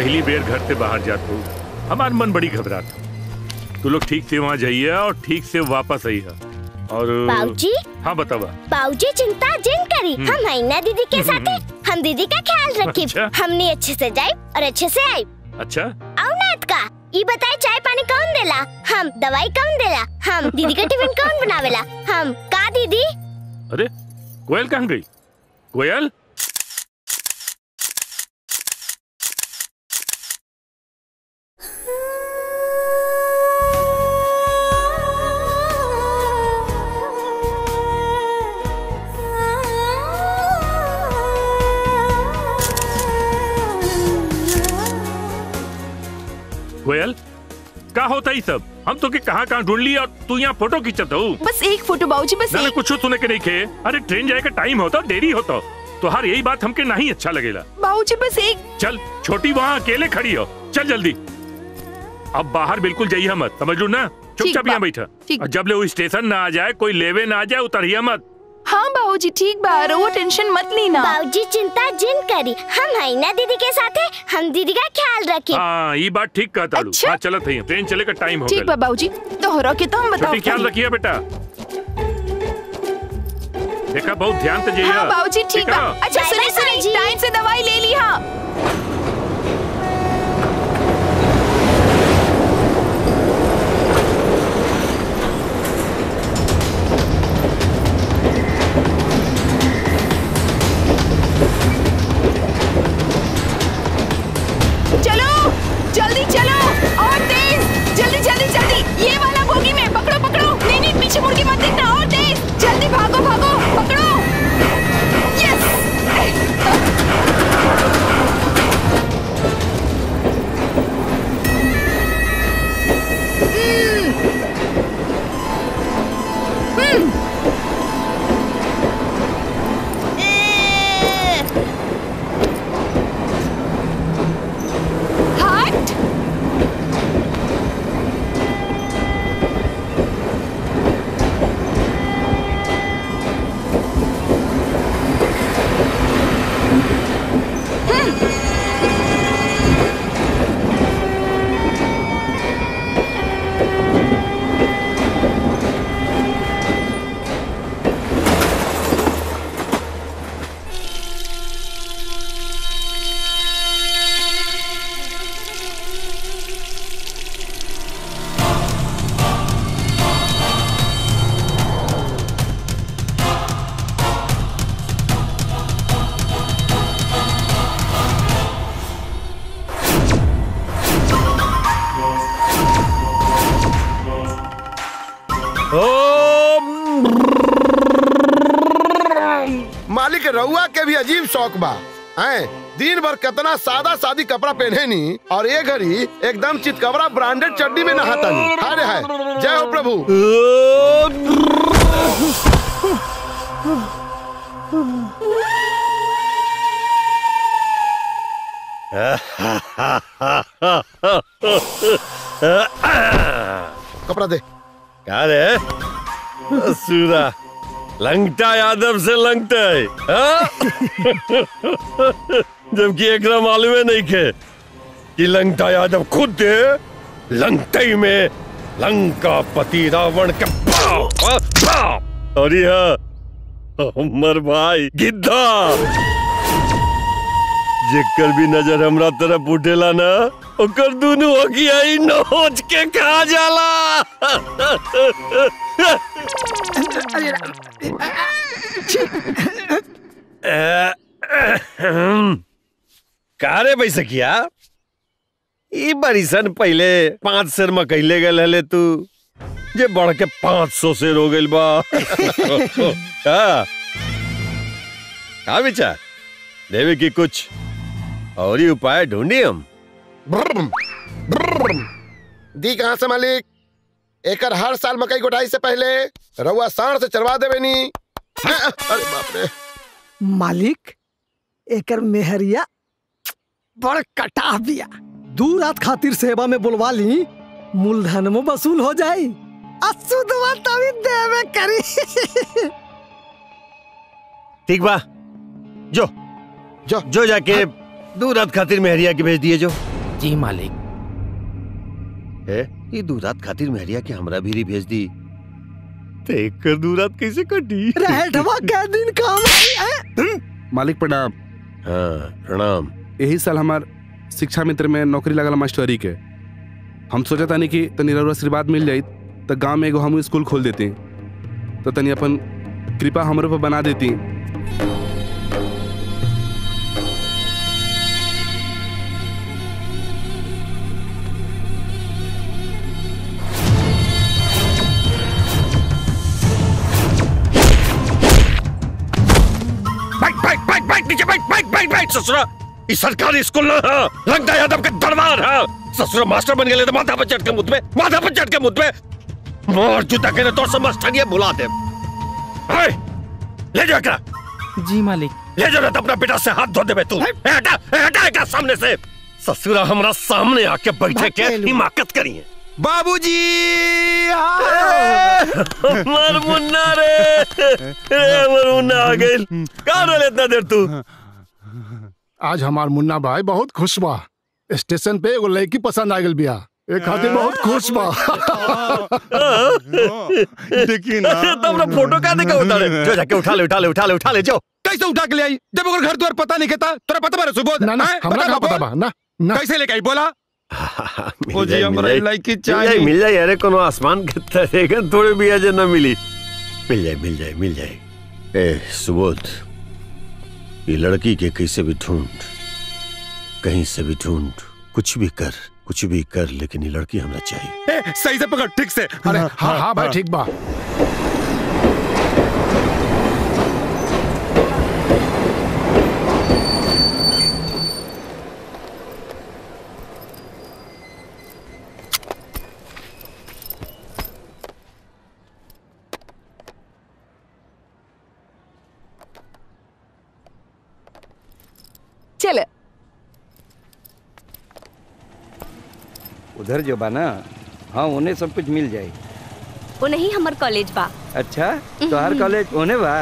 पहली बेर घर से बाहर जात हो हमार मन बड़ी घबरात हो तू लोग ठीक से वहाँ जाइए और ठीक से वापस आइए और बाबूजी हाँ बतावा बाबूजी चिंता जिन करी हम है ना दीदी के साथ हम दीदी का ख्याल रखी अच्छा। हमने अच्छे से जाए और अच्छे से आई अच्छा आओ नाथ का ये बताए चाय पानी कौन देला हम दवाई कौन देला हम दीदी का टिफिन कौन बनावेला हम का दीदी अरे कोयल कहाँ गई कोयल कोयल का होता ही सब हम तो के कहाँ कहाँ ढूंढ ली और तू यहाँ फोटो खींचत हो बस एक फोटो बाबूजी बस ना ना एक कुछ सुने के नहीं खे अरे ट्रेन जाए का टाइम होता देरी होता तो हर यही बात हमके नहीं अच्छा लगेला बाबूजी बस एक चल छोटी वहाँ अकेले खड़ी हो चल जल्दी अब बाहर बिल्कुल जाइए मत समझ लो ना चुपचाप बा। यहाँ बैठा ठीक। और जब ले वो स्टेशन ना आ जाए कोई लेवे ना आ जाए उतरिए मत हाँ बाबूजी ठीक बा वो टेंशन मत लेना बाबूजी चिंता जिन करी हम है ना दीदी के साथ हम दीदी का ख्याल रखी हाँ ये बात ठीक कहता लू अच्छा। हाँ चलत है ट्रेन चले का टाइम हो ठीक बा गया बाबूजी दोहरा के तो हम बताओ छोटी ख्याल रखिए बेटा देखा बहुत ध्यान से जाइए हाँ बाबूजी ठीक बा है? अच्छा बाय सुनिए बाय सुनिए बाबूजी। टाइम से दवाई ले ली हाँ चलो जल्दी चलो और तेज जल्दी जल्दी जल्दी ये वाला बोगी में पकड़ो पकड़ो नहीं नहीं पीछे मुड़ के मत देखना और तेज जल्दी भागो भागो पकड़ो यस हट मालिक रउआ के भी अजीब शौक बा हैं दिन भर कितना सादा सादी कपड़ा पहने नी और ये घड़ी एकदम चितकबरा ब्रांडेड चड्डी में नहाता नी हाय रे हाय जय हो प्रभु कपड़ा दे क्या रे सूरा लंगटा यादव से लंगटा है हाँ? जबकि एकरा मालूम नहीं खे कि लंगटा यादव खुद लंगटई में लंका पति रावण के बाप, बाप। और यह हमर भाई गिद्धा जेकर भी नजर हमरा तरफ उठेला ना ओकर दुनू अगियाई नोच के खा जाला का रे बैसकिया ई बरिसन पहले पांच शेर में कहले गए हले तू जे बढ़ के पांच सौ शेर हो गइल बा का का विचार देवे की कुछ और ही उपाय ढूंढी हम ब्रम, ब्रम। दी कहाँ से मालिक एकर हर साल मकई गोटाई से पहले रउआ सांड से चरवा देवे नी हैं? अरे बाप रे मालिक एकर मेहरिया बड़ कटाह बिया दू रात खातिर सेवा में बुलवा ली मूलधन में वसूल हो जाई असुदवा तभी देवे करी ठीक बा जो जो जो जाके दो रात खातिर मेहरिया के भेज दिए जो जी मालिक है ये दूरात खातिर मेहरिया के हमरा भी भेज दी ते कर दूरात कैसे कटी रहठवा के दिन काम आई है मालिक प्रणाम हाँ प्रणाम यही साल हमार शिक्षा मित्र में नौकरी लगल मास्टरी के हम सोचा तानी कि तनी रउरा आशीर्वाद मिल जाई तो गांव में एगो हम स्कूल खोल देती तो तनी अपन कृपा हमरे पर बना देती बैठ बैठ बैठ बैठ नीचे बैठ बैठ बैठ बैठ ससुरा ई सरकारी स्कूल ना है लगता यादव के दरबार है ससुरा मास्टर बन गए तो माथा पर चढ़ के मुझ पे माथा पर चढ़ के मुझ पे मोर जूता के तो समझ ठनिए बुला दे है ले जा एकरा जी मालिक ले जा ना तो अपना बेटा से हाथ धो देबे तू ए, हटा ए, हटा एकरा सामने से ससुरा हमरा सामने आके बैठे के हिमाकत करिए बाबूजी मर मुन्ना रे रे मर मुन्ना आ गइल का रोले इतना देर तू आज हमार मुन्ना भाई बहुत खुश बा स्टेशन पे एगो लड़की पसंद आ गेल बिया एक खातिर बहुत खुश बा देखिए ना तो अपना फोटो का देखा उतारे जो जाके उठा ले उठा ले उठा ले उठा ले जाओ कैसे उठा के ले आई जब ओकर घर द्वार पता नहीं कहता तोरा पता बारे सुबोध ना ना हैं? हमरा बता का बाबू। पता बा ना ना कैसे लेके आई बोला मिल ओ जी, जाए, हमरा मिल जाए। लड़की मिल जाए चाहिए। मिल जाए अरे कोनो आसमान के तरेगा थोड़े भी आज ना मिली मिल जाए मिल जाए मिल जाए ए सुबोध ये लड़की के कैसे भी ढूंढ कहीं से भी ढूंढ कुछ भी कर कुछ भी कर लेकिन ये लड़की हमरा चाहिए ए, सही से पकड़ ठीक से अरे हाँ हाँ भाई ठीक बा चल उधर जो बा ना हाँ उन्हें सब कुछ मिल जाए वो नहीं हमार कॉलेज बा अच्छा तो हर कॉलेज उन्हें बा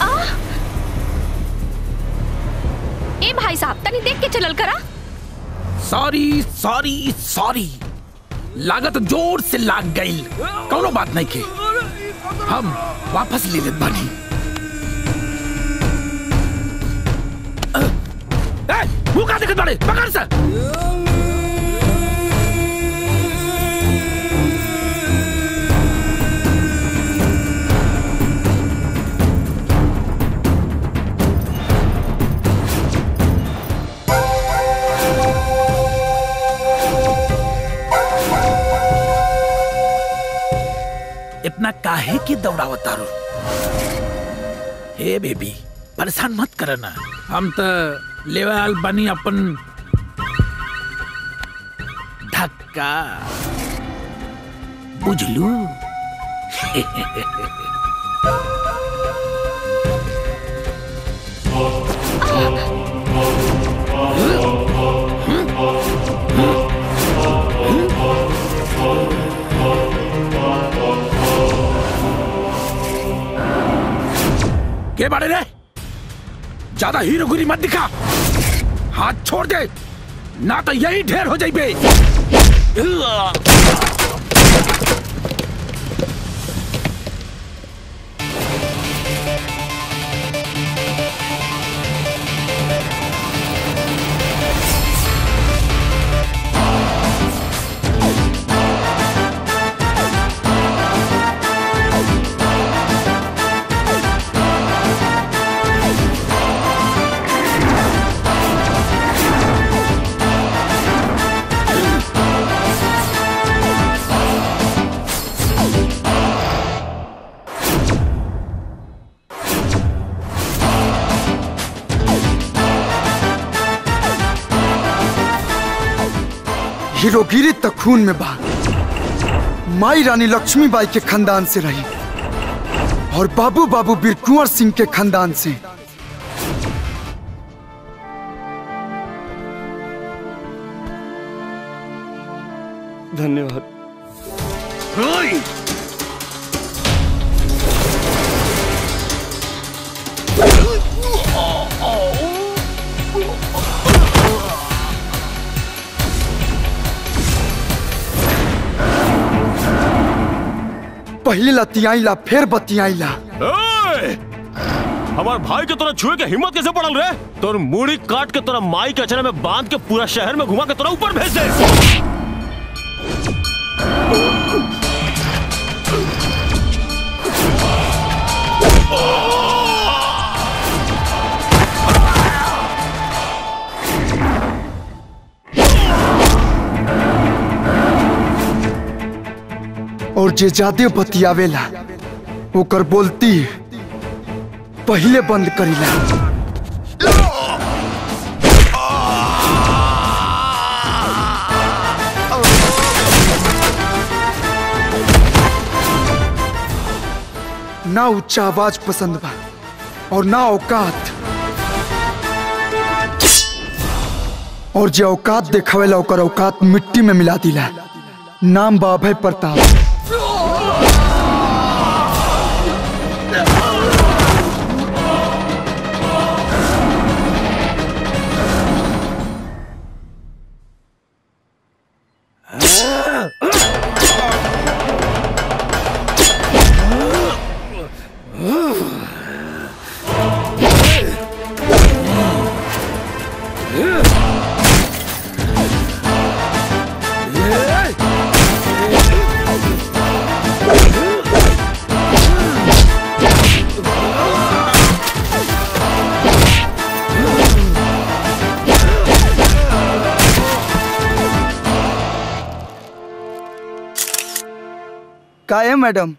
ए भाई साहब तनी देख के चलल करा सॉरी सॉरी सॉरी लागत जोर से लाग गई कौनो बात नहीं के हम वापस ले लेत बानी ए, मुंह का देखत बाड़े पकड़ से इतना काहे की दौड़ावत रो हे बेबी परेशान मत करना हम तो लेवल बनी अपन धक्का बुझलू के बारे रे ज्यादा हीरोगिरी मत दिखा हाथ छोड़ दे ना तो यही ढेर हो जाइबे हीरोगिरी तो खून में बा माई रानी लक्ष्मीबाई के खानदान से रही और बाबू बाबू बीर कुंवर सिंह के खानदान से धन्यवाद पहले लतियाईला फिर बतियाईला ए! हमार भाई के तोरा छुए के हिम्मत कैसे पड़ल रे तोर मुड़ी काट के तोरा माई के अचरा में बांध के पूरा शहर में घुमा के तोरा ऊपर भेज दे और जे ज्यादा बतियावेला ओकर बोलती पहले बंद करीला ना उच्चा आवाज पसंद बा और ना औकात और जे औकात देखावेला ओकर औकात मिट्टी में मिला दिला नाम बा अभय प्रताप का है मैडम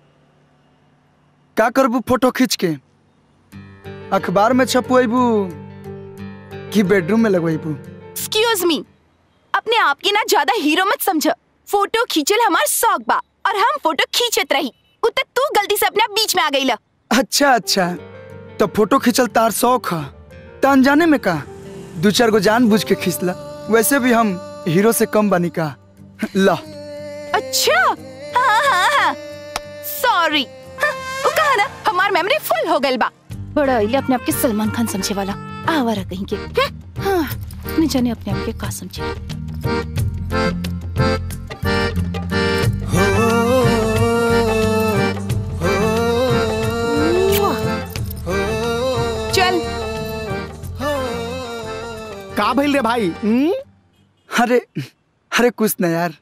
का करबू फोटो खींच के अखबार में छपवेबू कि बेडरूम में लगवेबू एक्सक्यूज मी अपने आप के ना ज्यादा हीरो मत समझ फोटो खींचल हमार शौक बा और हम फोटो खींचत रही उत तू गलती से अपने आप बीच में आ गई अच्छा अच्छा तो फोटो खींचल तार शौक है तो अनजाने में का दो चार गो जान बुझ के खींचला वैसे भी हम हीरो से कम बनी का ला अच्छा हाँ हाँ हाँ सॉरी वो कहा ना हमार मेमोरी फुल हो गइल बा बड़ा इले अपने आप के सलमान खान समझे वाला आवारा कहीं के हम्म, हाँ नहीं जाने अपने आप के का समझे चल का भइल रे भाई अरे अरे कुछ न यार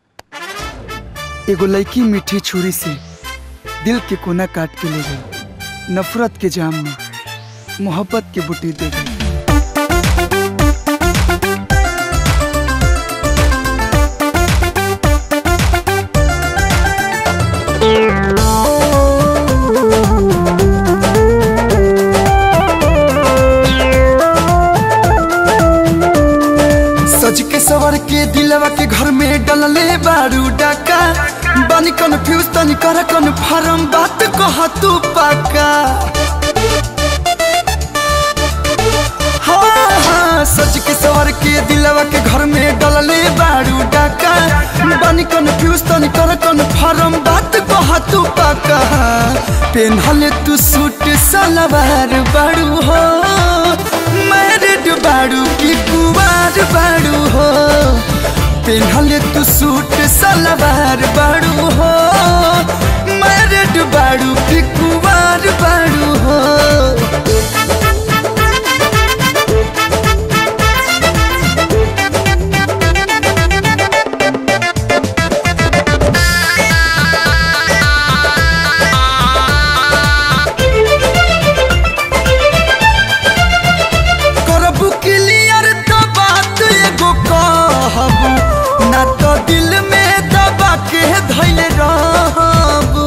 एगो लड़की मीठी छुरी से दिल के कोना काट के ले गई नफरत के जाम में मोहब्बत के बुटी दे गई सज के सवर के दिलवा के घर में डलले बारू डाका बानी कन्फ्यूज तनी कर कन्फर्म बात कह तू पाका हाँ हाँ सज के सवर के दिलवा के घर में डलले बारू डाका बानी कन्फ्यूज तनी कर कन्फर्म बात कह तू पाका पेनहले तू सूट सलवार बारू हो मैरिड बारू की कुवार बारू हो पेनहले तू सूट सलवार बारू हो मैरिड बारू की कुवार बारू हो करबू क्लियर तो बात एगो कहबू ना तो दिल में दबा के धैले रहबू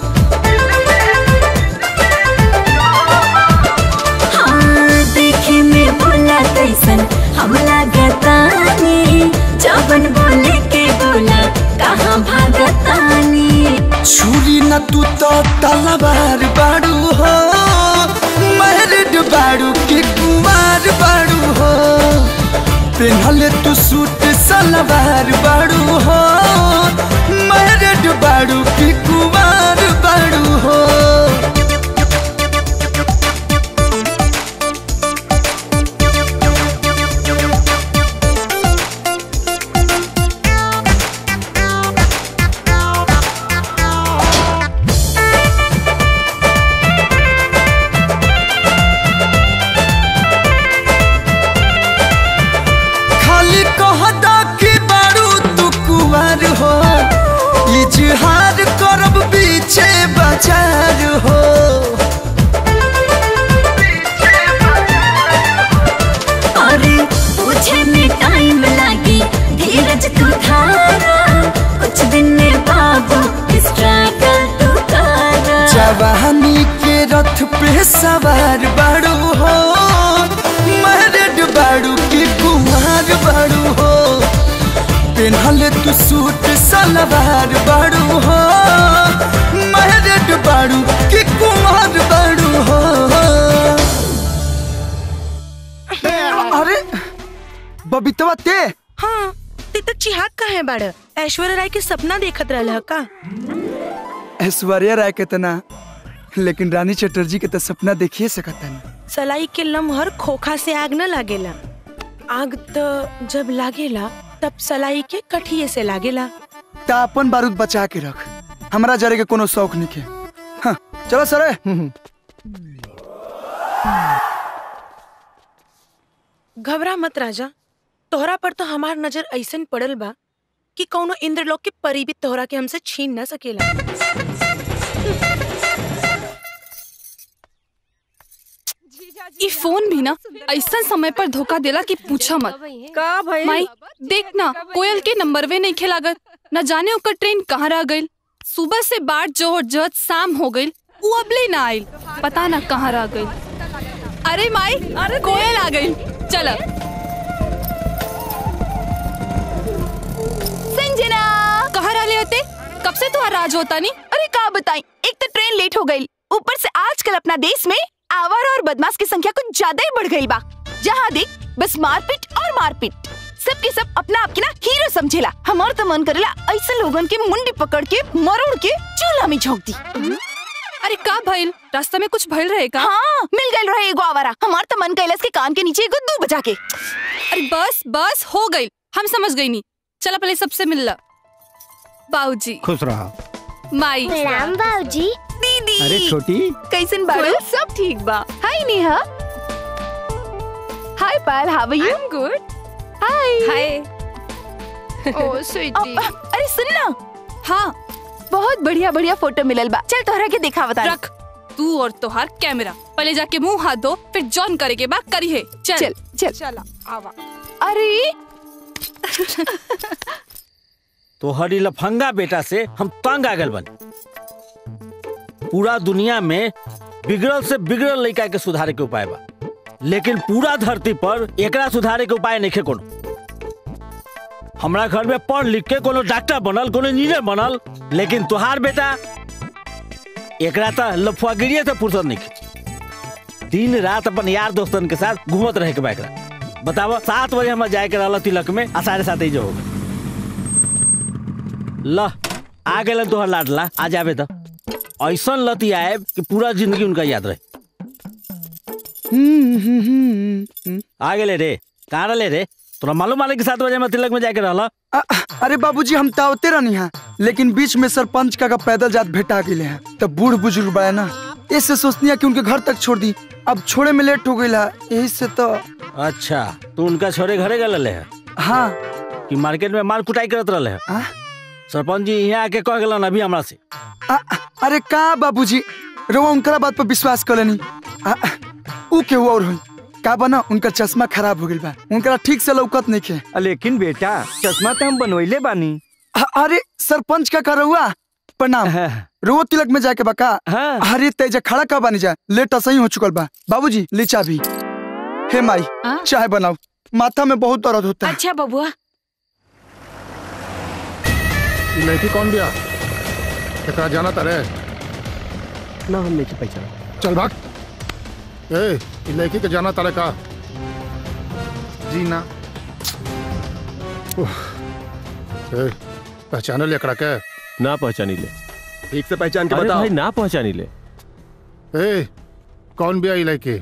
हाँ, देखे में बोला तैसन हम लागतानी जबन बोले के बोला कहाँ भागतानी छुरी न तू तो तलवार बाड़ू हो मैरिड बाड़ू के कुमार बाड़ू हो पेनहले तू सूट सलवार बाड़ू हो मैरिड बाड़ू के कुमार बाड़ू हो सवार बाड़ू हो मैरिड बाड़ू की कुमार बाड़ू हो पेन्हले तू सूट सलवार बाड़ू हो मैरिड बाड़ू की कुमार बाड़ू हो अरे बबीतवा ते हाँ ते तो चिहाक का है बाड़ ऐश्वर्या राय के सपना देखत रहल ह का ऐश्वर्या राय के तना लेकिन रानी चटर्जी के तो सपना देखिए सकता सलाई के लम्हर खोखा से आग न लागेला आग तो जब लागेला तब सलाई के कठिए से लागेला ता अपन बारूद बचा के रख हमरा जरे के कोनो शौक नहीं के हाँ, चलो सरे घबरा मत राजा तोहरा पर तो हमार नजर ऐसन पड़ल बा कि कौनो इंद्रलोक के परी भी तोहरा के हमसे छीन न सकेला ई फोन भी ना ऐसा समय पर धोखा देला कि पूछा मत का भइल माई देख ना कोयल के नंबरवे नहीं खेलागत न जाने ओकर ट्रेन कहाँ रह गइल सुबह से बाट जोहट जहत शाम हो गइल उ अबले ना आइल पता ना कहाँ रह गइल अरे माई अरे कोयल आ गइल चल संजना कहाँ रहले होते कब से तो राज होता नहीं अरे का बताई एक तो ट्रेन लेट हो गई ऊपर से आजकल अपना देश में आवारा और बदमाश की संख्या कुछ ज्यादा ही बढ़ गई बा जहाँ देख बस मारपीट और मारपीट सबके सब अपना आपके ना हीरो समझेला हमार तो मन करेला ऐसे लोगन के मुंडी पकड़ के मरोड़ के चूल्हा में झोंक दी अरे का भइल रास्ता में कुछ भइल रहेगा हाँ मिल गई रहे एगो आवारा हमार तो मन कैलाश के कान के नीचे एगो दू बजा के अरे बस बस हो गई हम समझ गई नहीं चला पहले सबसे मिल ला बाबूजी खुश रहा माई प्रणाम बाबूजी दीदी अरे छोटी कैसन बाड़ू सब ठीक बा hi Neha hi Payal how are you good hi hi ओ स्वीटी अरे सुन ना हाँ बहुत बढ़िया बढ़िया फोटो मिलल बा चल तोहरा के दिखा बता रख तू और तोहार कैमरा पहले जाके मुंह हाथ धो फिर जॉन करे के बाद करी है चल चल चल चला आवा अरे तोहरी लफंगा बेटा से हम तंग आ गल बन पूरा दुनिया में बिगड़ल से बिगड़ल लड़का के सुधारे के उपाय बा लेकिन पूरा धरती पर एकरा सुधारे के उपाय नहीं कोनो हमरा घर में पढ़ लिख के कोनो डॉक्टर बनल कोनो इंजीनियर बनल लेकिन तुहार बेटा एकरा तो लफुआगिरिये से फुर्सत नहीं दिन रात अपन यार दोस्तन के साथ घूमत रहे के बा एकरा बतावा सात बजे हमारे जाए के रहल तिलक में आ साढ़े सात ही जो हो गए ल आ गए तोहर लाडला आ जाबे तो ऐसा लती आए कि पूरा जिंदगी उनका याद रहे आ गेले रे कहाँ रहे रे तोरा मालूम आले कि सात बजे में तिलक में जाके रहला अरे बाबूजी हम तावते रहनी है लेकिन बीच में सरपंच का, का पैदल जात भेटा गए हैं तब बूढ़ बुजुर्ग बड़ा ना इससे सोचनी है कि उनके घर तक छोड़ दी अब छोड़े में लेट हो गई है यही से तो अच्छा तू उनका छोरे घरे गए है हाँ कि मार्केट में माल कुटाई करत रहे है सरपंच जी यहाँ आके कह गलन अभी हमरा से आ, अरे का बाबूजी रो उनकरा बात पर विश्वास कर लेनी आ, ऊ के और हुई का बना उनका चश्मा खराब हो गई बा उनकरा ठीक से लौकत नहीं खे लेकिन बेटा चश्मा तो हम बनवैले बानी आ, अरे सरपंच का कर हुआ प्रणाम रो तिलक में जाके बका अरे तेजा खड़ा का बानी जा लेट सही हो चुकल बा बाबूजी ले चाबी हे माई चाय बनाओ माथा में बहुत दर्द होता है अच्छा बबुआ ई लड़की कौन बिया एकरा जाना तारे ना हम नहीं पहचाना चल भाग ए ई लड़की के जाना तारे का जी ना उफ, ए पहचाने ले एकरा के ना पहचानी ले ठीक से पहचान के अरे बताओ भाई ना पहचानी ले ए कौन बिया ई लड़की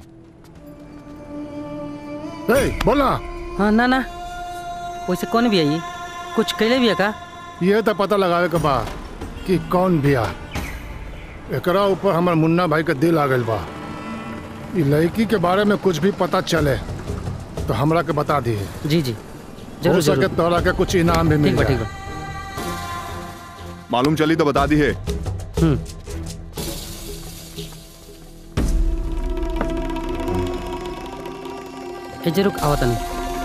ए बोला हाँ ना ना वैसे कौन भी आई कुछ कैले भी है का ये तो पता लगावे के बा कि कौन बिया एकरा ऊपर हमर मुन्ना भाई के दिल आ गइल बा ई लड़की के बारे में कुछ भी पता चले तो हमरा के बता दिए जी जी हो जरूर सके जरूर तोरा के कुछ इनाम भी मिल ठीक बा जाए ठीक बा मालूम चली तो बता दी है ए जे रुक आवत नहीं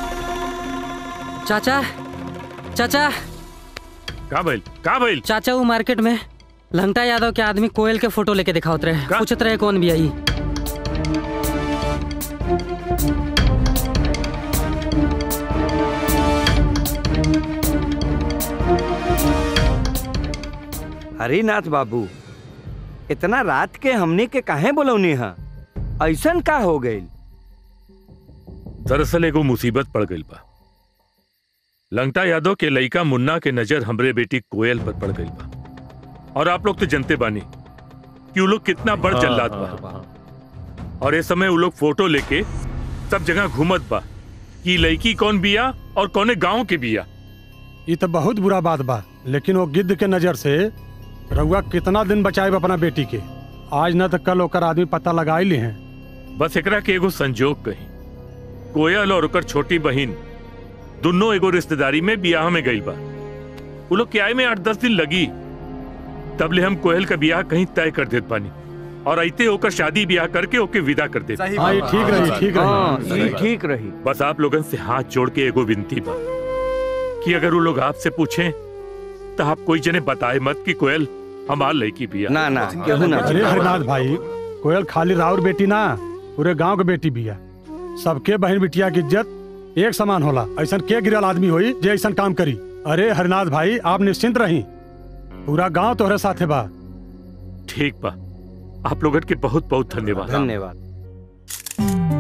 चाचा चाचा का भइल का भइल चाचा वो मार्केट में लंगटा यादव के आदमी कोयल के फोटो लेके दिखावत रहे पूछत रहे कौन भी आई हरिनाथ बाबू इतना रात के हमने के काहे बोलौनी हा ऐसन का हो गई दरअसल एगो मुसीबत पड़ गई बा लंगटा यादव के लइका मुन्ना के नजर हमरे बेटी कोयल पर पड़ गई बा और आप लोग तो जनते बानी कि वो लोग कितना बड़ हाँ, जल्लाद हाँ, बा और इस समय वो लोग फोटो लेके सब जगह घूमत बा कि लड़की कौन बिया और कौने गांव के बिया ये तो बहुत बुरा बात बा लेकिन वो गिद्ध के नजर से रउआ कितना दिन बचाए अपना बेटी के आज न तो कल ओकर आदमी पता लगा ही ली हैं बस एकरा के एगो संजोग कही कोयल और ओकर छोटी बहिन दोनों एगो रिश्तेदारी में बियाह में गई बा वो लोग के आए में आठ दस दिन लगी तबले हम कोयल का बियाह कहीं तय कर देत पानी और अइते ओकर शादी ब्याह करके ओके विदा कर देते हाँ, ये ठीक रही, ठीक रही। हाँ, ये ठीक रही बस आप लोगन से हाथ जोड़ के एगो विनती बा कि अगर वो लोग आपसे पूछें तो आप कोई जने बताए मत कि कोयल हमार लड़की बिया ना ना केहू ना अरे हरिनाथ भाई कोयल खाली राउर बेटी ना पूरे गांव के बेटी भी है सबके बहन बिटिया की इज्जत एक समान होला ऐसा के गिरल आदमी होई जे ऐसा काम करी अरे हरिनाथ भाई आप निश्चिंत रही पूरा गांव तोहरे साथे बा ठीक बा आप लोगन के बहुत बहुत धन्यवाद धन्यवाद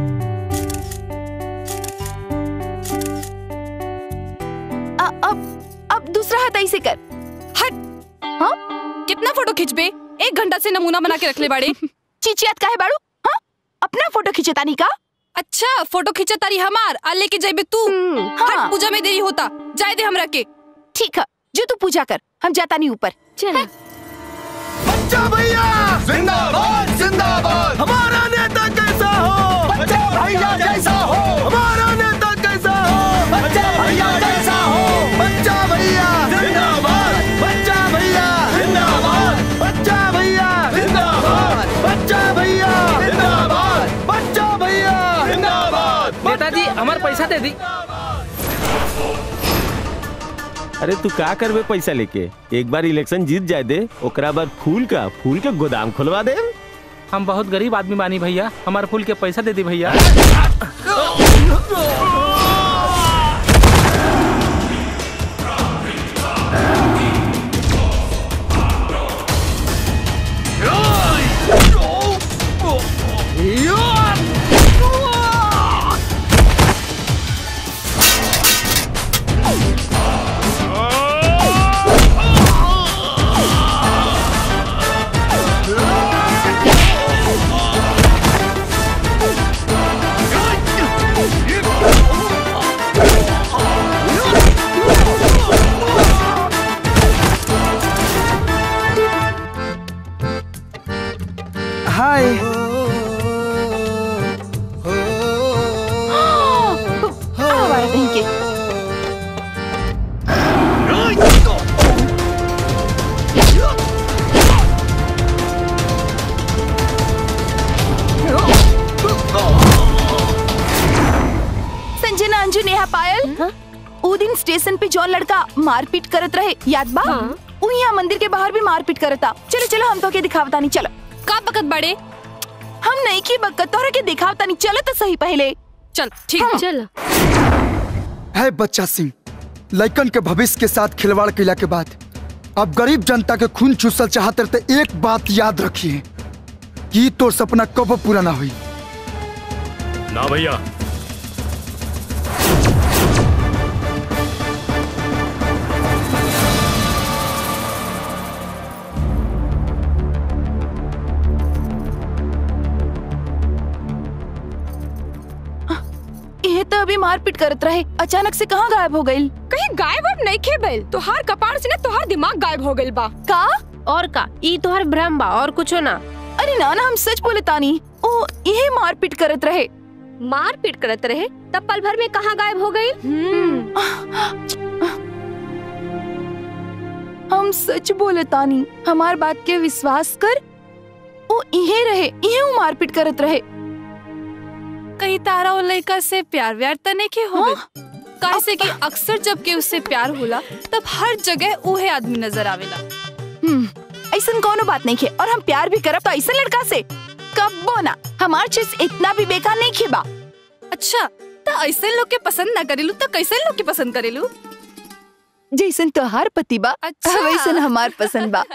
अ- अब अब दूसरा हाथ ऐसे कर हट हाँ कितना फोटो खिंचबे एक घंटा से नमूना बना के रख ले बाड़े चिचियात काहे बाड़ू हाँ अपना फोटो खिंचतानी का अच्छा फोटो खिंचा तारी हमार आ लेके जाइबे तू हट पूजा में देरी होता जाए दे हमरा के ठीक है जो तू पूजा कर हम जाता नहीं ऊपर चल बच्चा भैया जिंदाबाद जिंदाबाद हमारा नेता कैसा हो बच्चा भैया जैसा हो हमारा नेता कैसा हो बच्चा भैया जैसा हो बच्चा भैया जिंदाबाद बच्चा भैया जिंदाबाद बच्चा भैया जिंदाबाद बच्चा भैया जिंदाबाद बच्चा भैया जिंदाबाद नेताजी हमार पैसा दे दी अरे तू का करबे पैसा लेके एक बार इलेक्शन जीत जाए दे ओकरा बाद फूल का फूल के गोदाम खुलवा दे हम बहुत गरीब आदमी बानी भैया हमार फूल के पैसा दे दी भैया हाय आवाज नहीं के संजना अंजू नेहा पायल उ दिन स्टेशन पे जौन लड़का मारपीट करत रहे याद बा उ यहाँ मंदिर के बाहर भी मारपीट करता चलो चलो हम तो के दिखावता नहीं चलो का बकत बड़े हम नहीं की बकत तोहरा के दिखावता नहीं चलो तो सही पहले चल ठीक चल है बच्चा सिंह लइकन के भविष्य के साथ खिलवाड़ कैला के बाद अब गरीब जनता के खून चूसल चाहते रहते एक बात याद रखिए कि तोर सपना कब पूरा ना हुई ना भैया ये तो अभी मारपीट करत रहे अचानक से कहाँ गायब हो गई कहीं गायब अब नहीं खे भइल तोहार कपाड़ से ना तोहार दिमाग गायब हो गइल बा का और का ई तोहार भ्रम बा और कुछो ना अरे ना ना हम सच बोले तानी ओ ये मारपीट करत रहे मारपीट करत रहे तब पल भर में कहाँ गायब हो गई हम सच बोले तानी हमार बात के विश्वास कर ओ इहे रहे इहे वो मारपीट करत रहे कहीं तारा और लड़का से प्यार व्यार त नहीं के हो कैसे कि अक्सर जब के उससे प्यार होला तब हर जगह उहे आदमी नजर आवेला हम्म ऐसन कोनो बात नहीं खे और हम प्यार भी करब तो ऐसा लड़का से कब्बो ना हमार चीज इतना भी बेकार नहीं खे बा अच्छा तो ऐसे लोग के पसंद ना करेलू तो कैसे लोग के पसंद करेलू जैसन तोहार पति बा अच्छा। वैसन हमार पसंद बा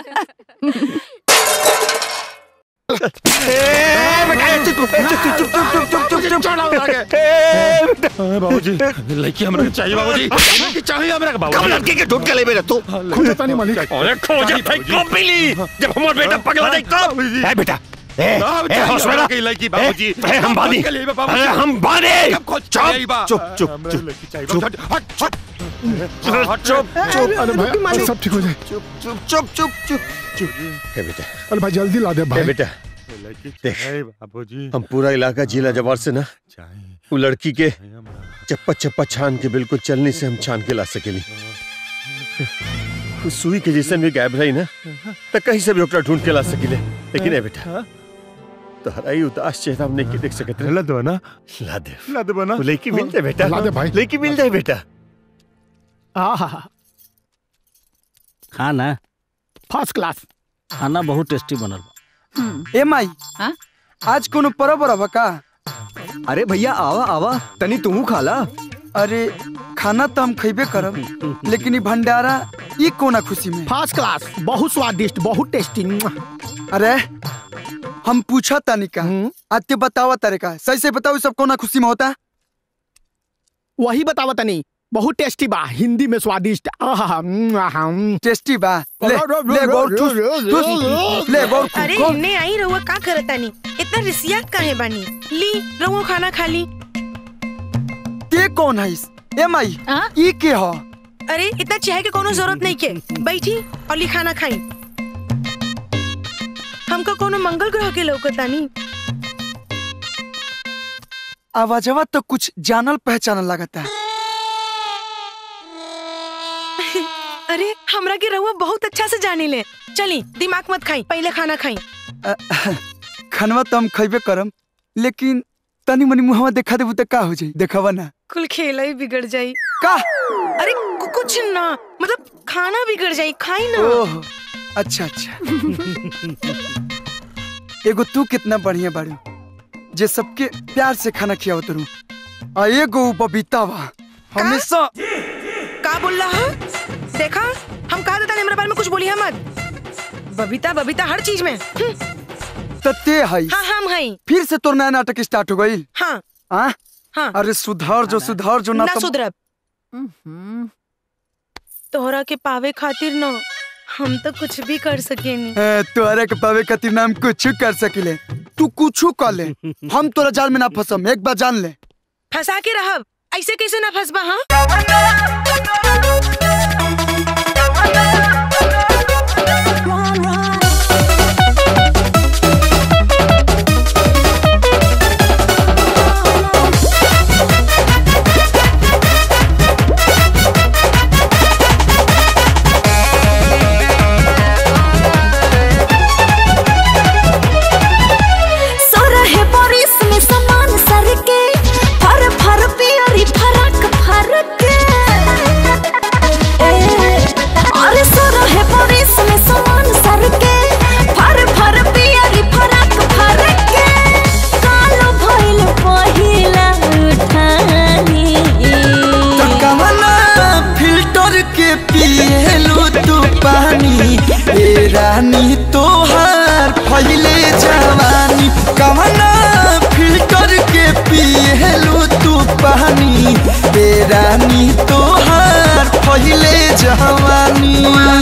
बाबूजी लड़की हमरा के चाहिए बाबूजी लड़की चाहिए हमरा के कब बाबूजी लड़की के ढूंढ के ले मेरे तू खोजता नहीं मालिक अरे खोजा था कब मिली जब हमार बेटा पगला नहीं तब ए बेटा ए ए होश में रह। की लड़की बाबूजी ए, ए, हम बानी के लिए बाबूजी। अरे हम बानी कब खोज चुप चाहिए बा? चुप चुप हमरा चुप लड़की चाहिए चुप बा। हट, हट। चुप चुप अरे भाई सब ठीक हो जाए चुप चुप चुप चुप चुप चुप ए बेटा अरे भाई जल्दी ला दे ए भाई बेटा लड़की देख चाहिए बाबूजी हम पूरा इलाका जिला जवार से ना वो लड़की के चप्पा चप्पा छान के बिल्कुल चलने से हम छान के ला सकेली उस सुई के जैसन भी गायब रही ना तो कहीं से भी ओकरा ढूंढ के ला सकीले लेकिन ए बेटा तोहरा ही उदास चेहरा हम नहीं देख सकत रहे ला दो ना ला दे ला दे बना वो लड़की मिल जाए बेटा ला दे भाई। लड़की मिल जाए बेटा आहा खाना फर्स्ट क्लास खाना बहुत टेस्टी बनल बा ए माई आज कोनो परब रहा का अरे भैया आवा आवा तनी तू खाला अरे खाना तो हम खइबे करब लेकिन ई भंडारा ई कोना खुशी में फर्स्ट क्लास बहुत स्वादिष्ट बहुत टेस्टी अरे हम पूछा तानी का आज ते बतावा तारे का सही से बताओ ई सब कोना खुशी में होता वही बतावा तनी बहुत टेस्टी बा हिंदी में स्वादिष्ट आहा टेस्टी बा ले ले गौर ठूस ठूस ले गौर अरे गौर इन्ने आई रहुआ का करतानी इतना रिसिया काहे बानी ली रहुआ खाना खा ली के कौन है इस ए माई ई के हो अरे इतना चाहे के कोनो जरूरत नहीं के बैठी और ली खाना खाई हमको कोनो मंगल ग्रह के लौकतानी आवाजवा तो कुछ जानल पहचानल लगता है अरे हमरा के रहुआ बहुत अच्छा से जाने ले चली दिमाग मत खाई पहले खाना खाई अ, खनवा तो हम खइबे करम लेकिन तनी मनी मुहवा देखा देबू तो का हो जाई देखवा ना कुल खेला ही बिगड़ जाई का अरे कु- कुछ ना मतलब खाना बिगड़ जाई खाई ना ओह अच्छा अच्छा एगो तू कितना बढ़िया बाड़ू जे सबके प्यार से खाना खियावत रू आ एगो उ बबीता बा हमेशा का बोल रहा है देखा हम कहा देता मेरे बारे में कुछ बोली मत बबीता बबीता हर चीज में हम्म, तते हई हाँ हम हई फिर से तोर नया नाटक स्टार्ट हो गई हाँ आ हाँ अरे सुधार जो सुधार जो ना ना तुम सुधरब तोहरा के पावे खातिर ना हम तो कुछ भी कर सकेनी ए, तोहरा के पावे खातिर नाम कुछ कर सकिले तू कुछ कर ले हम तोरा जाल में ना फसम एक बार जान ले फंसा के रहब ऐसे कैसे ना फंसबा हाँ सोरहे बारिश में समान सर के फर फर पियरी फरक फरक ए, अरे सोरहे बारिश में समान सर के फर फर पियरी फरक फरक कालो भइल पहिला उठानी कवना फिल्टर के पिएलू तू पानी ए रानी तोहार फैले जवानी कवना फिल्टर के पिएलू तू पानी ए रानी तोहार फैले जवानी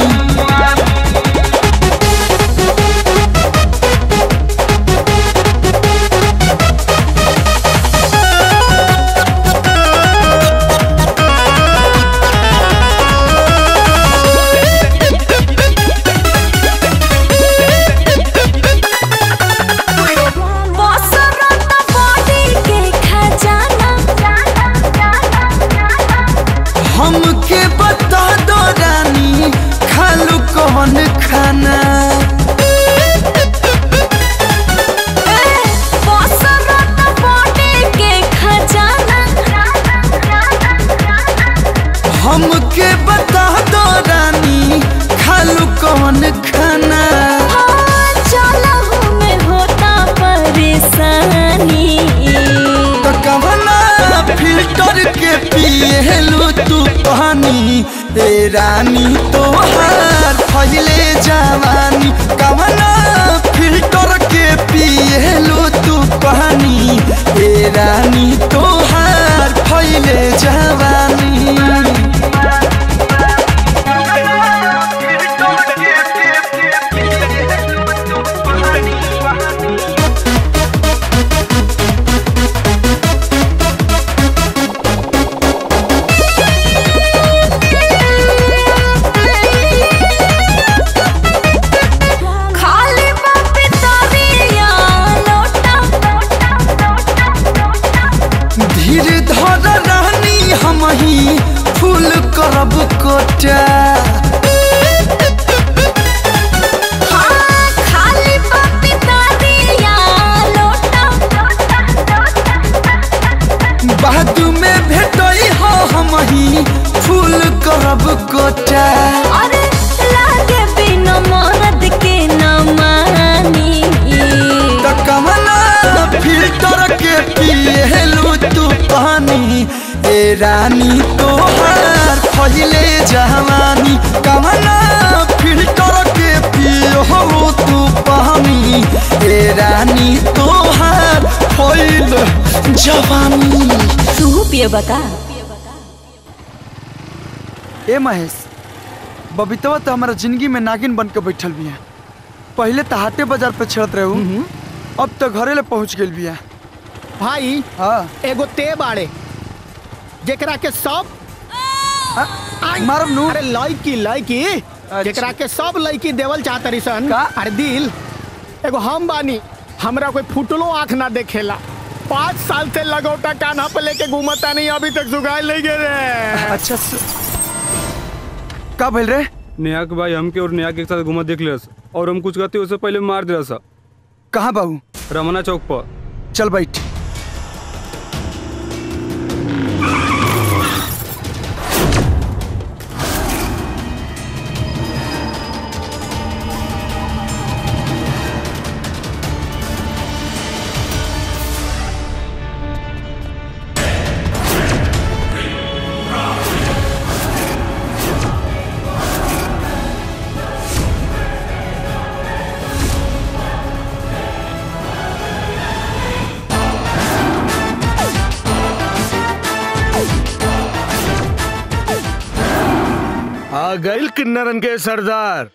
बसरत बॉडी के खजाना हमके बता दो रानी खाल कोटा हाँ, खाली पपीता दिया लोटा बादू में भेटई हो हम ही फूल करब कोटा अरे लागे बिना मरद के न मानी त कमला फिल्टर के पिएलू तू पानी ए रानी तोहार पहिले जवानी कमला फिल्टर के पियो तू पानी ए रानी तोहार पहिले जवानी तू पिए बता ए महेश बबीतवा तो हमारा जिंदगी में नागिन बन के बैठल बिया पहले तो हाटे बाजार पे छड़त रहू अब तो घरे ले पहुंच गेल बिया भाई हाँ एगो ते बाड़े जेकरा के सब मारब नू अरे लड़की लड़की जेकरा के सब लड़की देवल चाहतरी सन अरे दिल एगो हम बानी हमरा कोई फुटलो आंख ना देखेला पाँच साल से लगौटा कान्हा पे लेके घूमता नहीं अभी तक जुगाड़ ले गए रे अच्छा का भइल रे नेहा के भाई हमके और नेहा के साथ घुमा देख लिया और हम कुछ कहते उससे पहले मार दिया सा कहाँ बाबू रमना चौक पर चल बैठ आ गइल किन्नरन के सरदार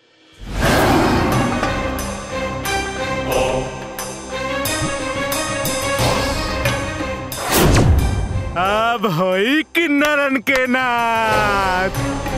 अब होई किन्नरन के नाच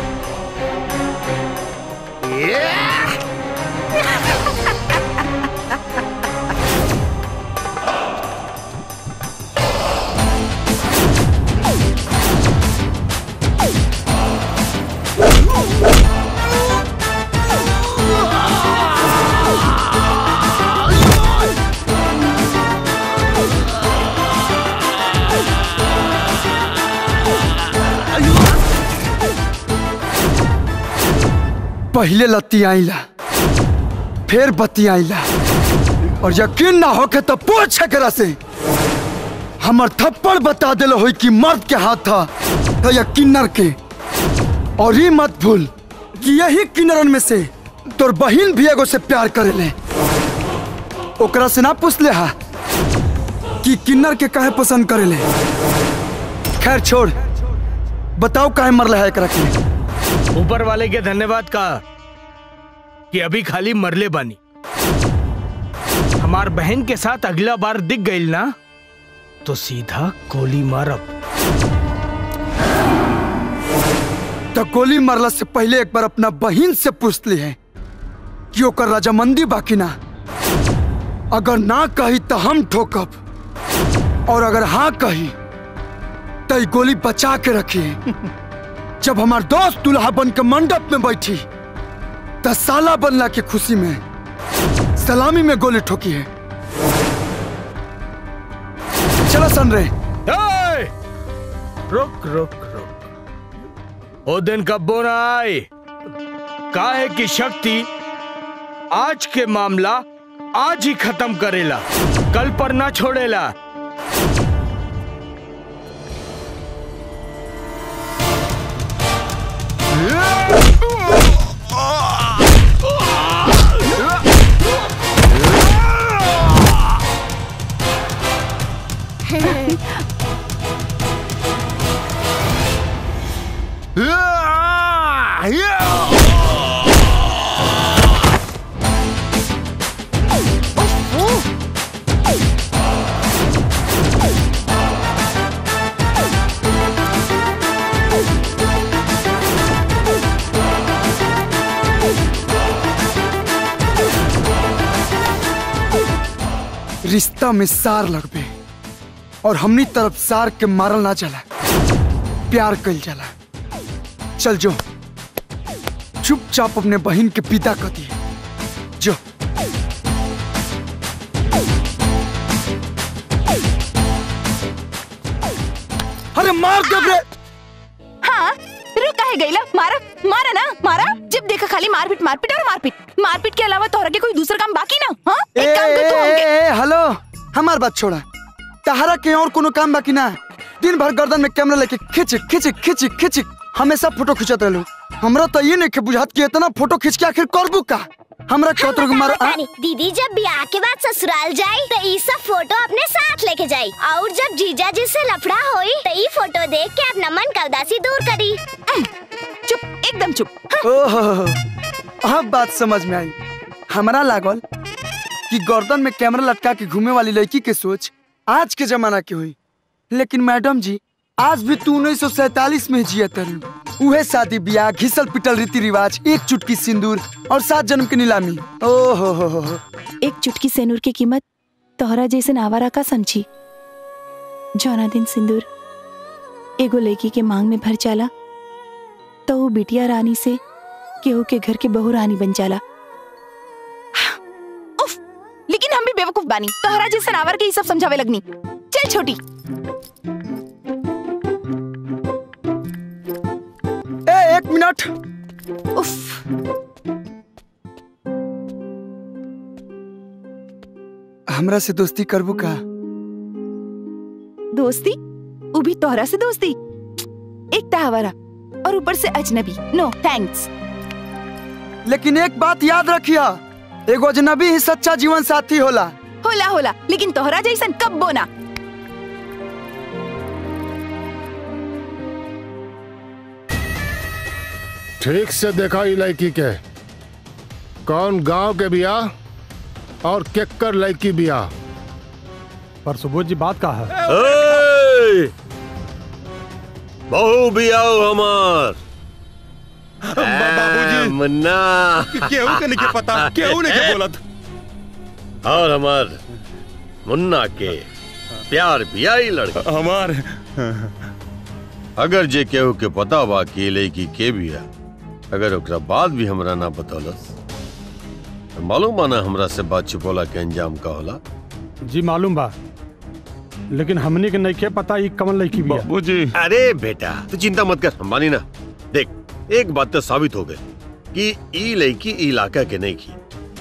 पहले लत्ती आईला फिर बत्ती आईला और यकीन ना होके तो पूछ एकरा से हमर थप्पड़ बता दिल होई कि मर्द के हाथ था तो या किन्नर के और ये मत भूल कि यही किन्नरन में से तोर बहिन भी एगो से प्यार करेले ओकरा से ना पूछ ले हा कि किन्नर के काहे पसंद करेले खैर छोड़ बताओ काहे मरले है एकरा के ऊपर वाले के धन्यवाद का कि अभी खाली मरले बानी हमार बहन के साथ अगला बार दिख गई ना तो सीधा गोली मारब तो गोली मारला से पहले एक बार अपना बहन से पूछ ली है कि ओकर रजामंदी बाकी ना अगर ना कही तो हम ठोकब और अगर हाँ कही तो ई गोली बचा के रखिए जब हमार दोस्त दुल्हा बन के मंडप में बैठी तो साला बनला के खुशी में सलामी में गोली ठोकी है चलो सन रे ए! रुक रुक रुक ओ दिन कब्बो ना आए काहे की शक्ति आज के मामला आज ही खत्म करेला कल पर ना छोड़ेला रिश्ता में सार लगबे और हमनी तरफ सार के मारल ना चला प्यार कल जाला चल जो चुपचाप अपने बहन के पिता कर दिए जो अरे मार दे रे हाँ रुका है गईला मारा मारा ना मारा जब देखा खाली मारपीट मारपीट और मारपीट मारपीट के अलावा तोहरा के कोई दूसरा काम बाकी ना हाँ ए, एक काम कर तू ए, हमके ए, ए, हेलो हमार बात छोड़ा तहरा के और कोनो काम बाकी ना दिन भर गर्दन में कैमरा लेके खिंच खिंच खिंच खिंच हमेशा फोटो खिंचत रहलू हमरा तो ये नहीं के बुझात कि इतना फोटो खींच के आखिर करबू का हमरा कतरो के मार आ? बतानी, दीदी जब ब्याह के बाद ससुराल जाई तो ई सब फोटो अपने साथ लेके जाई और जब जीजा जी से लफड़ा होई तो ई फोटो देख के अपना मन का उदासी दूर करी चुप एकदम चुप ओहो अब बात समझ में आई हमरा लागल कि गर्दन में कैमरा लटका के घूमे वाली लड़की के सोच आज के जमाना की हुई लेकिन मैडम जी आज भी तू उन्नीस सौ सैतालीस में जिया तरु उहे शादी ब्याह घिसल पिटल रीति रिवाज एक चुटकी सिंदूर और सात जन्म की नीलामी ओहो हो हो हो एक चुटकी सेनूर की कीमत तोहरा जैसे नावारा का समझी जौना दिन सिंदूर एगो लड़की के मांग में भर जाला तो वो बिटिया रानी से केहू के घर के बहू रानी बन जाला उफ, लेकिन हम भी बेवकूफ बानी तोहरा जैसे नावर के ही सब समझावे लगनी चल छोटी ए एक मिनट उफ हमरा से दोस्ती करबू का दोस्ती वो भी तोहरा से दोस्ती एक तहवारा और ऊपर से अजनबी नो थैंक्स लेकिन एक बात याद रखिया एगो अजनबी ही सच्चा जीवन साथी होला होला होला लेकिन तोहरा जैसन कब बोना ठीक से देखा ई लड़की के कौन गांव के बियाह और केकर लड़की बियाह पर सुबोध जी बात का है ए! बहू भी आओ हमार बाबूजी मुन्ना केहू के नहीं पता केहू नहीं के बोलत और हमार मुन्ना के प्यार भी आई लड़का हमार अगर जे केहू के पता बा कि ये लड़की के बिया अगर ओकरा बाद भी हमरा ना बतौलस तो मालूम बा ना हमरा से बात छुपोला के अंजाम का होला जी मालूम बा लेकिन हमनी के नहीं के पता ई कमल लड़की भी बाबूजी अरे बेटा तू चिंता मत कर अंबानी ना देख एक बात तो साबित हो गई कि ई लड़की ई इलाका के नहीं की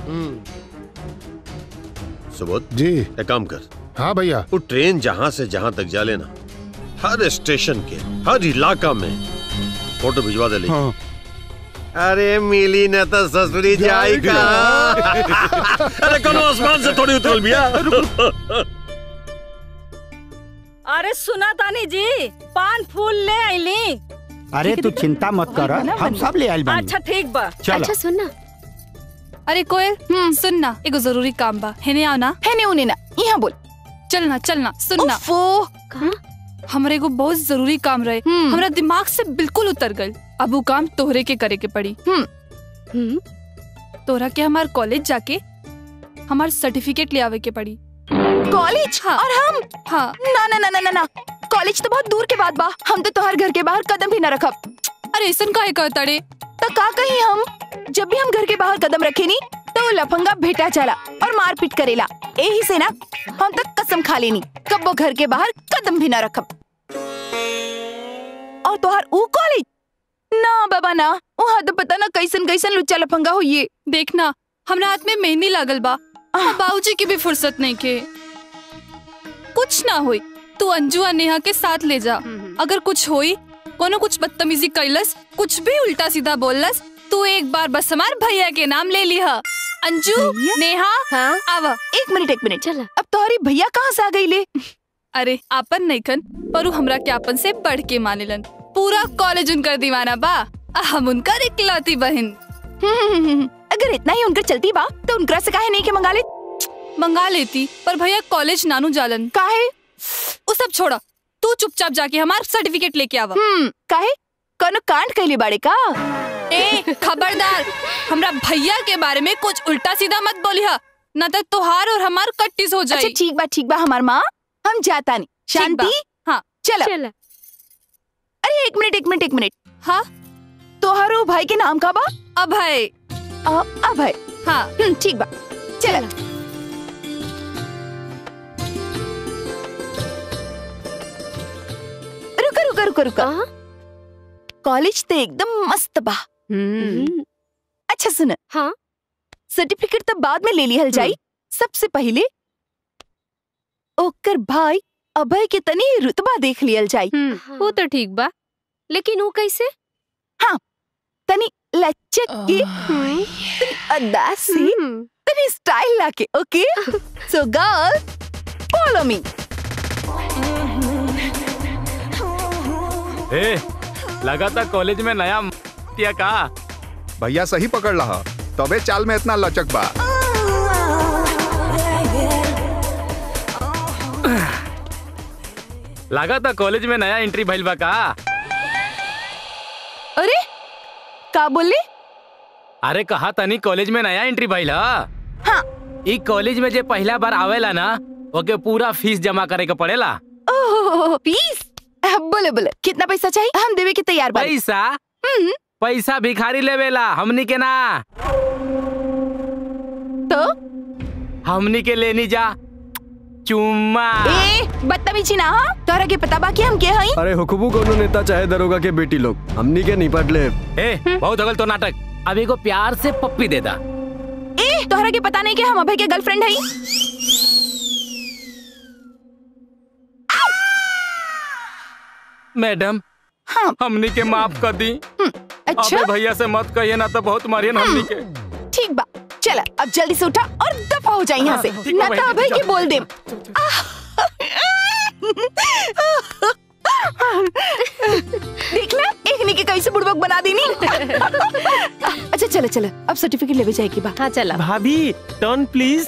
सुबोध जी एक काम कर हाँ भैया वो ट्रेन जहाँ से जहाँ तक जा लेना हर स्टेशन के हर इलाका में फोटो भिजवा दे लेकिन। अरे मिली न तो ससुरी जाई का अरे कोनो आसमान से थोड़ी उतरल बिया अरे सुना तानी जी पान फूल ले आईली अरे तू चिंता मत कर हम सब ले आइल बानी अच्छा ठीक बा चलो। अच्छा, सुन ना अरे कोयल सुन ना एगो जरूरी काम बा हेने आओ ना हेने उने ना यहाँ बोल चलना चलना सुन ना वो हमरा एगो बहुत जरूरी काम रहे हमरा दिमाग से बिल्कुल उतर गल अब वो काम तोहरे के करे के पड़ी तोहरा के हमार कॉलेज जाके हमार सर्टिफिकेट ले आवे के पड़ी कॉलेज और हम हाँ ना ना ना ना ना ना कॉलेज तो बहुत दूर के बाद बा हम तो तोहर घर के बाहर कदम भी न रखब अरे ऐसन काहे कहतड़े तो का कही हम जब भी हम घर के बाहर कदम रखे नी तो वो लफंगा भेटा चला और मारपीट करेला यही से ना हम तक कसम खा लेनी कब वो घर के बाहर कदम भी ना रखब और तोहर ऊ कॉलेज ना बाबा ना वहाँ तो पता ना कैसन कैसन लुच्चा लफंगा हो ये देखना हमरा हाथ में मेहंदी लागल बा बाबूजी की भी फुर्सत नहीं के कुछ ना होई तू अंजू और नेहा के साथ ले जा अगर कुछ होई कोनो कुछ बदतमीजी कैलस कुछ भी उल्टा सीधा बोललस तू एक बार बस हमार भैया के नाम ले लिहा अंजू नेहा हाँ? आवा एक मिनट एक मिनट चल अब तोहरी भैया कहाँ से आ गई ले अरे आपन नैखन पर उ हमरा के आपन से बढ़ के मानेलन पूरा कॉलेज उनकर दीवाना बा आ हम उनकर इकलौती बहन अगर इतना ही उनकर चलती बा तो उनकरा से काहे नहीं के मंगा ले मंगा लेती पर भैया कॉलेज नानू जालन काहे वो सब छोड़ा तू चुपचाप जाके हमार सर्टिफिकेट लेके आवा हम्म काहे कोनो कांड कैले बाड़े का ए खबरदार हमरा भैया के बारे में कुछ उल्टा सीधा मत बोलिहा न तो तोहार और हमार कट्टिस हो जाए अच्छा ठीक बा ठीक बा हमार माँ हम जाता नहीं शांति हाँ चलो अरे एक मिनट एक मिनट एक मिनट हाँ तोहारो भाई के नाम का बा अभय अभय हाँ ठीक बा चल रुका रुका रुका रुका कॉलेज तो एकदम मस्त बा अच्छा सुन हाँ सर्टिफिकेट तो बाद में ले लिहल जाई सबसे पहले ओकर भाई अभय के तनी रुतबा देख लियल जाई वो तो ठीक बा लेकिन वो कैसे हाँ तनी लचक के तनी अदा से तनी स्टाइल लाके okay so girl follow me ए लगा था कॉलेज में नया किया का भैया सही पकड़ रहा तबे चाल में इतना लचक बा लगा था कॉलेज में नया एंट्री भइल बा का अरे का बोले अरे कहा तनी कॉलेज में नया एंट्री भइल ह हाँ ई कॉलेज में जे पहला बार आवेला ना ओके पूरा फीस जमा करे के पड़ेला ओह प्लीज बोले बोले कितना पैसा चाहिए हम देवे के तैयार बा पैसा पैसा भिखारी लेवेला हमनी के ना तो हमनी के लेनी जा चुम्मा ए बदतमीजी ना हाँ तोहरा के पता बा कि हम के हई अरे हुकुबू कोनो नेता चाहे दरोगा के बेटी लोग हमनी के निपट ले ए बहुत अगल तो नाटक अब एगो प्यार से पप्पी दे दा ए तोहरा के पता नहीं कि हम अभय के गर्लफ्रेंड हई मैडम हाँ हमनी के माफ कर दी अच्छा अबे भैया से मत कहिए ना तो बहुत मारियन हमनी के ठीक बा चल अब जल्दी से उठा और दफा हो जाए यहाँ से हाँ, ठीक बा ना तो बहन, अभय चल। के बोल दे देख ला एक ने के कैसे बुड़बक बना देनी अच्छा चलो चलो अब सर्टिफिकेट लेवे जाए की बा हाँ चला भाभी टर्न प्लीज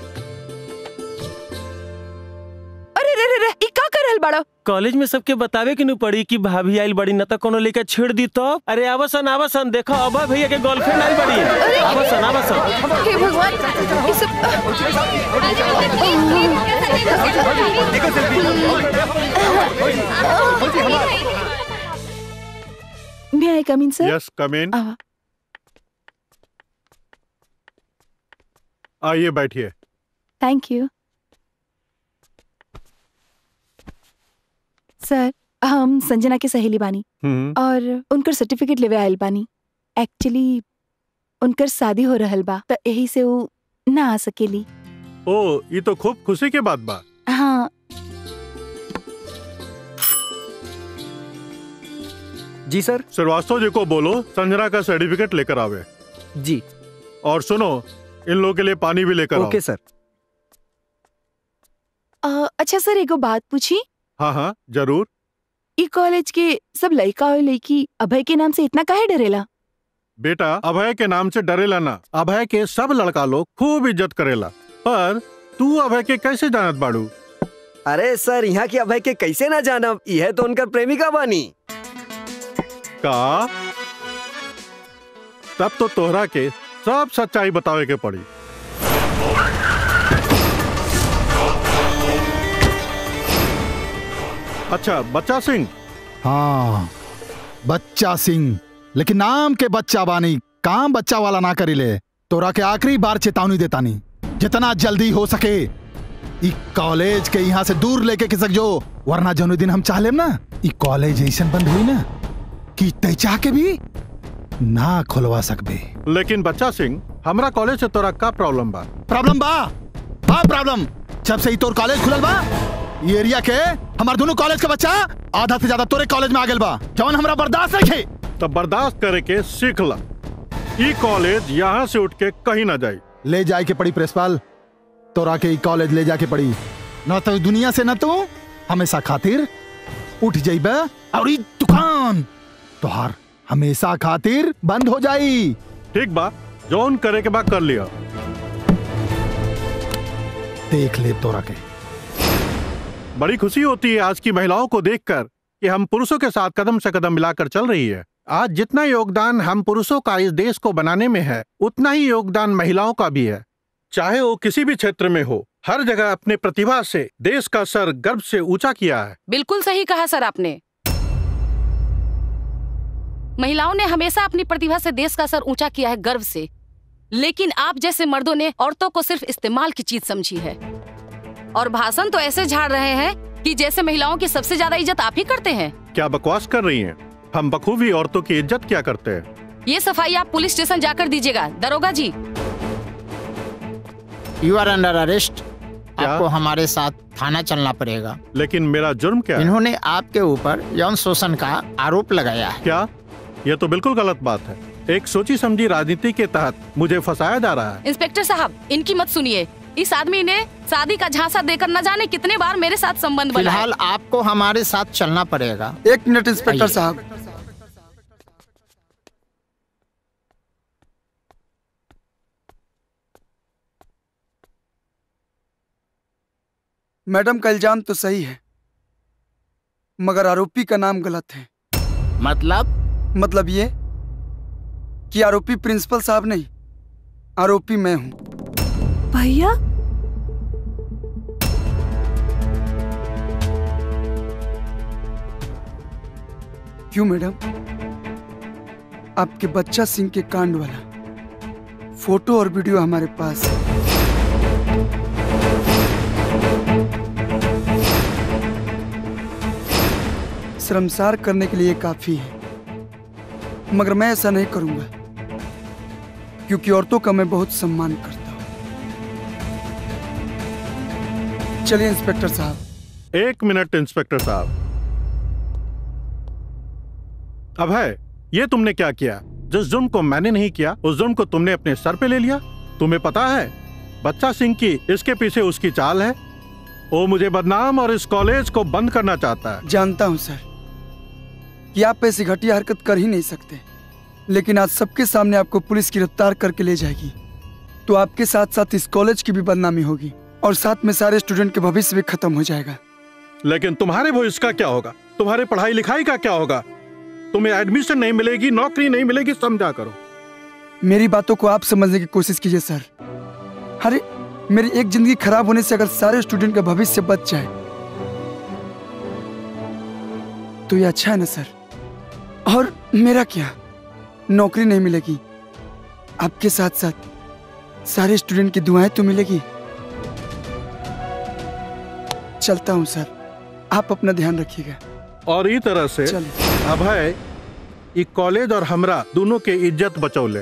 अरे रे रे रे ई का करल बड़ा कॉलेज में सबके बतावे के नु पड़ी कि भाभी आइल बड़ी न त कोनो लेके छेड़ दी तो अरे आवासन आवासन देखो अबा भैया के गर्लफ्रेंड आइल बड़ी आवासन आवासन हे भगवान ये सब May I come in, sir? Yes come in आवा। आइए बैठिए थैंक यू सर हम संजना के सहेली बानी हम्म और उनकर सर्टिफिकेट लेवे आयल बानी एक्चुअली उनकर शादी हो रहल बा त यही से वो ना आ सकेली ओ ये तो खूब खुशी के बात बा हाँ जी सर श्रीवास्तव जी को बोलो संजना का सर्टिफिकेट लेकर आवे जी और सुनो इन लोगों के लिए पानी भी लेकर ओके आओ सर अ, अच्छा सर एगो बात पूछी हाँ हाँ जरूर ई कॉलेज के सब लड़का और लड़की अभय के नाम से इतना काहे डरेला बेटा अभय के नाम से डरेला ना अभय के सब लड़का लोग खूब इज्जत करेला पर तू अभय के कैसे जानत बाड़ू अरे सर यहाँ की अभय के कैसे ना जानब यह तो उनकर प्रेमिका बानी का तब तो तोहरा के सब सच्चाई बतावे के पड़ी अच्छा बच्चा सिंह हाँ बच्चा सिंह लेकिन नाम के बच्चा बानी काम बच्चा वाला ना करीले तोरा के आखिरी बार चेतावनी देतानी जितना जल्दी हो सके ई कॉलेज के यहाँ से दूर लेके खिसक जो वरना जनु दिन हम चाह लेम ना ई कॉलेज ऐसा बंद हुई ना कि तय चाह के भी ना खोलवा सकबे लेकिन बच्चा सिंह हमरा कॉलेज से तोरा का प्रॉब्लम बा प्रॉब्लम बा बा प्रॉब्लम जब से ही तोर कॉलेज खुलल बा ये एरिया के हमार दोनों कॉलेज के बच्चा आधा से ज्यादा तोरे कॉलेज में आ गेल बा जवन हमरा बर्दाश्त नहीं तब बर्दाश्त करे के सीख ला ई कॉलेज यहाँ से उठ के कहीं ना जाए ले जाए के पड़ी प्रेसपाल तोरा के ई कॉलेज ले जाके पड़ी न तो दुनिया से न तू हमेशा खातिर उठ जाइबे और ई दुकान तोहार हमेशा खातिर बंद हो जाई ठीक बा जौन करे के बाद कर लिया देख ले तोरा के बड़ी खुशी होती है आज की महिलाओं को देखकर कि हम पुरुषों के साथ कदम से कदम मिलाकर चल रही है आज जितना योगदान हम पुरुषों का इस देश को बनाने में है उतना ही योगदान महिलाओं का भी है चाहे वो किसी भी क्षेत्र में हो हर जगह अपने प्रतिभा से देश का सर गर्व से ऊंचा किया है बिल्कुल सही कहा सर आपने महिलाओं ने हमेशा अपनी प्रतिभा से देश का सर ऊंचा किया है गर्व से लेकिन आप जैसे मर्दों ने औरतों को सिर्फ इस्तेमाल की चीज समझी है और भाषण तो ऐसे झाड़ रहे हैं कि जैसे महिलाओं की सबसे ज्यादा इज्जत आप ही करते हैं क्या बकवास कर रही हैं? हम बखूबी औरतों की इज्जत क्या करते हैं ये सफाई आप पुलिस स्टेशन जाकर दीजिएगा दरोगा जी यू आर अंडर अरेस्ट आपको हमारे साथ थाना चलना पड़ेगा लेकिन मेरा जुर्म क्या है इन्होंने आपके ऊपर यौन शोषण का आरोप लगाया है क्या यह तो बिल्कुल गलत बात है एक सोची समझी राजनीति के तहत मुझे फंसाया जा रहा है इंस्पेक्टर साहब इनकी मत सुनिए इस आदमी ने शादी का झांसा देकर न जाने कितने बार मेरे साथ संबंध बनाया फिलहाल आपको हमारे साथ चलना पड़ेगा एक मिनट इंस्पेक्टर साहब मैडम का इल्जाम तो सही है मगर आरोपी का नाम गलत है मतलब मतलब ये कि आरोपी प्रिंसिपल साहब नहीं आरोपी मैं हूं भैया क्यों मैडम आपके बच्चा सिंह के कांड वाला फोटो और वीडियो हमारे पास है शर्मसार करने के लिए काफी है मगर मैं ऐसा नहीं करूंगा क्योंकि औरतों का मैं बहुत सम्मान करता हूं चलिए इंस्पेक्टर साहब एक मिनट इंस्पेक्टर साहब अभय ये तुमने क्या किया जिस जुर्म को मैंने नहीं किया उस जुर्म को तुमने अपने सर पे ले लिया तुम्हें पता है बच्चा सिंह की इसके पीछे उसकी चाल है वो मुझे बदनाम और इस कॉलेज को बंद करना चाहता है जानता हूं सर कि आप ऐसी घटिया हरकत कर ही नहीं सकते लेकिन आज सबके सामने आपको पुलिस गिरफ्तार करके ले जाएगी तो आपके साथ साथ इस कॉलेज की भी बदनामी होगी और साथ में सारे स्टूडेंट के भविष्य भी खत्म हो जाएगा लेकिन तुम्हारे भविष्य का क्या होगा तुम्हारे पढ़ाई लिखाई का क्या होगा तुम्हें एडमिशन नहीं मिलेगी नौकरी नहीं मिलेगी समझा करो मेरी बातों को आप समझने की कोशिश कीजिए सर अरे मेरी एक जिंदगी खराब होने से अगर सारे स्टूडेंट का भविष्य बच जाए तो ये अच्छा है ना सर और मेरा क्या नौकरी नहीं मिलेगी आपके साथ साथ सारे स्टूडेंट की दुआएं तो मिलेगी चलता हूं सर आप अपना ध्यान रखिएगा और ई तरह से अभय ई कॉलेज और हमरा दोनों के इज्जत बचौले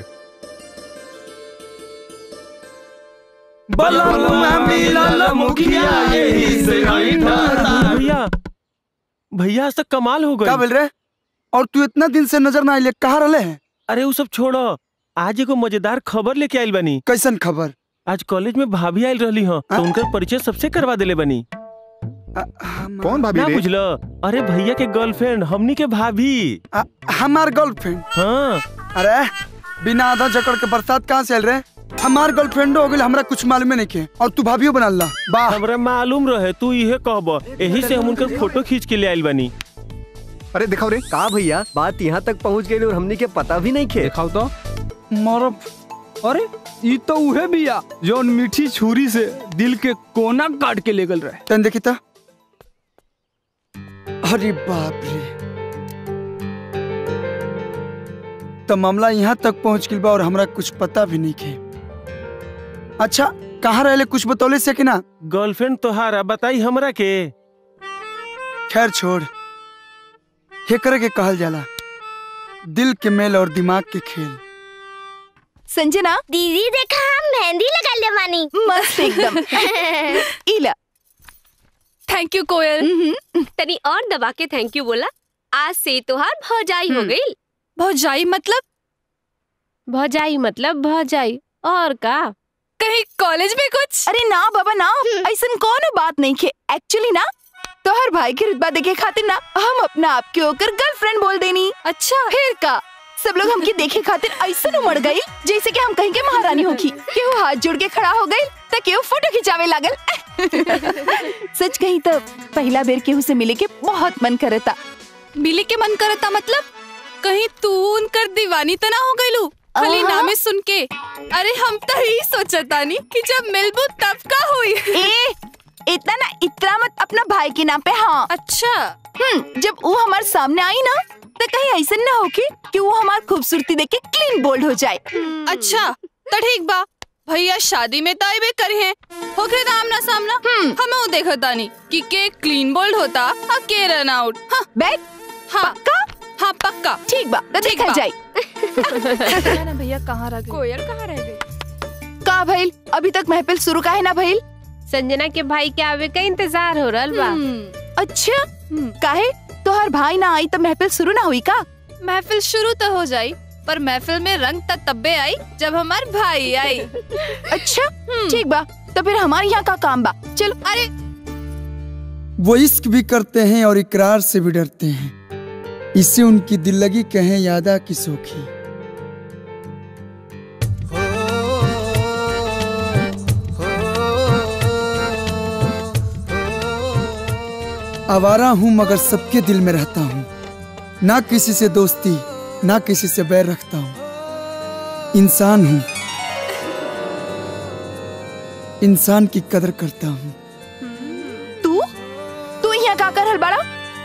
भैया भैया आज तक कमाल हो गई क्या बोल रहे और तू इतना दिन से नजर ना आइले कहाँ रहे हैं अरे वो सब छोड़ो आज एगो मजेदार खबर लेके आइल बनी कैसन खबर आज कॉलेज में भाभी आइल रहली हो तो उनकर परिचय सबसे करवा देले बनी कौन भाभी ना रे? बुझलो अरे भैया के गर्लफ्रेंड हमनी के भाभी हमार गर्लफ्रेंड हाँ अरे बिना आधा जकड़ के बरसात कहाँ से आयल रहे हमार गर्लफ्रेंड हो गई हमरा कुछ मालूम नहीं के और तू भाभियो बना ला वाह हमरा मालूम रहे तू इहे कहब यही से हम उनकर फोटो खींच के ले आइल बनी अरे दिखाओ रे का भैया बात यहाँ तक पहुँच गई और हमने के पता भी नहीं खे दिखाओ तो मरब अरे ई तो उहे बिया जौन मीठी छुरी से दिल के कोना काट के ले गल रहे तन देखी था अरे बाप रे तो मामला यहाँ तक पहुँच गई बा और हमरा कुछ पता भी नहीं के अच्छा कहाँ रहे कुछ बतौले से कि ना गर्लफ्रेंड तोहारा बताई हमरा के खैर छोड़ हे करे के कहल जाला दिल के मेल और दिमाग के खेल संजना दीदी देखा हम मेहंदी लगा ले मानी मस्त एकदम इला थैंक यू कोयल तनी और दबा के थैंक यू बोला आज से तोहार भौजाई हो गई भौजाई मतलब भौजाई मतलब भौजाई और का कहीं कॉलेज में कुछ अरे ना बाबा ना ऐसा कौन बात नहीं खे एक्चुअली ना तोहर भाई के रुतबा देखे खातिर ना हम अपना आप के होकर गर्लफ्रेंड बोल देनी अच्छा फिर का सब लोग हमके देखे खातिर ऐसा उमड़ गई जैसे कि हम कहीं के महारानी होगी केहू हाथ जोड़ के खड़ा हो गई तो केहू फोटो खिंचावे लागल सच कही तो पहला बेर केहू से मिले के बहुत मन करता मिले के मन करता मतलब कहीं तू उनकर दीवानी तो ना हो गईलू खाली आहा। नामे सुन के अरे हम तो ही सोचतानी कि जब मिलबू तब का हुई ए इतना ना इतना मत अपना भाई के नाम पे हाँ अच्छा हम्म जब वो हमारे सामने आई ना तो कहीं ऐसा ना हो कि, कि वो हमार खूबसूरती देख के क्लीन बोल्ड हो जाए अच्छा तो ठीक बा भैया शादी में तो आइबे करे हैं होखे तो आमना सामना हमें वो देखा तानी कि के क्लीन बोल्ड होता और के रन आउट हाँ बैग हाँ पक्का हाँ पक्का ठीक बा तो देखा जाए ना भैया कहाँ रह गए कोयल कहाँ रह गई का भइल अभी तक महफिल शुरू का है ना भइल संजना के भाई के आवे का इंतजार हो रहा बा अच्छा काहे तोहर भाई ना आई तो महफिल शुरू ना हुई का महफिल शुरू तो हो जाई पर महफिल में रंग तब तब्बे आई जब हमार भाई आई अच्छा ठीक बा तो फिर हमारे यहाँ का काम बा चलो अरे वो इश्क भी करते हैं और इकरार से भी डरते हैं इससे उनकी दिल लगी कहें यादा की सोखी आवारा हूं मगर सबके दिल में रहता हूं ना किसी से दोस्ती ना किसी से बैर रखता हूं इंसान हूं इंसान की कदर करता हूं तू तू यहाँ का कर हल बड़ा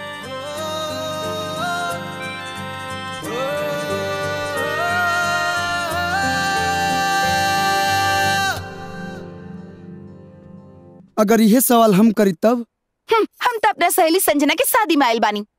अगर यह सवाल हम करी तब हम्म, हम तो अपना सहेली संजना के शादी में आयल बानी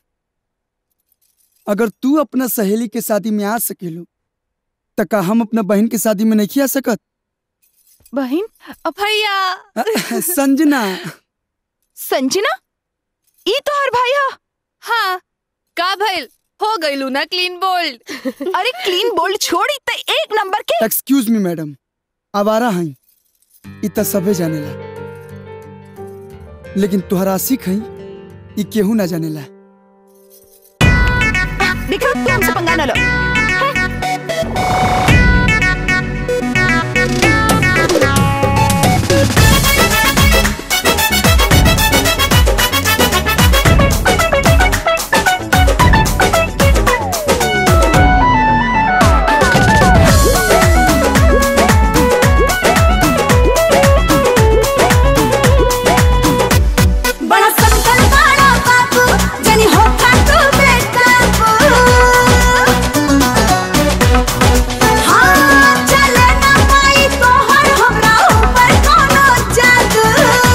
अगर तू अपना सहेली के शादी में आ सकेलो त का हम अपना बहन के शादी में नहीं आ सकत बहन भैया संजना संजना ई तो हर भाई हा हाँ का भइल हो गइलू ना क्लीन बोल्ड अरे क्लीन बोल्ड छोड़ी तो एक नंबर के एक्सक्यूज मी मैडम आवारा हई इत सबे जानेला लेकिन तुहरा आशिक हई ई केहू ना जानेला देखो तू हमसे पंगा न लो बड़ा संकट बड़ा बाबू जनी हो तू बेकाबू हाँ चले ना पाई तोहर हमरा ऊपर कोनो जादू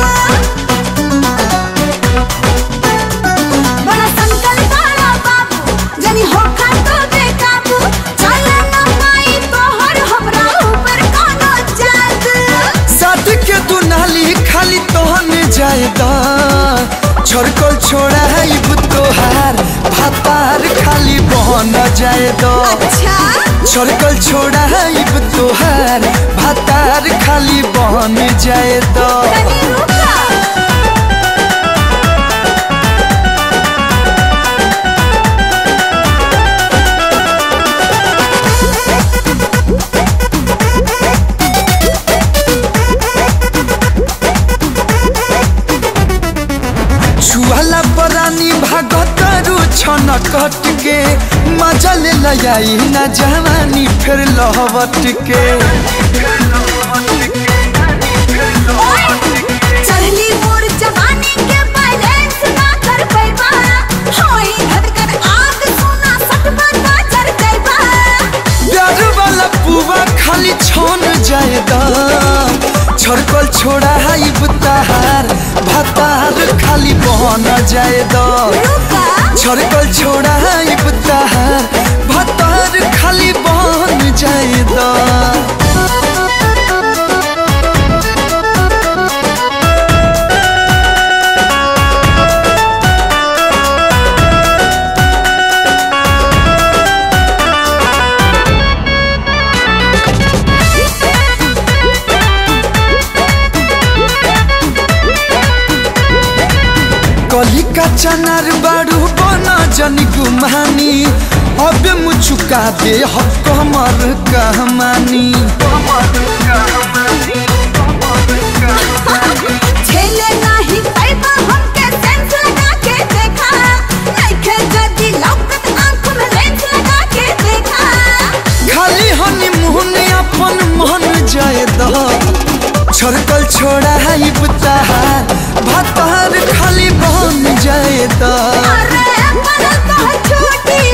बड़ा संकट बड़ा बाबू जनी हो तू बेकाबू चले ना पाई तोहर हमरा ऊपर कोनो जादू साथ के तू नाली खाली तोहन जायदा छोड़कल छोड़ा है तोहार भातार खाली बहन जायदा अच्छा छोड़कल छोड़ा है तोहार भातार खाली बहन जायदा छुआला परानी भागतरु छन कट के मजा ले लयाई ना जवानी फिर लहवट के चढ़ली मोर जवानी के बैलेंस ना कर पैबा होई धड़कन आग सोना सटबा ना चढ़ जाइबा प्यार वाला पुआ खाली छन जायदा छड़कल छोड़ा है बुताहार भातार खाली बहन जायदा छड़कल छोड़ा है बुताहार भातार खाली बहन जायदा कली का चनार बाड़ू बना जनी गुमानी अबे मुचुका दे हक हमर कहमानी झेले नाही पैबा हमके सेंस लगा के देखा नइखे जदी लौकत आंख में लेंस लगा के देखा खाली हनी मुहने अपन मन जाए द छड़कल छोड़ा है बुताहार भातार खाली बन जाए द अरे बनल तो छूटी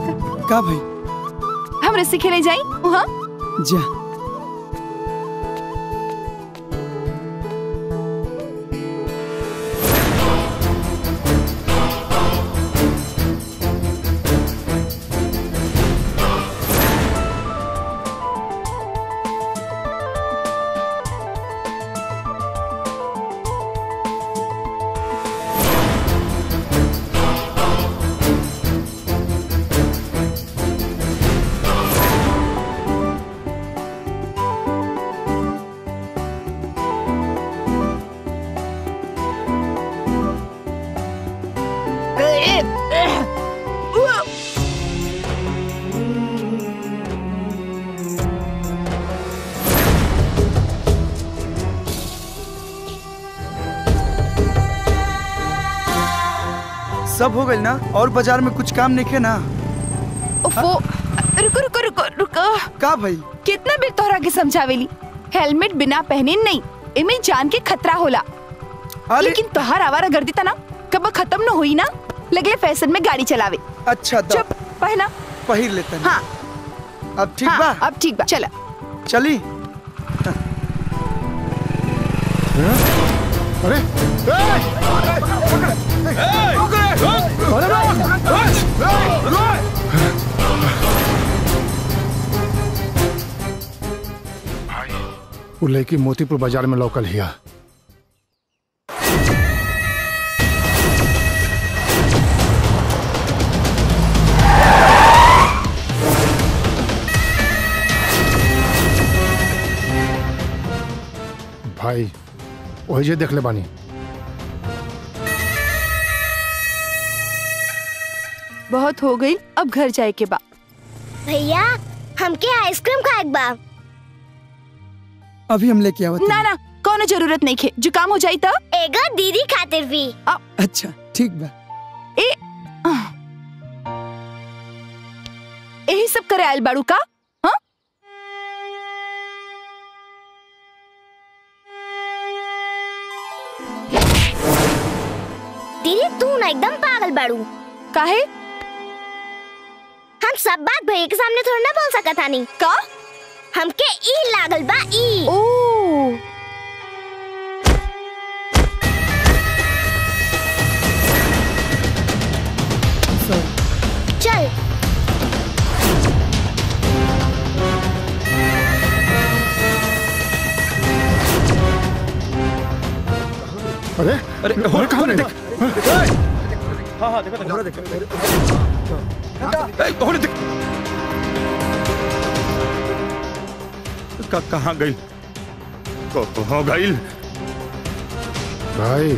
का भाई हम रस्सी खेले जाई वहाँ जा सब हो गई ना और बाजार में कुछ काम नहीं खे ना वो रुको रुको रुको रुको का भाई कितना बेर तोहरा के समझावेली हेलमेट बिना पहने नहीं एमे जान के खतरा होला लेकिन तोहार आवारा गर्दी ता ना कब खत्म न हुई ना लगले फैशन में गाड़ी चलावे अच्छा दो। चुप पहना पहिर लेते हैं हाँ अब ठीक हाँ, बा अब ठीक बा चला चली अरे वो लड़की मोतीपुर बाजार में लोकल हिया भाई वही जे देख ले बानी बहुत हो गई अब घर जाए के बा भैया हमके आइसक्रीम खाए के बा अभी हम लेके आवत ना ना कोनो जरूरत नहीं खे जुकाम हो जाई तो एगो दीदी खातिर भी अच्छा ठीक बा ए यही सब करे आयल बाड़ू का हाँ दीदी तू ना एकदम पागल बाड़ू काहे हम सब बात भैया के सामने थोड़ा ना बोल सकत हनी का हमके ई लागल बा ई ओ चल अरे अरे अरे कहाँ गए? हाँ हाँ देखो देखो देखो होने देख का कहाँ गई को कहाँ गई भाई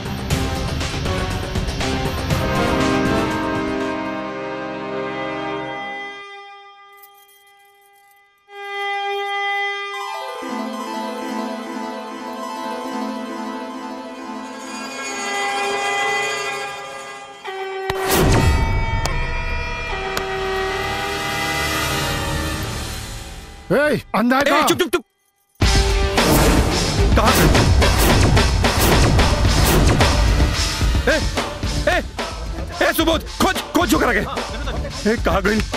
ए, अंधा है ए, कहाँ? चुप चुप चुप कहाँ गई ए ए ए सुबोध खोज खोज जो करा गए ए कहाँ गई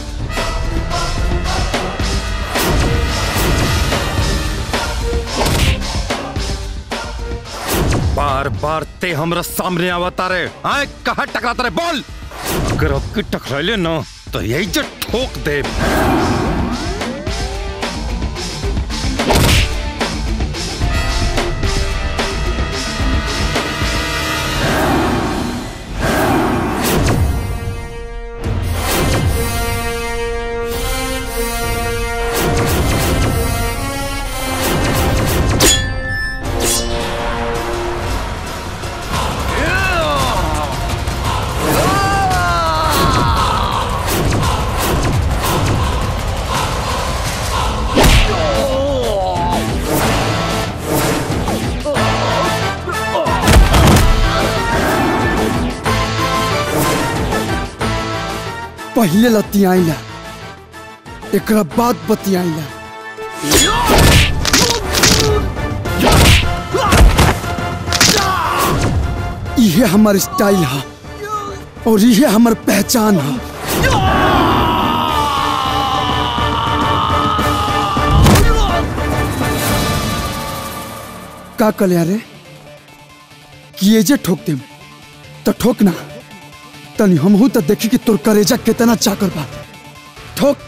बार बार ते हमरा सामने आवता रे आए कहा टकराता रे बोल अगर अब की टकराइले ना तो यही जो ठोक दे पहले लतियाइला एकरा बाद बतियाइला इहे हमर स्टाइल है और इहे हमर पहचान है का कल यारे कि ये जे ठोक देम तो ठोक ना तनी हमहू तो देखी कि तोर करेजा कितना चाकर बा ठोक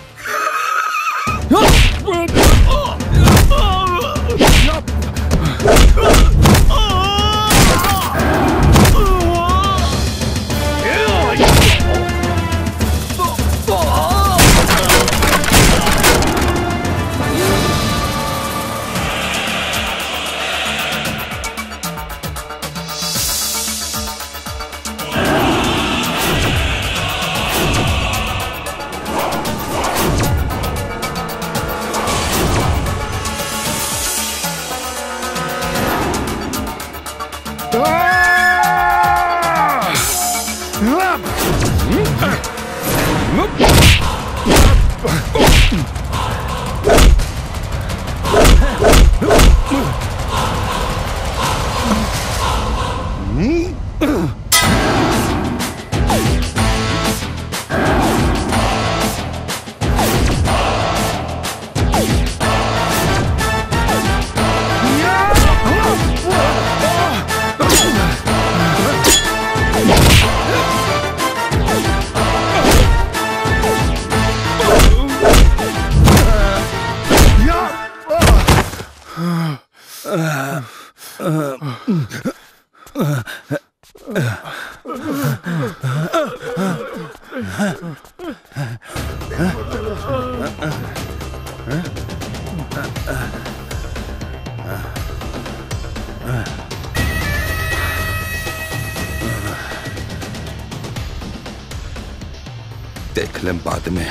देख लें बाद में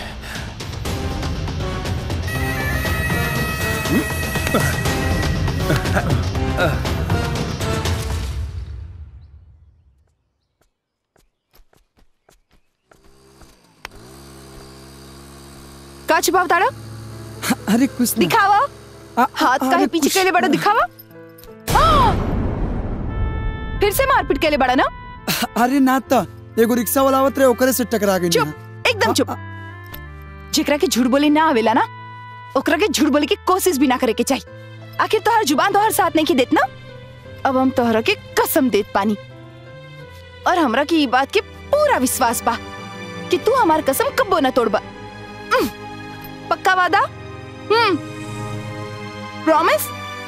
का छुपाव ताड़ा अरे कुछ दिखावा हाथ का है पीछे के लिए बड़ा दिखावा हाँ! फिर से मारपीट के लिए बड़ा ना अरे ना तो एगो रिक्शा वाला आवत रहे ओकरे से टकरा गई चुप एकदम चुप जेकरा के झूठ बोले ना आवेला ना ओकरा के झूठ बोले की कोशिश भी ना करे के चाहिए आखिर तोहर जुबान तोहर साथ नहीं की देत ना अब हम तोहरा के कसम देत पानी और हमरा की ई बात के पूरा विश्वास बा कि तू हमार कसम कब्बो ना तोड़बा उम, पक्का वादा हम्म प्रॉमिस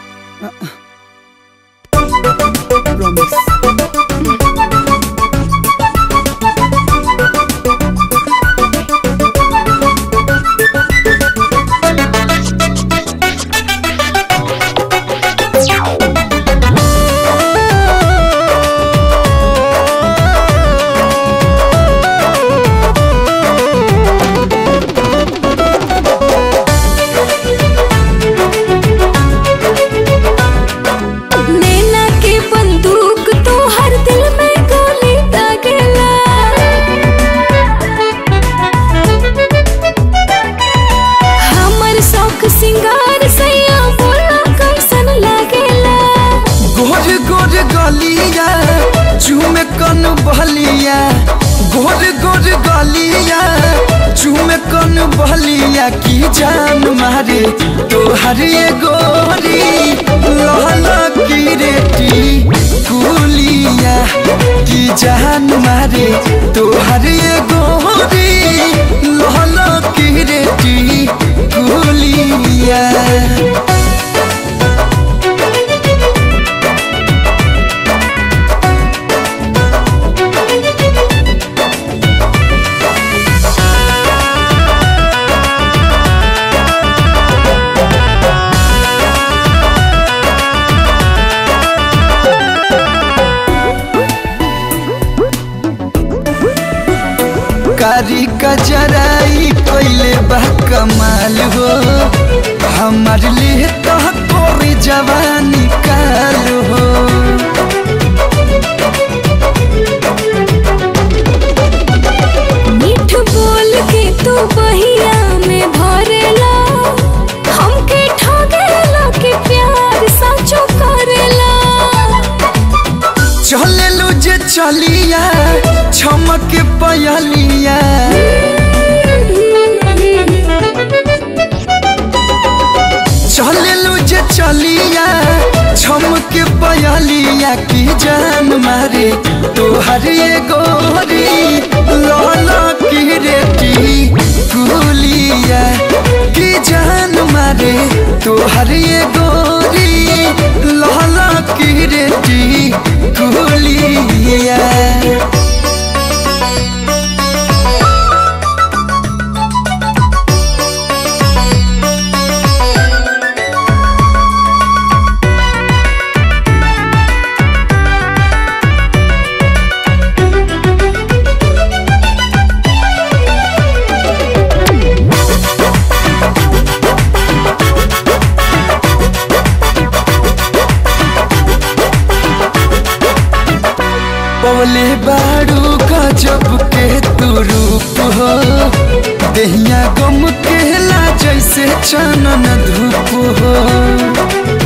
नैना के बंदूक तो हर दिल में गोली दागेला हमर शौक सिंगार सैया बोला कैसन लागेला गोर गोर गलिया चूमे कन बहलिया गोर गोर गलिया चूमे कन बहलिया की जान मारे तोहर ये गोरी लहला की रेटी कुलिया की जान मारे तोहर ये गोरी लहला की रेटी कुलिया कारी कजराई कोइले बा कमाल हो हमार लिए तो कोरी जवानी काल हो मीठ बोल के तू बहिया में भरेला हमके ठगेला के प्यार सचो करेला चले लो जे चलिया छमक पयलिया देहिया गम केला जैसे चानन धूप हो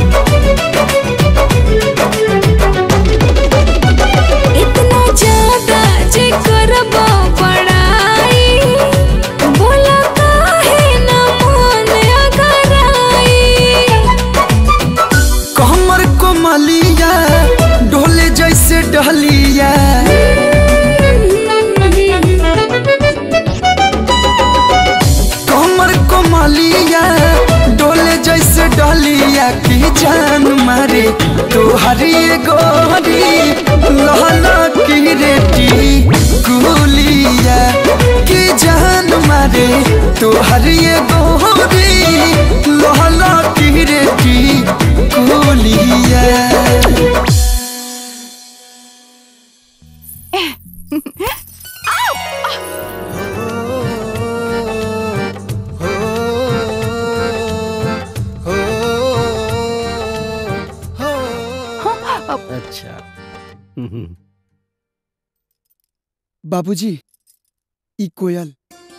इतना ज्यादा जे करबो पढ़ाई बोला काहे न मन अगराई कमर कोमलिया ढोले जैसे डहलिया कमर कोमलिया डोले जैसे डहलिया की जान मारे तोहरी गोरी लहला की रेटी गुलिया की जान मारे तोहरी गोरी लहला की रेटी गुलिया अच्छा बाबूजी ई कोयल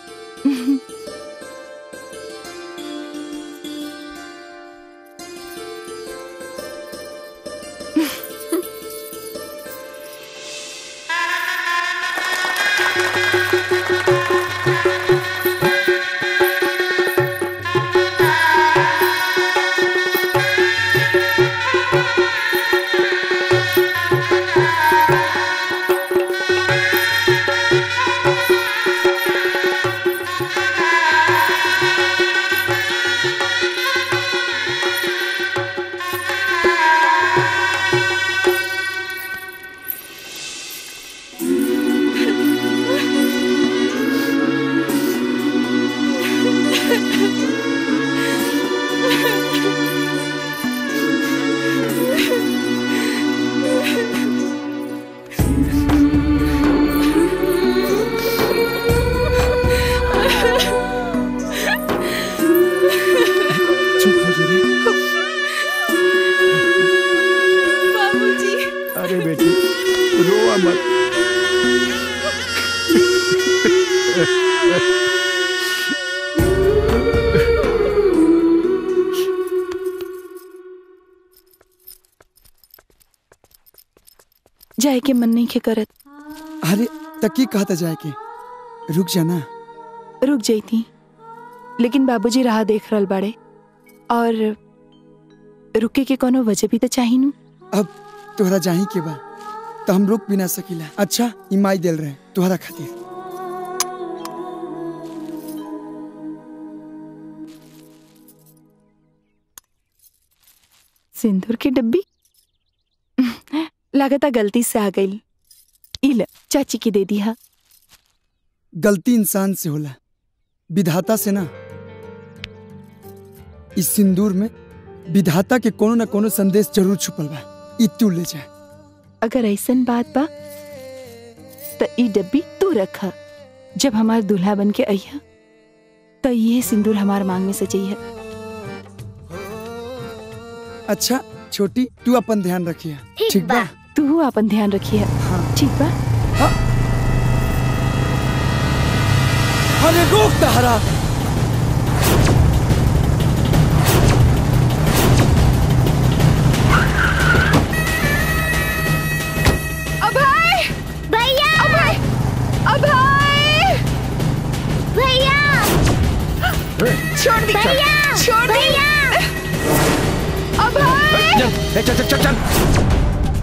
अरे बेटी रोआ मत जाए के मन नहीं के करत अरे तकी कहता जाए के रुक जाना रुक जाती लेकिन बाबूजी राह देख रहल बाड़े और रुके के कोनो वजह भी तो चाही नु अब तोहरा जाही के बा तो हम रुक भी ना सकीला अच्छा इमाई दिल रहे तोहरा खातिर सिंदूर की डब्बी लागता गलती से आ गई इल चाची की दे दिया गलती इंसान से होला विधाता से ना इस सिंदूर में विधाता के कोनो न कोनो संदेश जरूर छुपल बा ई तू ले जा अगर ऐसन बात बा तो ई डब्बी तू रखा जब हमार दूल्हा बन के अइहा तो ये सिंदूर हमार मांग में सजइहा अच्छा छोटी तू अपन ध्यान रखिया ठीक बा तू अपन ध्यान रखिए ठीक बा अरे रोक तहरा अभय भैया अभय अभय भैया छोड़ दी भैया छोड़ दी भैया अभय चल चल चल चल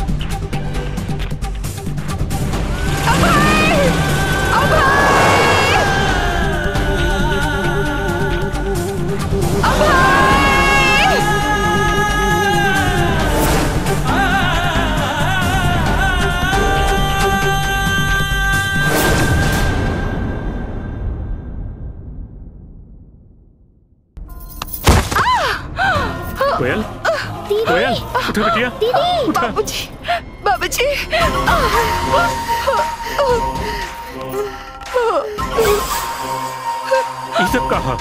कोयल कोयल उठो बिटिया दीदी बाबूजी बाबूजी ये सब कहा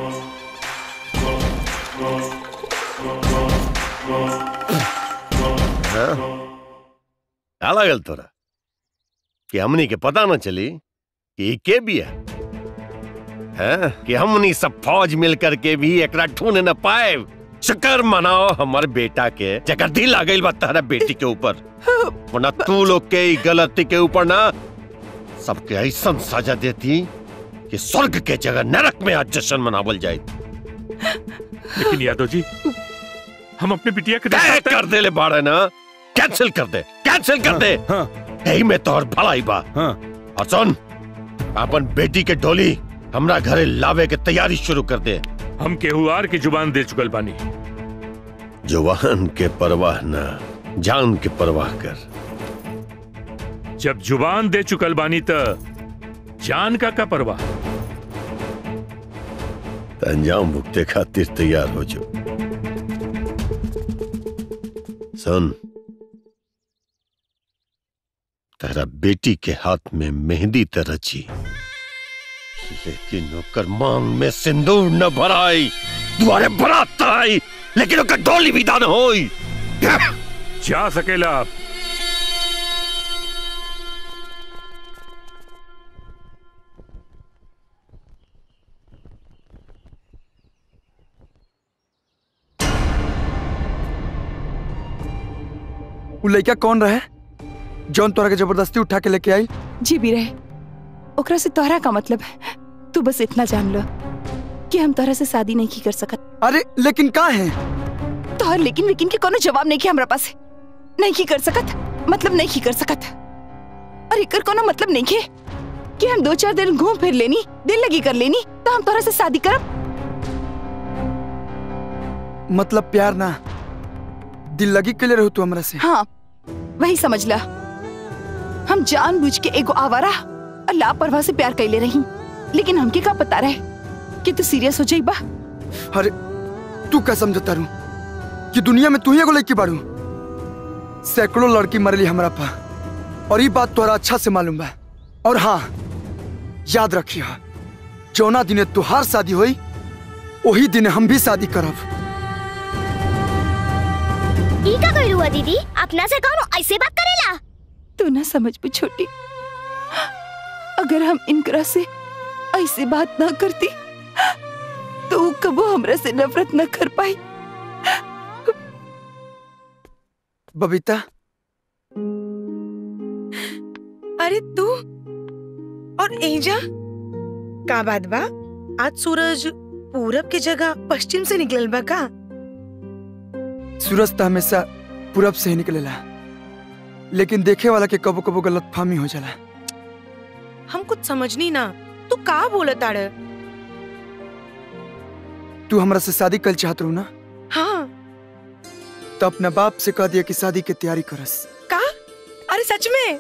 हाँ? क्या लागल तोरा कि हमनी के पता न चली कि ई के बिया है कि हमनी सब फौज मिल करके भी एकरा ढूंढ न पाए शुक्र मनाओ हमर बेटा के जगह दिल आ गई बा तहरा बेटी के ऊपर वरना तू लोग के ई गलती के ऊपर ना सबके ऐसा सजा देती कि स्वर्ग के जगह नरक में आज जश्न मनावल जाए लेकिन यादव जी हम अपने बिटिया के तय कर दे ले बाड़े ना कैंसिल कर दे कैंसिल कर दे यही में तोहर भलाई बा और सुन अपन बेटी के डोली हमरा घरे लावे के तैयारी शुरू कर दे हम केहुआर की जुबान दे चुकल बानी जवान के परवाह न जान के परवाह कर जब जुबान दे चुकल बानी त जान का का परवाह त अंजाम भुगते खातिर तैयार हो जो सुन तेरा बेटी के हाथ में मेहंदी त रची लेकिन ओकर मांग में सिंदूर न भराई दुआरे बरात त आई लेकिन ओकर डोली विदा न होई जा सकेला आप उ लड़का कौन रहे जौन तोरा के जबरदस्ती उठा के लेके आई जी भी रहे ओकरा से तोहरा का मतलब है तू बस इतना जान लो कि हम तोहरा से शादी नहीं की कर सकत अरे लेकिन का है तोहर लेकिन लेकिन के कोनो जवाब नहीं की हमरा पास नहीं की कर सकत मतलब नहीं की कर सकत और एकर कोनो मतलब नहीं के कि हम दो चार दिन घूम फिर लेनी दिल लगी कर लेनी तो हम तोहरा से शादी करब मतलब प्यार ना दिल लगी के लिए रहू तू हमरा से हाँ वही समझ ला हम जानबूझ के एगो आवारा और लापरवाह से प्यार कैले रही लेकिन हमके का पता रहे कि तू सीरियस हो जाइबा अरे तू क्या समझता रू कि दुनिया में तू ही एगो लड़की बारू सैकड़ों लड़की मरली हमरा पा और ये बात तोरा अच्छा से मालूम बा और हाँ याद रखिए जौना दिने तुहार शादी हुई वही दिन हम भी शादी करब ई का कइल हुआ दीदी अपना से कौन ऐसे बात करेला तू ना समझ भी छोटी अगर हम इनकरा से ऐसे बात ना करती तो ऊ कबो हमरा से नफरत न कर पाई बबीता अरे तू और एजा का बात बा आज सूरज पूरब के जगह पश्चिम से निकलल बा का सूरज तो हमेशा पूरब से ही निकलेला लेकिन देखे वाला के कबो कबो गलत फहमी हो जाला हम कुछ समझनी ना तू का बोलत आड़ तू हमरा से शादी कल चाहत रहू ना हाँ तो अपना बाप से कह दिया कि शादी की तैयारी करस का अरे सच में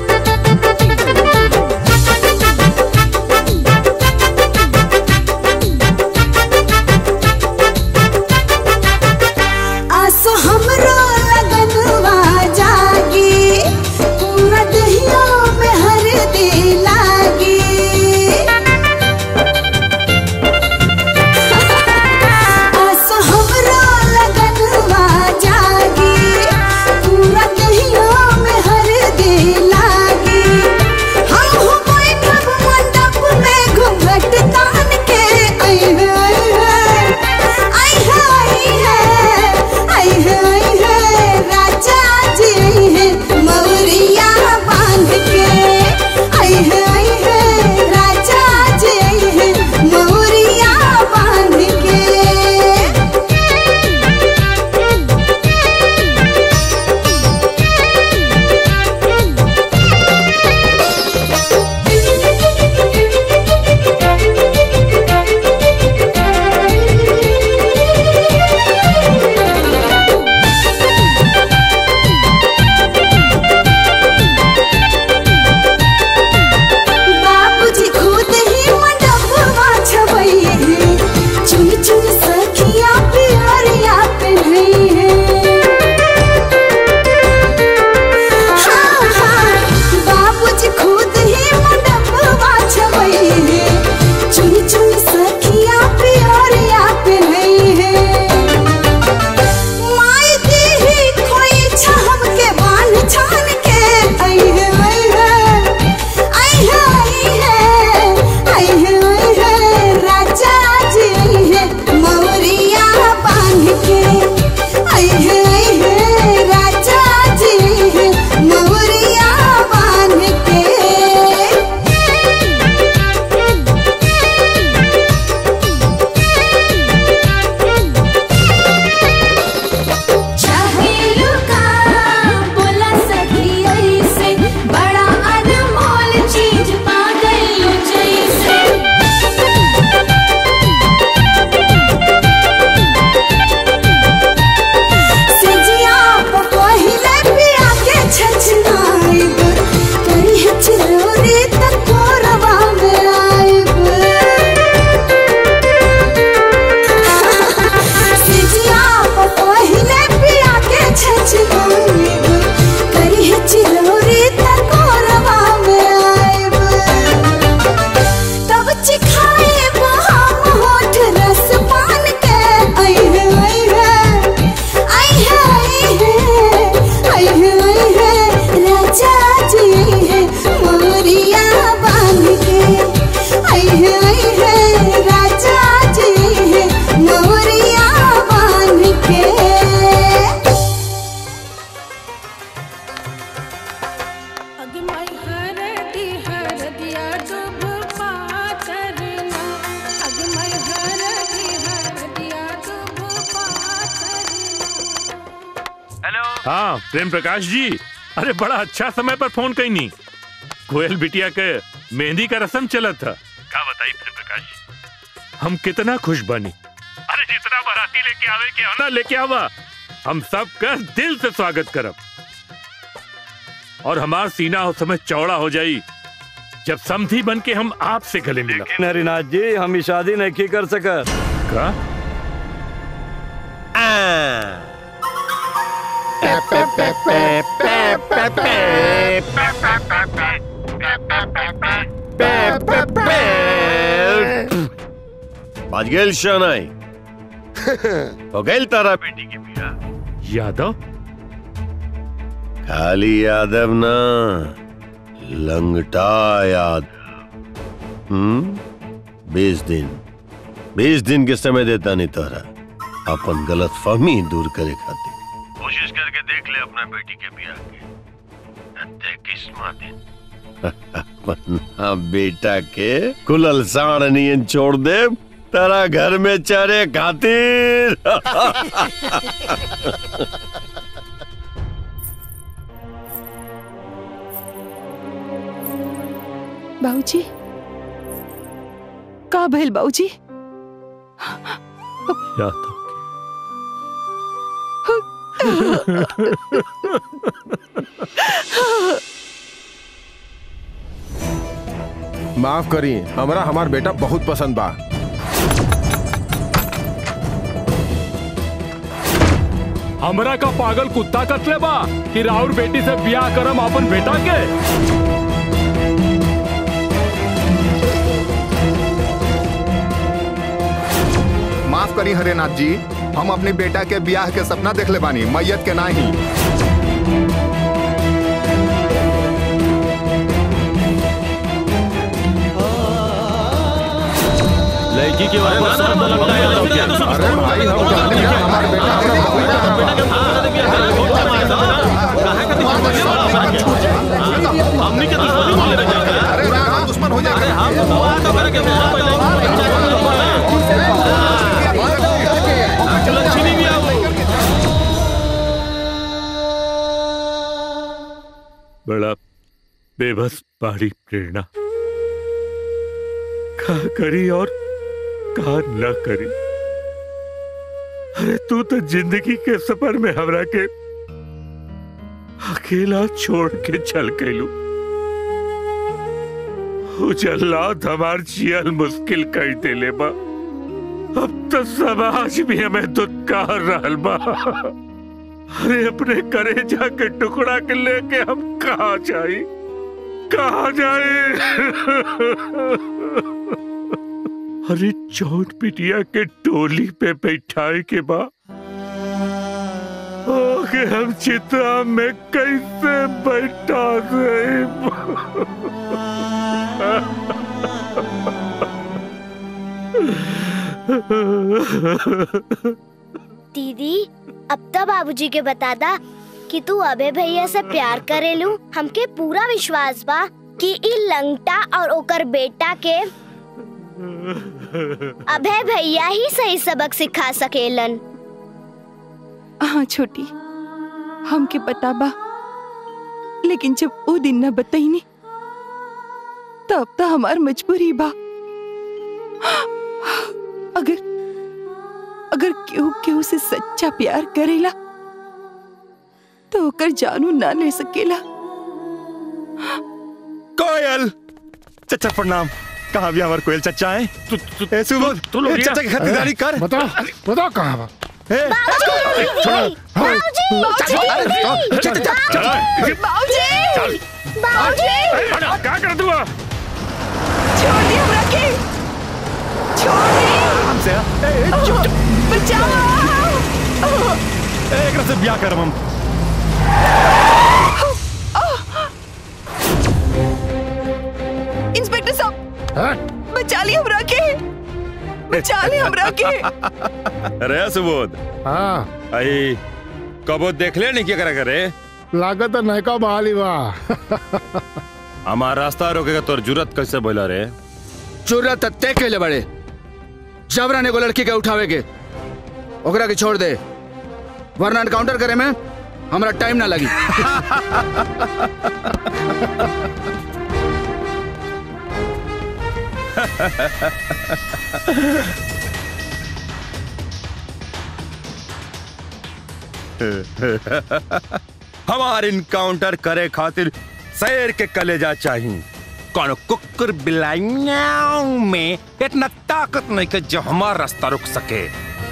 Thank you. हाँ प्रेम प्रकाश जी अरे बड़ा अच्छा समय पर फोन कई नहीं कोयल बिटिया के मेहंदी का रस्म चला था का बताई प्रेम प्रकाश जी हम कितना खुश बनी अरे जितना बाराती लेके आवे के आना लेके आवा हम सब का दिल से स्वागत करब और हमार सीना उस समय चौड़ा हो जाई जब समधी बन के हम आपसे गले मिला हरिनाथ जी हम ई शादी नहीं कर सकत का बाज गेल शनाई हो गई तारा बेटी के बिया यादव खाली यादव ना लंगटा याद हम्म बीस दिन बीस दिन के समय देता नहीं तोहरा अपन गलत फहमी दूर करे खातिर कोशिश करके देख ले अपना बेटी के बिया के किस्मा दिन अपना बेटा के कुलल साण नियन छोड़ दे तारा घर में चरे खातिर बाबूजी का भइल बाबूजी यादव माफ करी हमरा हमार बेटा बहुत पसंद बा हमरा का पागल कुत्ता कतले बा कि राउर बेटी से ब्याह करम अपन बेटा के माफ करी हरेनाथ जी हम अपने बेटा के ब्याह के सपना देख ले बानी मैयत के नाही लड़की के ऊपर सर तो लगता है यादव के। अरे भाई हम जानते हैं हमारे बेटा हमनी के दुश्मनी बोले रह जाएगा अरे ना हम दुश्मन हो जाएंगे हम तो बुआ तो करे के बुआ पहले लक्ष्मी भी आओ बड़ा बेबस बाड़ी प्रेरणा का करी और का न करी अरे तू तो जिंदगी के सफर में हमरा के अकेला छोड़ के चल गयलू उजल्लात हमार जियल मुश्किल कर देले बा अब तो समाज भी हमें दुत्कार रहल बा अरे अपने करेजा के टुकड़ा के लेके हम कहा जाए कहा जाए अरे चौट पिटिया के टोली पे बैठाए के बाद ओके हम चिता में कैसे बैठा गए दीदी अब तो बाबूजी के बता दा कि तू अबे भैया से प्यार करेलू हमके पूरा विश्वास बा कि ई लंगटा और ओकर बेटा के अभय भैया ही सही सबक सिखा सकेलन हाँ छोटी हमके पता बा लेकिन जब वो दिन न बताईनी तब तो हमार मजबूरी बा अगर अगर केहू केहू से सच्चा प्यार करेला तो ओकर जानू ना ले सकेला कोयल चचा प्रणाम कहाँ भी हमार कोयल चचा है तू तू ए सुबोध तू लोग ए, चाचा की खरीदारी कर बताओ बताओ कहाँ बा ए, क्या कर दूँ छोड़ दी हमरा के छोड़ दी हमसे ए, ए, चुप चुप बचाओ ए, एकरा से ब्याह करम हम इंस्पेक्टर साहब बचा ली हमरा के बचा ली हमरा के अरे सुबोध हाँ आई कबो देख ले नहीं क्या करा करे लागत है नयका बहाली बा हमार रास्ता रोकेगा तोर जुरत कैसे बोला रे जरूरत तय कैले बड़े जबरन एगो लड़की के उठावे के ओकरा के छोड़ दे वरना एनकाउंटर करे में हमारा टाइम ना लगी हमार इनकाउंटर करे खातिर शेर के कलेजा चाहिए कौन कुकुर बिलाइयाओं में इतना ताकत नहीं कि जो हमारा रास्ता रुक सके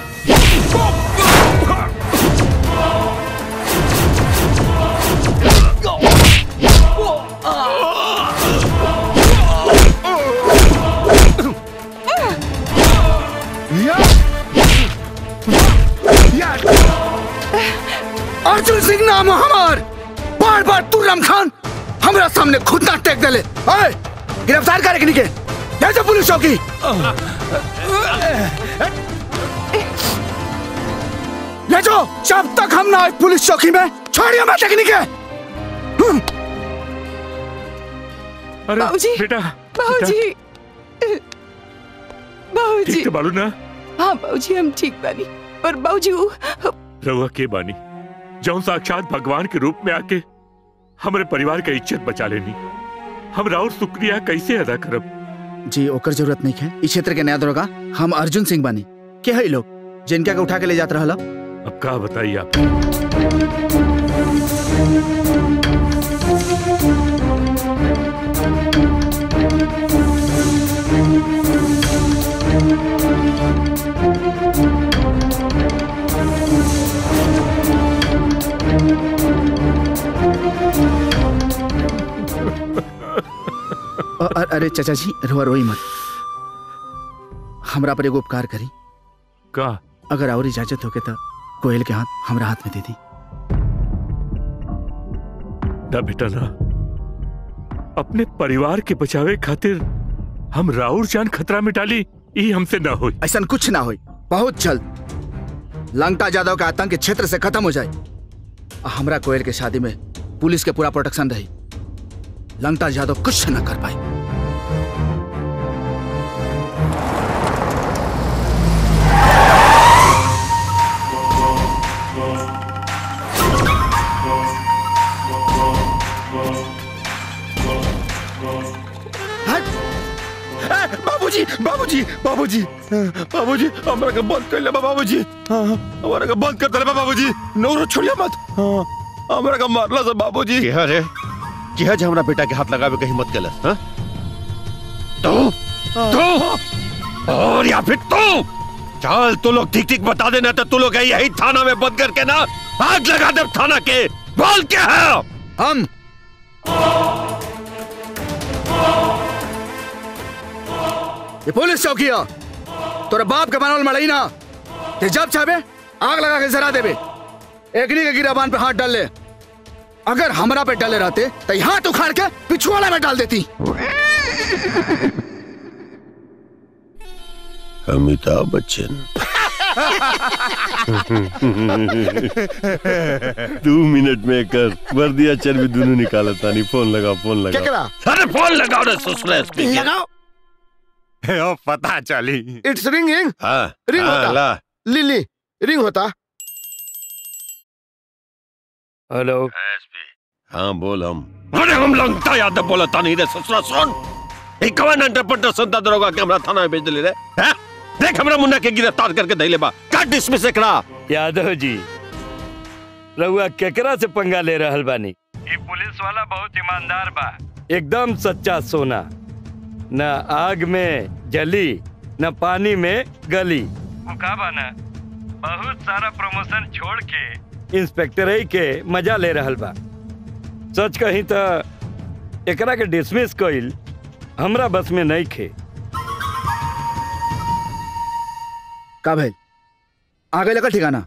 अर्जुन सिंह नाम है हमार बार बार तू रमखान हमरा सामने खुद ना टेक देले ओए गिरफ्तार करे के जैसे पुलिस चौकी ले जाओ जब तक हम ना आए पुलिस चौकी में छोड़िए मैं टेकनी के अरे बाबूजी बेटा बाबूजी बाबूजी ठीक तो बालू ना हाँ बाबूजी हम ठीक बानी पर बाबूजी वो रहुआ के बानी जौन साक्षात भगवान के रूप में आके हमारे परिवार का इज्जत बचा लेनी हम राउर शुक्रिया कैसे अदा करब जी ओकर जरूरत नहीं है इस क्षेत्र के नया दरोगा हम अर्जुन सिंह बानी के है लोग जिनका के उठा के ले जात रहला अब का बताइए आप अ- अ- अरे चाचा जी रोआ रोई मत हमरा पर एगो उपकार करी का अगर और इजाजत होके तो कोयल के हाथ हमरा हाथ में दे दी ना बेटा ना अपने परिवार के बचावे खातिर हम राउर जान खतरा में डाली ई हमसे ना हो ऐसा कुछ ना हो बहुत जल्द लंका यादव का आतंक इस क्षेत्र से खत्म हो जाए आ हमरा कोयल के शादी में पुलिस के पूरा प्रोटेक्शन रही लंका यादव कुछ न कर पाए बाबूजी बाबूजी बाबूजी बाबूजी हमरा के बंद कर ले बाबूजी हाँ, हमरा के बंद कर दे बाबूजी नौरो छोड़िया मत हाँ, हमरा के मारला से बाबूजी क्या रे क्या जे हमरा बेटा के हाथ लगावे कहीं मत गलत हाँ तू तू और या फिर तू चल तू लोग ठीक ठीक बता देना तो तू लोग यही थाना में बंद करके ना आग लगा दे थाना के बोल क्या है हम ये पुलिस चौकी है तोरा बाप के बनल मड़ई ना ते जब चाहे आग लगा के जरा देबे एकनी के गिराबान पे हाथ डाल ले अगर हमरा पे डाले रहते तो हाथ उखाड़ के पिछुआड़ा में डाल देती अमिताभ बच्चन दो मिनट में कर वर्दिया चर्बी दोनों निकाला तानी फोन लगा फोन लगा केकरा? अरे फोन लगाओ रे ससुरे लगाओ ओ पता चली इट्स रिंगिंग हाँ रिंग हाँ, होता ला लिली रिंग होता हेलो हाँ बोल हम अरे हम लंगता यादव बोला तानी रे ससुरा सुन एक कवन अंडरपटर संता दरोगा के हमरा थाना में भेज दिले रे हैं देख हमरा मुन्ना के गिरफ्तार करके धइले बा का डिसमिस एकरा यादव जी रहुआ केकरा से पंगा ले रहल बानी ये पुलिस वाला बहुत ईमानदार बा एकदम सच्चा सोना न आग में जली न पानी में गली वो का बा ना बहुत सारा प्रमोशन छोड़ के इंस्पेक्टर के मजा ले रहल बा सच कही तो एकरा के डिसमिस कइल हमरा बस में नहीं खे का भइल आगे लगा ठिकाना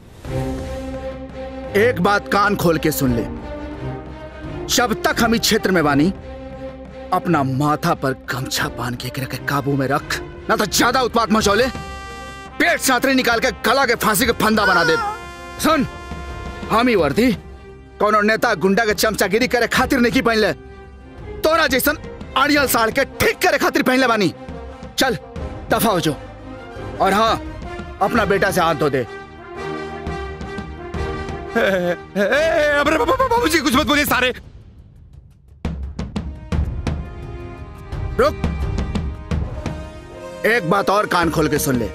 एक बात कान खोल के सुन ले जब तक हम इस क्षेत्र में बानी अपना माथा पर गमछा बांध के एकरा के काबू में रख ना तो ज्यादा उत्पात मचौले पेट सातरी निकाल के गला के फांसी के फंदा बना दे सुन हम ही वर्दी कौनो नेता गुंडा के चमचागिरी करे खातिर नहीं की पहन ले तोरा जैसन अड़ियल साड़ के ठीक करे खातिर पहन ले बानी चल दफा हो जो और हाँ अपना बेटा से हाथ धो दे अरे बाबूजी कुछ मत बोलिए सारे रुक एक बात और कान खोल के सुन ले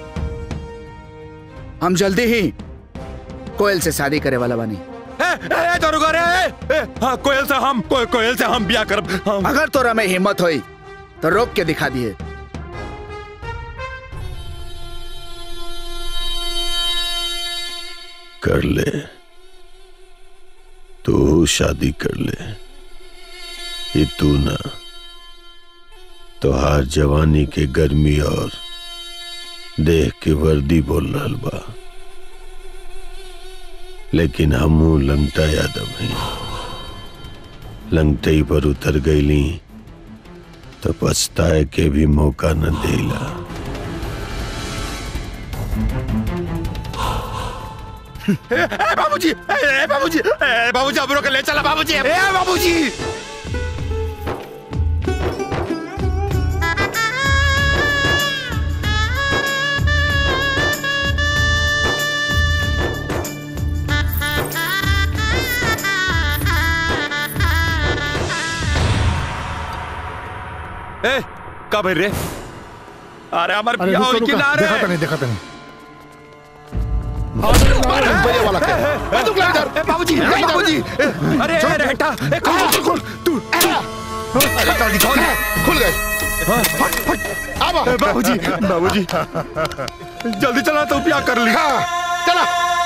हम जल्दी ही कोयल से शादी करे वाला बनी ए, तो रुको रे ए, ए, हाँ, कोयल से हम को, कोयल से हम ब्याह करब हम अगर तोरा में हिम्मत होई तो रोक के दिखा दिए कर ले तू शादी कर ले ये तू ना तोहार जवानी के गर्मी और देख के वर्दी बोल रहल बा लेकिन हमू लंगटा यादव हैं लंगटई पर उतर गईली तो पछताए के भी मौका न देला ए, ए, बाबूजी ए, ए, बाबूजी ए, बाबूजी अब रोक ले चला बाबूजी ए बाबूजी ए का भर रे अरे हमार अरे बियाह रुको होई कि रुको ना रे देखा तनी देखा तनी वाला के ए, तू इधर ए, बाबूजी ए, बाबूजी ए, अरे ए, रे हटा ए, खोल खोल खोल तू अरे जल्दी खोल खुल गए फट फट अब बाबूजी बाबूजी जल्दी चला तो ब्याह कर ली चला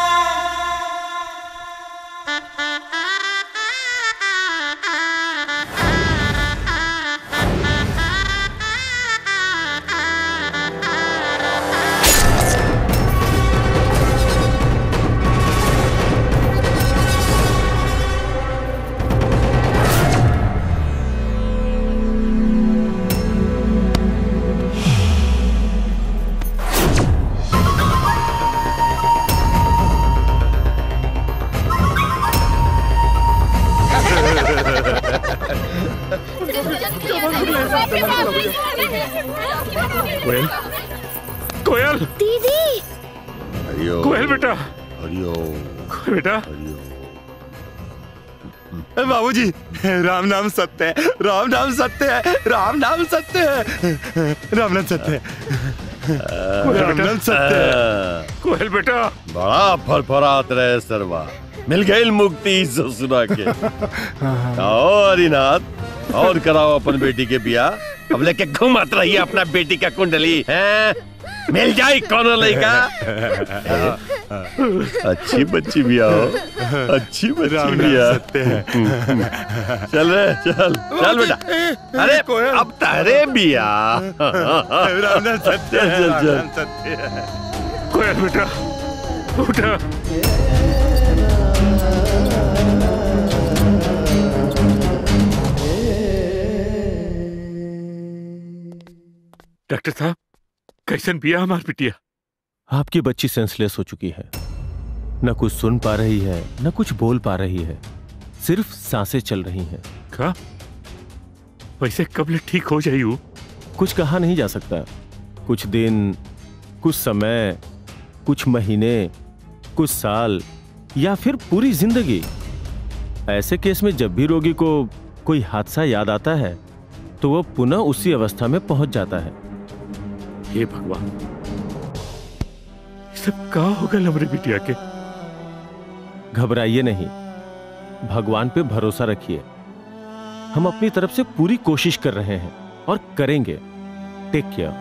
कोयल कोयल दीदी हरिओम कोयल बेटा हरिओम बेटा ए, बाबूजी राम नाम सत्य है राम नाम सत्य है राम नाम सत्य है राम नाम सत्य है राम नाम सत्य है कोयल बेटा बड़ा फरफरात रहे सरवा मिल गई मुक्ति ससुरा के आओ हरिनाथ और कराओ अपन बेटी के बियाह अब लेके घुमात रहिए अपना बेटी का कुंडली हैं मिल जाए कौन लड़का अच्छी बच्ची भी आओ अच्छी बच्ची राम भी नाम आ सत्य है। चल रे चल चल बेटा अरे अब तारे बिया राम नाम सत्य है चल राम चल नाम सत्य है कोयल बेटा उठा डॉक्टर साहब कैसन पिया हमार पिटिया आपकी बच्ची सेंसलेस हो चुकी है न कुछ सुन पा रही है न कुछ बोल पा रही है सिर्फ सांसें चल रही हैं का वैसे कब ले ठीक हो जाई वो? कुछ कहा नहीं जा सकता कुछ दिन कुछ समय कुछ महीने कुछ साल या फिर पूरी जिंदगी ऐसे केस में जब भी रोगी को कोई हादसा याद आता है तो वह पुनः उसी अवस्था में पहुंच जाता है हे भगवान ये सब का होगा हमारे बिटिया के घबराइए नहीं भगवान पे भरोसा रखिए हम अपनी तरफ से पूरी कोशिश कर रहे हैं और करेंगे टेक केयर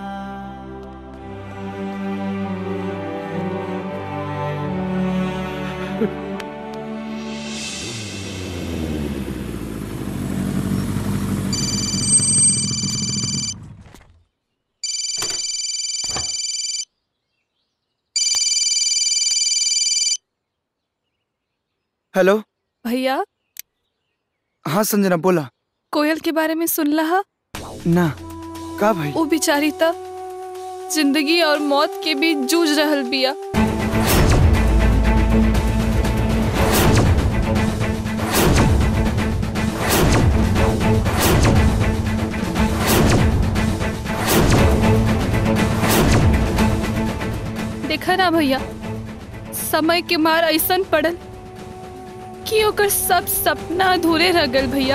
हेलो भैया हाँ संजना बोला कोयल के बारे में सुन लहा ना का भाई वो बिचारी त जिंदगी और मौत के बीच जूझ रहल बिया देखा ना भैया समय के मार ऐसन पड़ल कि ओकर सब सपना अधूरे रह गल भैया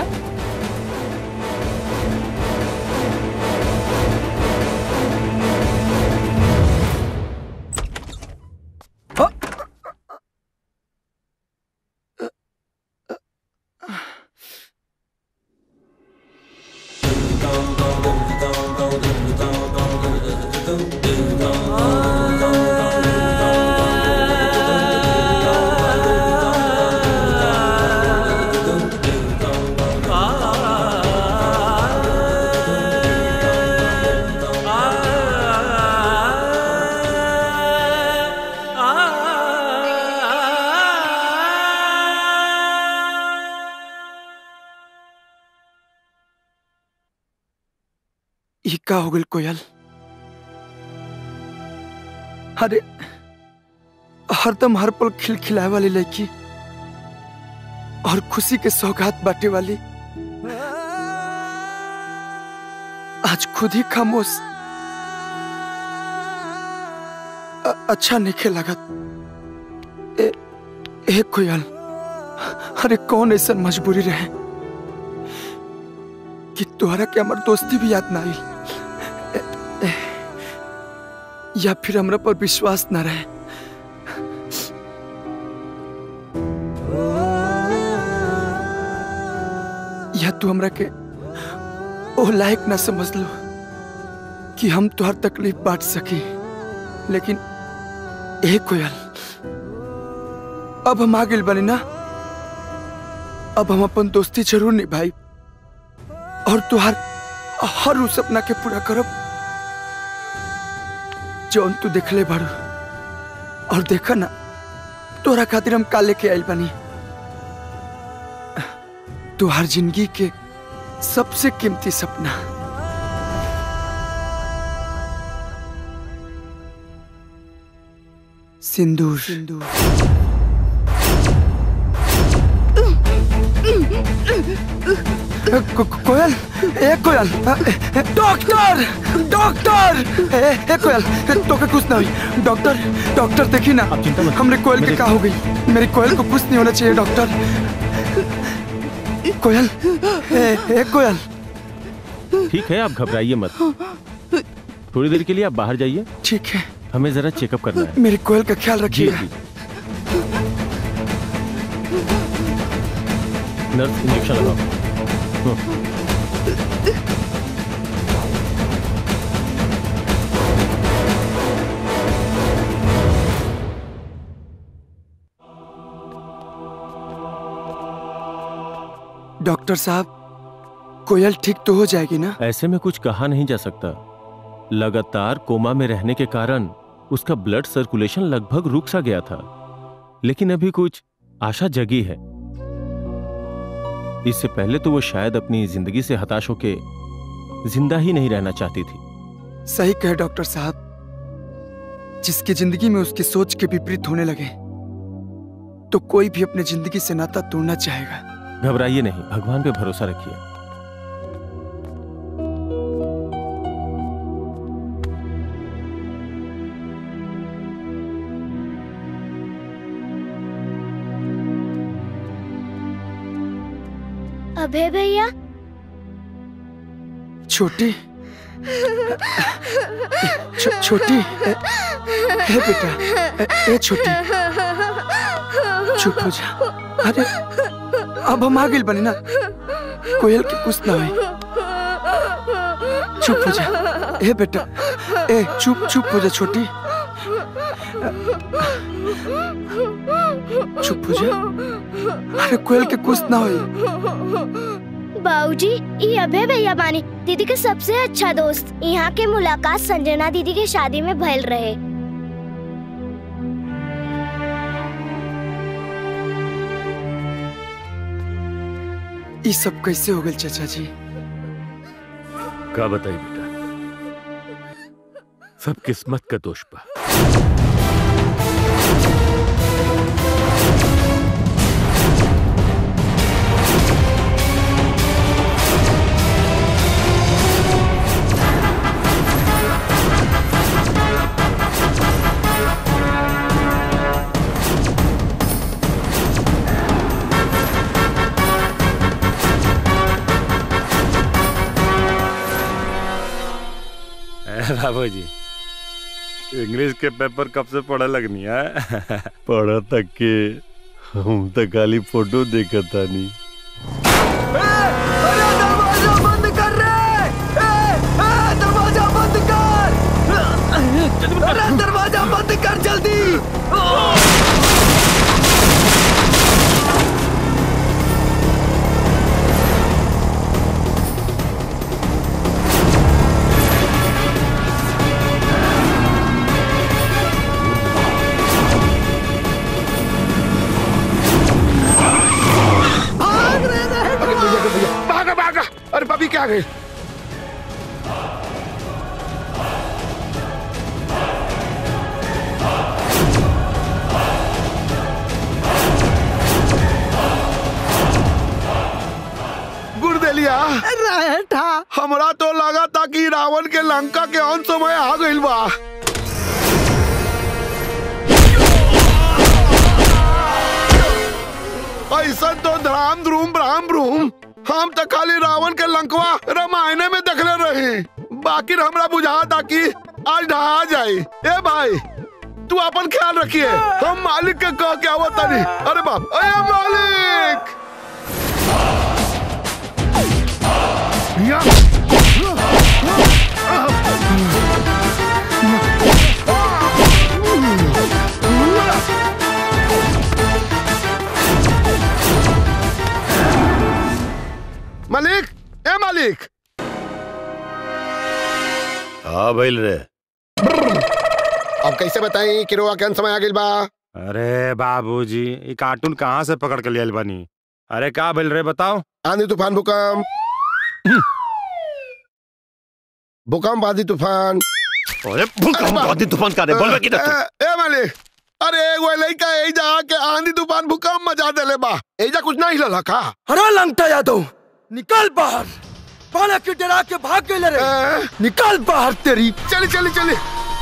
ई का हो गल कोयल अरे हरदम हर पल खिलखिलाए वाली लड़की और खुशी के सौगात बांटे वाली आज खुद ही खामोश अ- अच्छा नहीं लागत ए, ए कोयल अरे कौन ऐसा मजबूरी रहे कि तोहरा के हमार दोस्ती भी याद ना आई ए- ए- या फिर हमरा पर विश्वास ना रहे या तू हमरा के ओ लायक ना समझ लो कि हम तुहर तकलीफ बांट सकी लेकिन ए कोयल अब हम आ गइल बनी ना अब हम अपन दोस्ती जरूर निभाई और तुहार हर उस सपना के पूरा करब जौन तू देखले बारू और देखा ना तोरा खातिर हम का लेके आइल बनी तुहार जिंदगी के सबसे कीमती सपना सिंदूर सिंदूर को, को- कोयल ए कोयल डॉक्टर डॉक्टर ए, ए कोयल तो के कुछ ना हुई डॉक्टर डॉक्टर देखी ना हमरे कोयल के का हो गई मेरी कोयल को कुछ नहीं होना चाहिए डॉक्टर कोयल ए, ए कोयल ठीक है आप घबराइए मत थोड़ी देर के लिए आप बाहर जाइए ठीक है हमें जरा चेकअप करना है मेरी कोयल का ख्याल जी रखिए जी नर्स इंजेक्शन लगाओ हम्म। डॉक्टर साहब कोयल ठीक तो हो जाएगी ना ऐसे में कुछ कहा नहीं जा सकता लगातार कोमा में रहने के कारण उसका ब्लड सर्कुलेशन लगभग रुक सा गया था लेकिन अभी कुछ आशा जगी है इससे पहले तो वो शायद अपनी जिंदगी से हताश होके जिंदा ही नहीं रहना चाहती थी सही कहे डॉक्टर साहब जिसकी जिंदगी में उसकी सोच के विपरीत होने लगे तो कोई भी अपनी जिंदगी से नाता तोड़ना चाहेगा घबराइए नहीं भगवान पे भरोसा रखिए अभय भैया छोटी छो, छोटी ए, ए बेटा ए, ए छोटी चुप हो जा अरे अब हम आ गइल बनी ना कोयल के कुछ ना हुई चुप हो जा ए बेटा ए चुप चुप हो जा छोटी चुप हो जा अरे कोयल के कुछ ना हुई बाबूजी ये अभय भैया बानी दीदी के सबसे अच्छा दोस्त यहाँ के मुलाकात संजना दीदी के शादी में भइल रहे ये सब कैसे हो गए चाचा जी का बताई बेटा सब किस्मत का दोष बा बाबू जी इंग्लिश के पेपर कब से पढ़े लगनी है पढ़ा तक के हम तो खाली फोटो देखा था नहीं दरवाजा बंद कर रे ए, ए, दरवाजा बंद कर अरे दरवाजा बंद कर जल्दी अरे भैया के भैया भागा भागा अरे भाभी क्या गए गुरदेलिया रहठा हमरा तो लगा था कि रावण के लंका के अंत समय आ गइल बा ऐसा तो धड़ाम ध्रूम ब्राम ब्रूम हम तो खाली रावण के लंकवा रामायण में देखले रही बाकी हमरा बुझा था कि आज ढहा जाए ए भाई तू अपन ख्याल रखिए हम मालिक के कह के आवत तानी अरे बाप अरे मालिक या मालिक ए मालिक हाँ भइल रे अब कैसे बताई कि रोआ के अंत समय आ गइल बा अरे बाबूजी ये कार्टून कहाँ से पकड़ के लियल बनी अरे का बोल रहे बताओ आंधी तूफान भूकंप भूकंप आंधी तूफान अरे भूकंप आंधी तूफान का रे बोलबे की ना तू ए ए मालिक अरे एगो लइका एजा के आंधी तूफान भूकंप मचा देले बा एजा कुछ नहीं लला का अरे लंगटा यादव निकल बाहर पाला के डरा के भाग गए रे निकल बाहर तेरी चली चली चली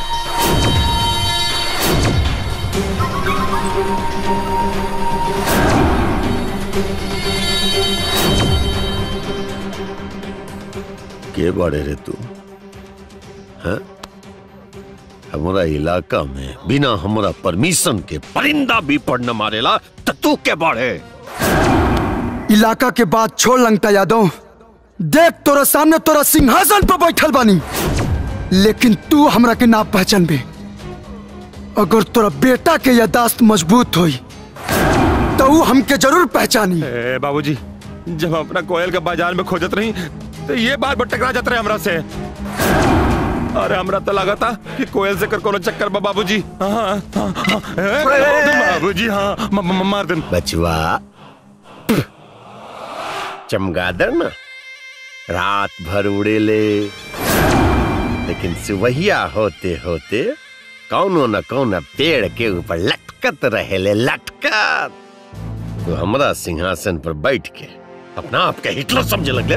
के बड़े रे तू हैं हमारा इलाका में बिना हमारा परमिशन के परिंदा भी पड़ न मारेला तो तू के बड़े इलाका के बात छोड़ लंगटा यादव देख तोरा सामने तोरा सिंहासन पर बैठल बानी लेकिन तू हमरा के ना पहचान बे अगर तोरा बेटा के यादाश्त मजबूत होई तो ऊ हमके जरूर पहचानी ए बाबूजी जब अपना कोयल के बाजार में खोजत रही तो ये बार बार टकरा जाते रहे हमरा से अरे हमरा तो लगा था कि कोयल से कर कोनो चक्कर बा बाबूजी हाँ, हाँ, हाँ, ए, बाबूजी हाँ म- म- मार दे बचवा चमगादड़ ना रात भर उड़े ले लेकिन सुबहिया होते होते कौनो न कौनो पेड़ के ऊपर लटकत रहे ले लटकत तो हमरा सिंहासन पर बैठ के अपना आप के हिटलर समझे लगले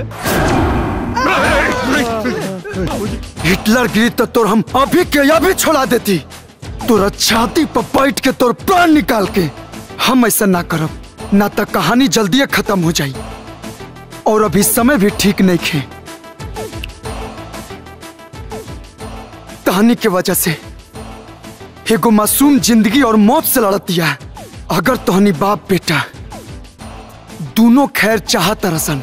हिटलर गिरी तो तोर हम अभी के अभी छोड़ा देती तोरा छाती पर बैठ के तोर प्राण निकाल के हम ऐसा ना करब ना तो कहानी जल्दी खत्म हो जाई और अभी समय भी ठीक नहीं खे कहानी के वजह से एगो मासूम जिंदगी और मौत से लड़त दिया अगर तोहनी बाप बेटा दोनों खैर चाहत रसन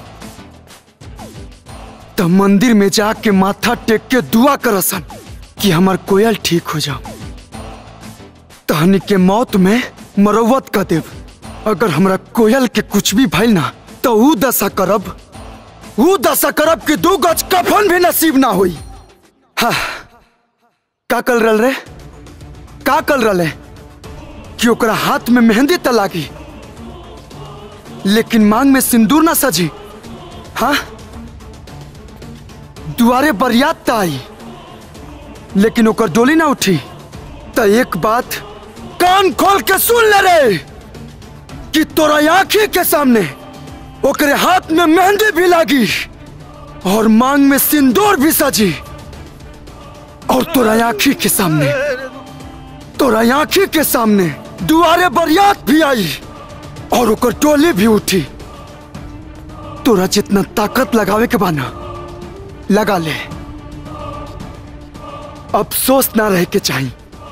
तो मंदिर में जाके माथा टेक के दुआ करसन कि हमार कोयल ठीक हो जाओ तहनी के मौत में मरवत कर देव अगर हमरा कोयल के कुछ भी भइल ना तो ऊ दशा करब ऊ दशा करब कि दू गज कफन भी नसीब ना होई हाँ का कल रल रे का कल रले कि ओकरा हाथ में मेहंदी त लागी लेकिन मांग में सिंदूर ना सजी हाँ दुआरे बरियात त आई लेकिन ओकर डोली ना उठी त एक बात कान खोल के सुन ले रे कि तोरा आंखी के सामने ओकरे हाथ में मेहंदी भी लागी और मांग में सिंदूर भी सजी और तोरा आंखी के सामने तोरा आंखी के सामने दुआरे बरियात भी आई और ओकर टोली भी उठी तोरा जितना ताकत लगावे के बाना लगा ले अफसोस ना रह के चाहिए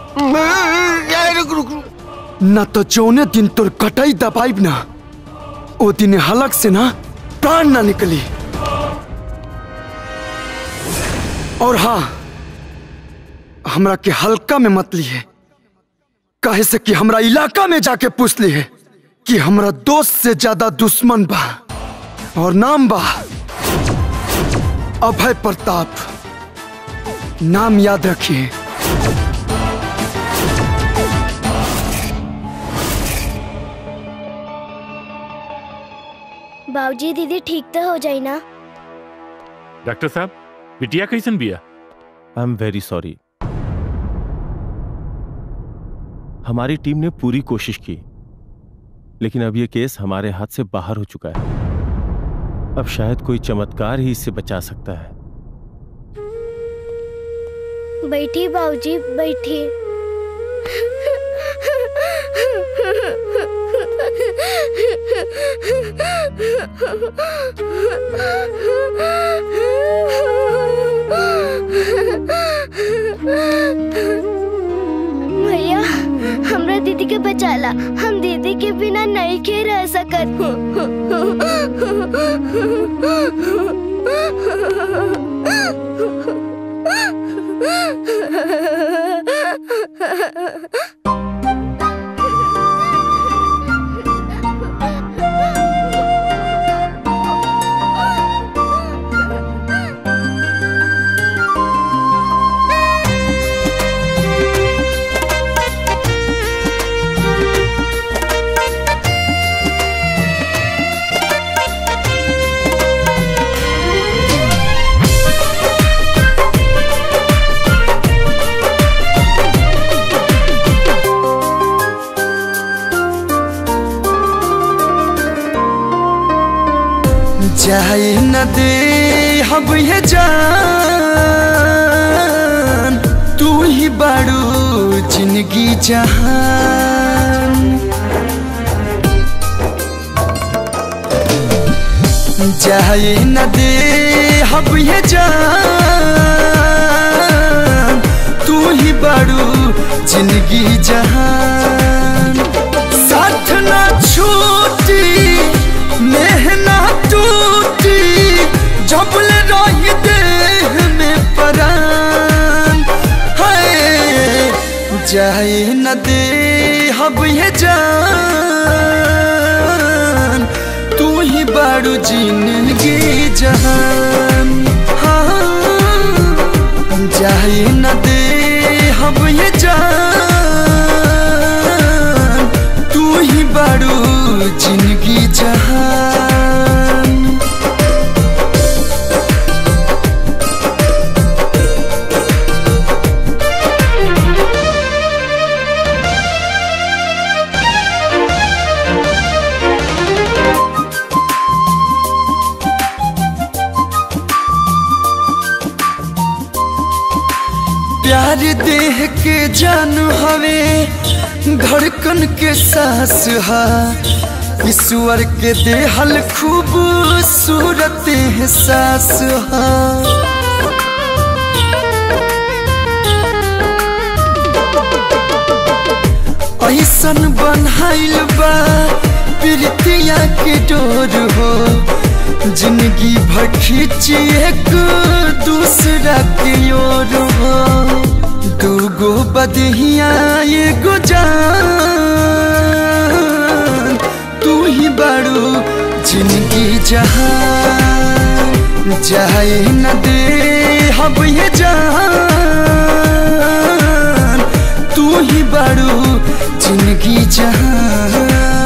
न तो जौने दिन तोर कटाई दबाइब ना ओ दिन हलक से ना प्राण ना निकली और हाँ हमरा के हल्का में मत लिए काहे से कि हमरा इलाका में जाके पूछ लिए कि हमरा दोस्त से ज्यादा दुश्मन बा और नाम बा अभय प्रताप नाम याद रखिए बाबूजी दीदी ठीक तो हो जाई ना डॉक्टर साहब बिटिया कैसन बिया आई एम वेरी सॉरी हमारी टीम ने पूरी कोशिश की लेकिन अब यह केस हमारे हाथ से बाहर हो चुका है अब शायद कोई चमत्कार ही इससे बचा सकता है बैठी बाबूजी बैठी भैया हमरा दीदी के बचाला हम दीदी के बिना नहीं के रह सकत जाए न दे हम ये जान तू ही बड़ू जिंदगी जहान जाए न दे हम ये जान तू ही बड़ू जिंदगी जहान साथ ना छूटी मेहना टूटी जबल रही देह में परान है जाए न दे हब ये जान तू ही बाड़ू जिंदगी जहान हाँ जाए न दे हब ये जान तू ही बाड़ू जिंदगी जहान प्यार देह के जान हवे धड़कन के सांस हा ईश्वर के देहल खूबसूरत एहसास हा ऐसन बनहाइल बा प्रीतिया के डोर हो जिंदगी भर खींची एक दूसरा की ओर हो दूगो बदहिया एगो जान तू ही बड़ू जिंदगी जहान जाए न दे हब ये जान तू ही बड़ू जिंदगी जहान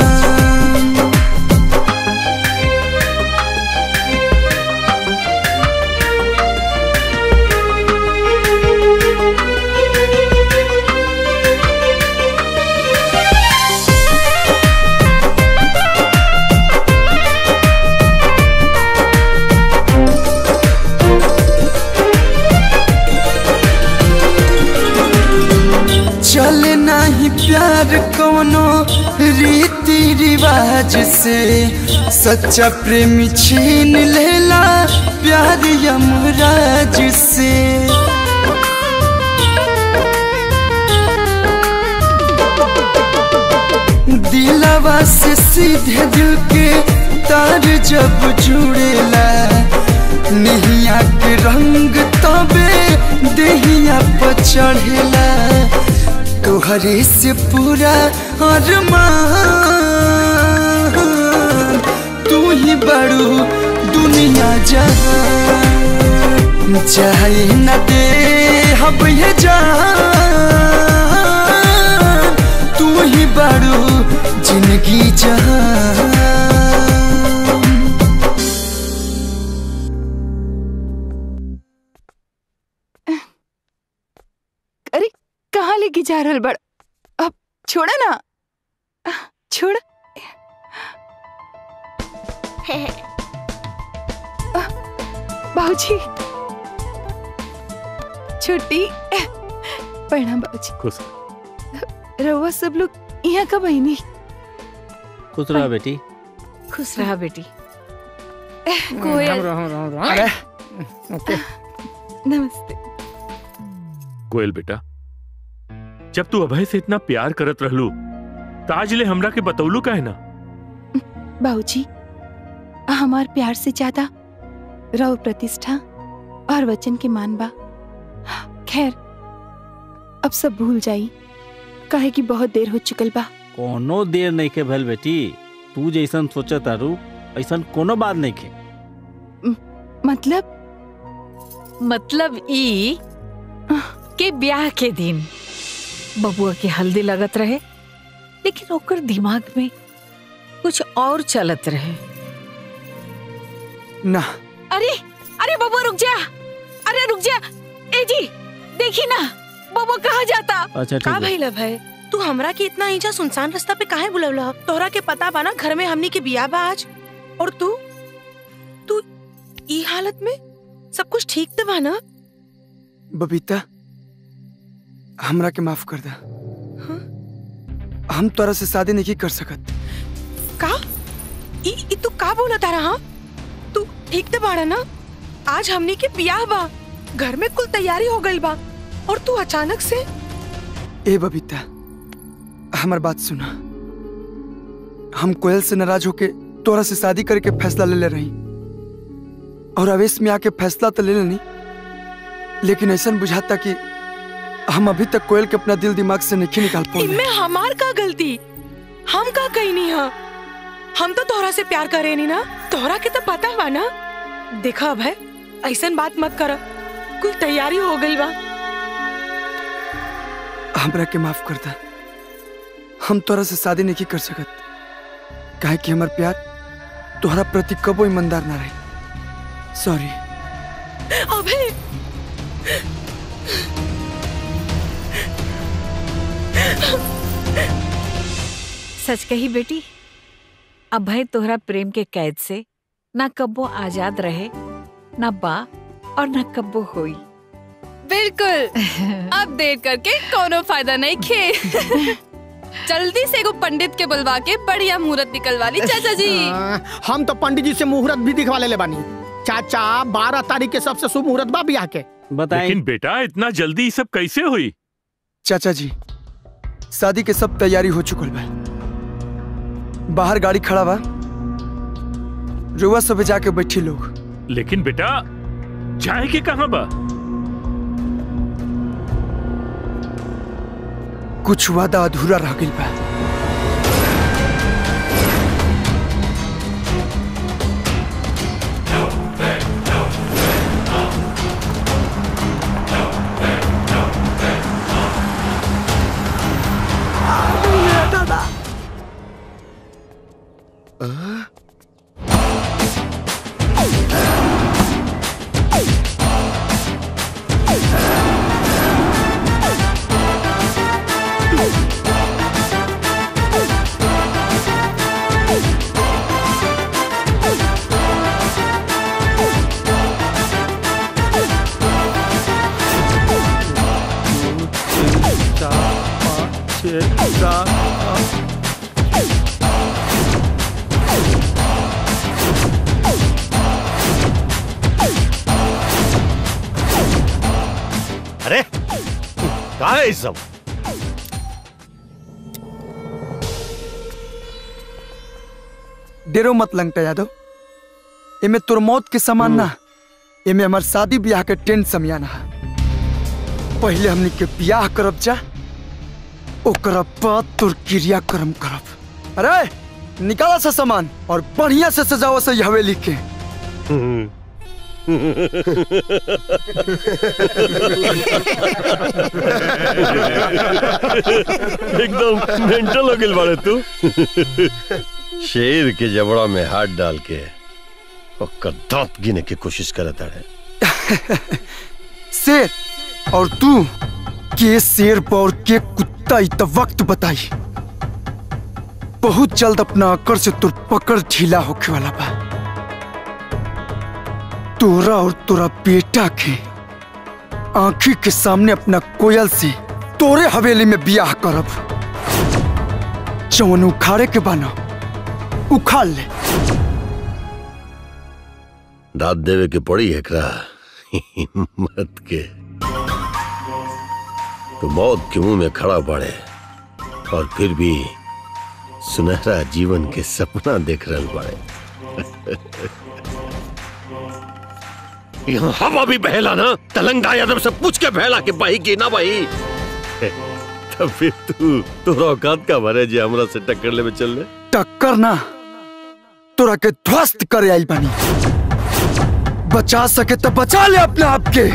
चले नहीं प्यार कोनो रीति रिवाज से सच्चा प्रेमी छीन लेला प्यार यमराज से दिलवा से सीधे दिल के तार जब जुड़ेला नहिया के रंग तबे देहिया पर चढ़ेला तोहरे से पूरा अरमान तू ही बड़ू दुनिया जहान चाहे न दे हब ये जान तू ही बड़ू जिंदगी जहान अरे कहाँ लेके जा रहल बड़ अब छोड़ा ना छोड़ बाबूजी छुट्टी प्रणाम बाबूजी खुश रहुआ सब लोग यहाँ कब आई नहीं खुश रहा बेटी खुश रहा बेटी कोयल अरे ओके नमस्ते कोयल बेटा जब तू अभय से इतना प्यार करत रहलू ताज ले हमरा के बतौलू का है ना बाबूजी हमार प्यार से ज्यादा रव प्रतिष्ठा और वचन के मान बा खैर अब सब भूल जाई काहे कि बहुत देर हो चुकल बा कोनो देर नहीं के भल बेटी तू जैसन सोचा तारू ऐसन कोनो बात नहीं के मतलब मतलब ई के ब्याह के दिन बबुआ के हल्दी लगत रहे लेकिन ओकर दिमाग में कुछ और चलत रहे ना अरे अरे बबुआ रुक जा अरे रुक जा ए जी देखी ना बबुआ कहाँ जाता अच्छा का भइल भाई तू हमरा के इतना ईजा सुनसान रास्ता पे काहे बुलवला तोहरा के पता बा ना घर में हमनी के बियाह बा आज और तू तू ई हालत में सब कुछ ठीक तो बा ना बबीता हमरा के माफ कर दा हम तोरा से शादी नहीं कर सकत का ई ई तू का बोला तारा हाँ तू ठीक तो बाड़ा ना आज हमनी के बियाह बा घर में कुल तैयारी हो गई बा और तू अचानक से ए बबीता हमार बात सुना हम कोयल से नाराज होके तोरा से शादी करके फैसला ले ले रही और आवेश में आके फैसला तो ले लेनी लेकिन ऐसा बुझाता कि हम अभी तक कोयल के अपना दिल दिमाग से नहीं निकाल पाए इनमें हमार का गलती हम का कही नहीं हा हम तो तोहरा से प्यार करे नहीं ना तोहरा के तो पता बा ना देखा भाई ऐसा बात मत कर कुल तैयारी हो गई बा हमरा के माफ कर दा हम तोरा से शादी नहीं कर सकत काहे कि हमार प्यार तोहरा प्रति कबो ईमानदार ना रहे सॉरी अबे सच कही बेटी अभय तोहरा प्रेम के कैद से ना कब्बो आजाद रहे ना बा और ना कब्बो होई बिल्कुल अब देर करके कोनो फायदा नहीं खे जल्दी से एगो पंडित के बुलवा के बढ़िया मुहूर्त निकलवा ली चाचा जी हाँ, हम तो पंडित जी से मुहूर्त भी दिखवा ले बानी चाचा बारह तारीख के सबसे शुभ मुहूर्त बा बियाह के लेकिन बेटा इतना जल्दी ये सब कैसे हुई चाचा जी शादी के सब तैयारी हो चुकल बा बाहर गाड़ी खड़ा बा रुआ सब जाके बैठी लोग लेकिन बेटा जाए के कहाँ बा कुछ वादा अधूरा रह गई बा अरे कहा है ये सब डेरो मत लंगटा यादव एमे तोर मौत के समान ना एमे हमार शादी ब्याह के टेंट समियाना है पहले हमनी के ब्याह करब जा ओकरा बाद तोर क्रिया कर्म करब अरे निकाला सा सामान और बढ़िया से सजाओ से हवेली के एकदम मेंटल हो गइल बाड़े तू शेर के जबड़ा में हाथ डाल के ओकर दांत गिने की कोशिश करत है शेर और तू के शेर पर के कुत्ता इत वक्त बताई बहुत जल्द अपना अकड़ से तुर पकड़ ढीला होके वाला बा तोरा और तोरा बेटा के आंखी के सामने अपना कोयल से तोरे हवेली में बियाह करब जवन उखाड़े के बाना उखाड़ ले दाद देवे के पड़ी एकरा हिम्मत के तो मौत के मुंह में खड़ा पड़े और फिर भी सुनहरा जीवन के सपना देख रहल बाड़े यहाँ हवा भी बहला ना तलंगा यादव से पूछ के बहला कि बही की ना बही तब फिर तू तोरा औकात का मारे जे हमरा से टक्कर ले में चल ले टक्कर ना तोरा के ध्वस्त करे आई बनी बचा सके तो बचा ले अपने आप के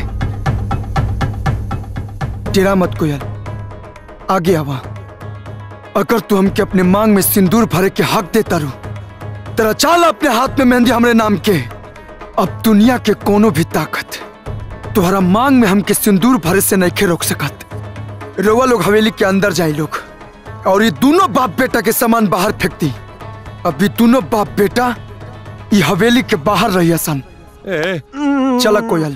तेरा मत कोयल आगे आवा अगर तू हमके अपने मांग में सिंदूर भरे के हक देता रू तेरा चाल अपने हाथ में मेहंदी हमरे नाम के अब दुनिया के कोनो भी ताकत तुम्हारा मांग में हमके सिंदूर भरे से नहीं रोक सकत रोवा लोग हवेली के अंदर जाए लोग और ये दोनों बाप बेटा के सामान बाहर फेंक दी अब ये दोनों बाप बेटा ये हवेली के बाहर रही सन चला कोयल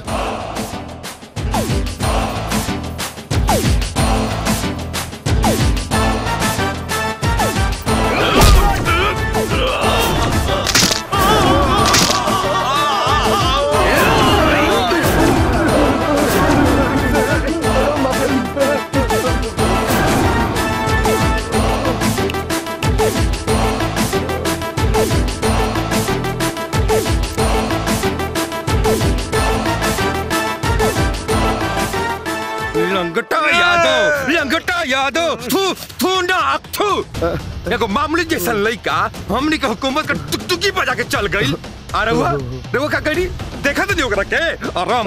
लंगटा यादव लंगटा यादव थू थू ना थू एगो मामूली जैसन लइका हमनी के हुकूमत का टुकटुकी बजा के चल गई आ रहुआ रहुआ का करी देखा तो नहीं ओकरा के आराम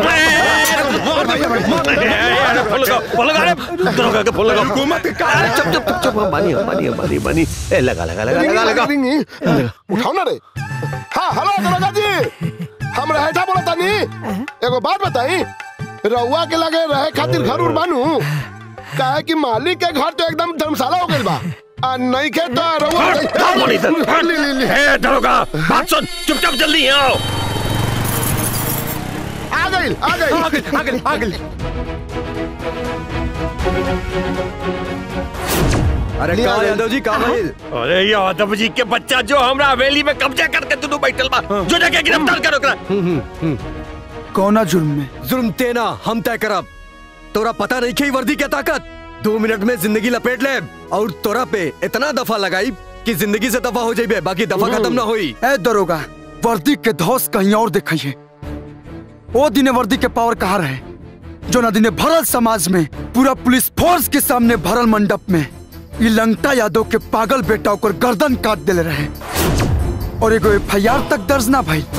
हुकूमत के का चुप चुप चुप चुप बानी बानी बानी बानी ए लगा लगा लगा लगा लगा उठाओ ना रे हाँ हेलो दरोगा जी हम रहेठा बोला तानी एगो बात बताई रउआ के लगे रहे खातिर घर उर बानू काहे कि मालिक के घर तो एकदम धर्मशाला हो गइल बा आ नहीं के तो रउआ हट, बोली सर, हट। ले, ले, ले। ए, दरोगा, बात सुन, चुपचाप जल्दी यहाँ आओ। आ गइल आ गइल आ गइल, आ गइल, आ गइल। अरे लिया का गइल। यादव जी का भइल अरे यादव जी के बच्चा जो हमरा हवेली में कब्जा करके दुनू बैठल बा जो जाके गिरफ्तार करो ओकरा कौना जुर्म में जुर्म तेना हम तय करब तोरा पता नहीं की वर्दी के ताकत दो मिनट में जिंदगी लपेट ले और तोरा पे इतना दफा लगाई कि जिंदगी से दफा हो जाइबे बाकी दफा खत्म ना होई ए दरोगा वर्दी के धौस कहीं और दिखाइए ओ दिने वर्दी के पावर कहाँ रहे जो ना दिने भरल समाज में पूरा पुलिस फोर्स के सामने भरल मंडप में ई लंगटा यादव के पागल बेटा ओकर गर्दन काट देले रहे और एगो एफ तक दर्ज ना भाई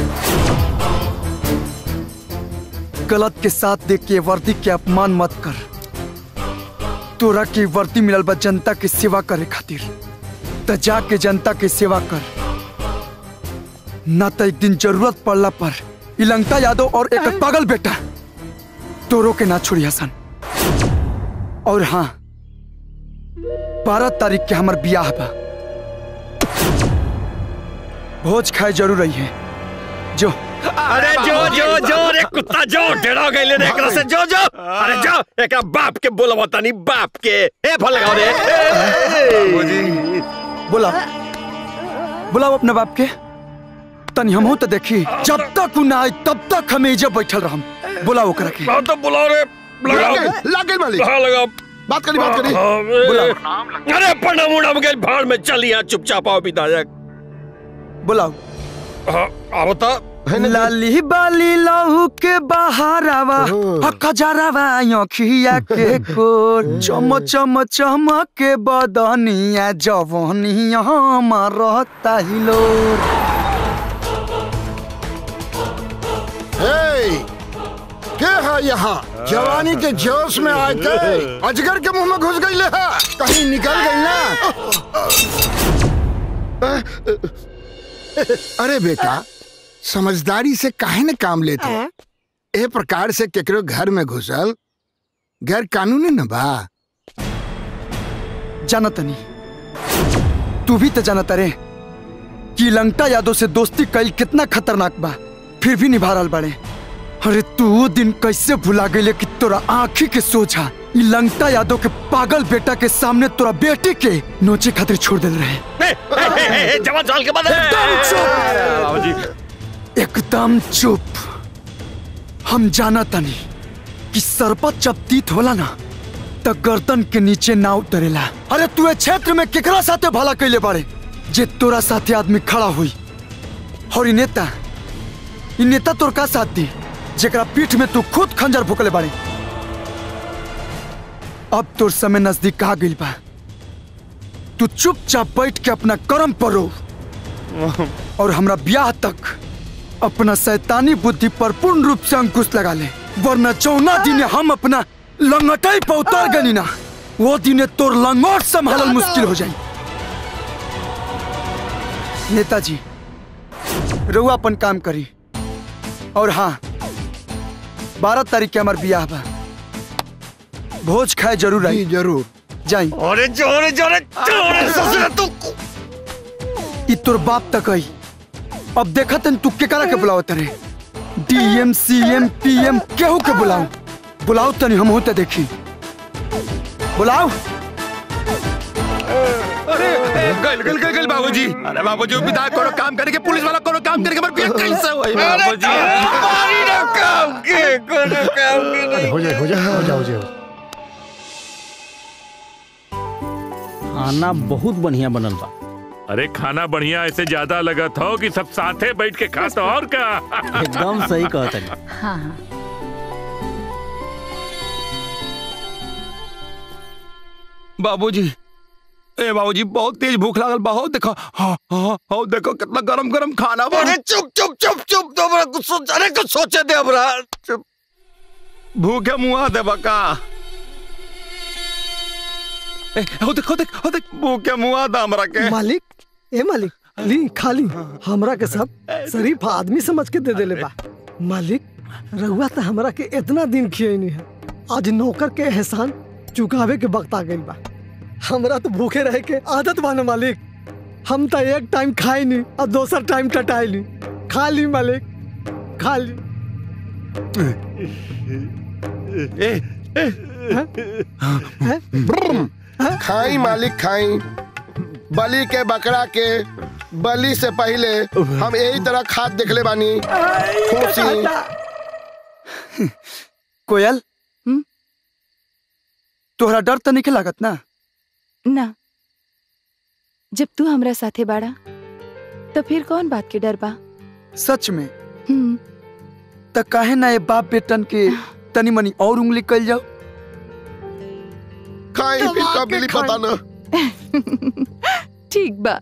गलत के साथ देख के वर्दी के अपमान मत कर तोरा की वर्दी मिलल बा जनता के सेवा करे खातिर त जाके जनता के सेवा कर ना तो एक दिन जरूरत पड़ला पर ई लंगटा यादव और एक पागल बेटा तोरो के ना छोड़ी हसन और हाँ बारह तारीख के हमार बियाह बा भोज खाए जरूर रही है जो अरे जो जो जो रे कुत्ता जो डेरा गइले रे एकरा से जो जो अरे जो एकरा बाप के बोलबो तनी बाप के ए फल लगाओ रे बाबूजी बोला बुलाओ अपने बाप के तनी हमहू तो देखी जब तक उ ना आए तब तक हमें इजे बैठल रहम बुलाओ ओकरा के तो बुलाओ रे लगाओ लागे मालिक हाँ लगाओ बात करी बात करी बुलाओ अरे प्रणाम उड़ाम गइल भाड़ में चल यहाँ चुपचाप आओ विधायक बुलाओ अब तो लाली बाली लहू के बहारावा आ खजरावा आँखिया के कोर चम चम चमक के बदनिया जवनिया रहता हिलो हे, के है यहाँ जवानी के जोश में आके अजगर के मुंह में घुस गई है कहीं निकल गई ना अरे बेटा समझदारी से काहे न काम लेते ए प्रकार से केकरो घर में घुसल गैर कानूनी न बा जानत नहीं तू भी तो जानत रे कि लंका यादव से दोस्ती कईल कितना खतरनाक बा फिर भी निभा रहल बाड़े अरे तू वो दिन कैसे भुला गईले कि तोरा आंखी के सोझा ई लंका यादव के पागल बेटा के सामने तोरा बेटी के नोचे खातिर छोड़ दिल रहे जवान साल के बाद एकदम चुप एकदम चुप हम जाना तनी कि सरपत जब तीत होला ना त गर्दन के नीचे ना उतरेला अरे तू ए क्षेत्र में केकरा साथे भला कैले बाड़े जे तोरा साथे आदमी खड़ा हुई और ई नेता ई नेता तोर का साथ दी जेकरा पीठ में तू खुद खंजर भुकले बाड़े अब तोर समय नजदीक आ गइल बा तू चुपचाप बैठ के अपना कर्म पर रो और हमरा ब्याह तक अपना शैतानी बुद्धि पर पूर्ण रूप से अंकुश लगा ले वरना चौना दिन हम अपना लंगटाई पर उतर गनी ना वो दिन तोर लंगोट संभालल मुश्किल हो जाई नेताजी रउआ अपन काम करी और हाँ बारह तारीख के हमार बियाह बा भोज खाए जरूर आई जरूर जाई अरे जोरे जोरे जोरे ससुर तू ई तोर बाप तक आई अब देखा तन तू केकरा के बुलाओ तरे डीएम सीएम पीएम केहू के बुलाओ बुलाओ तनी हम होते देखी बुलाओ अरे गल गल गल गल बाबूजी अरे बाबूजी विधायक कोनो काम करे के पुलिस वाला कोनो काम करे के मर बिया कैसे होई बाबूजी मारी ना काम के कोनो काम के नहीं हो जाए हो जाए हो जाओ हो जाओ खाना बहुत बढ़िया बनल बा अरे खाना बढ़िया ऐसे ज्यादा लगत हो कि सब साथे बैठ के खा तो और का एकदम सही कहत है हाँ हाँ बाबूजी ए बाबूजी बहुत तेज भूख लागल बहुत देखो हाँ हाँ हाँ देखो कितना गरम गरम खाना बा अरे चुप चुप चुप चुप तो हमरा कुछ सोच अरे कुछ सोचे दे हमरा चुप भूखे मुआ दे बका ए हो देख हो देख हो देख भूखे मुआ दा हमरा के मालिक ए मालिक ली खाली हमरा के सब शरीफ आदमी समझ के दे देले बा मालिक रहुआ तो हमरा के इतना दिन खियनी है आज नौकर के एहसान चुकावे के वक्त आ गइल बा हमरा तो भूखे रहे के आदत बा ना मालिक हम तो एक टाइम खाई नहीं और दोसर टाइम टटाई ली खा ली मालिक खा ली ए ए खाई मालिक खाई बलि के बकरा के बलि से पहले हम यही तरह खाद देखले बानी खुशी कोयल तोहरा डर तो नहीं लागत ना ना जब तू हमरा साथे बाड़ा तो फिर कौन बात के डर बा सच में हम्म, त काहे ना ये बाप बेटन के तनी मनी और उंगली कल जाओ खाई फिर का मिली पता ना ठीक बा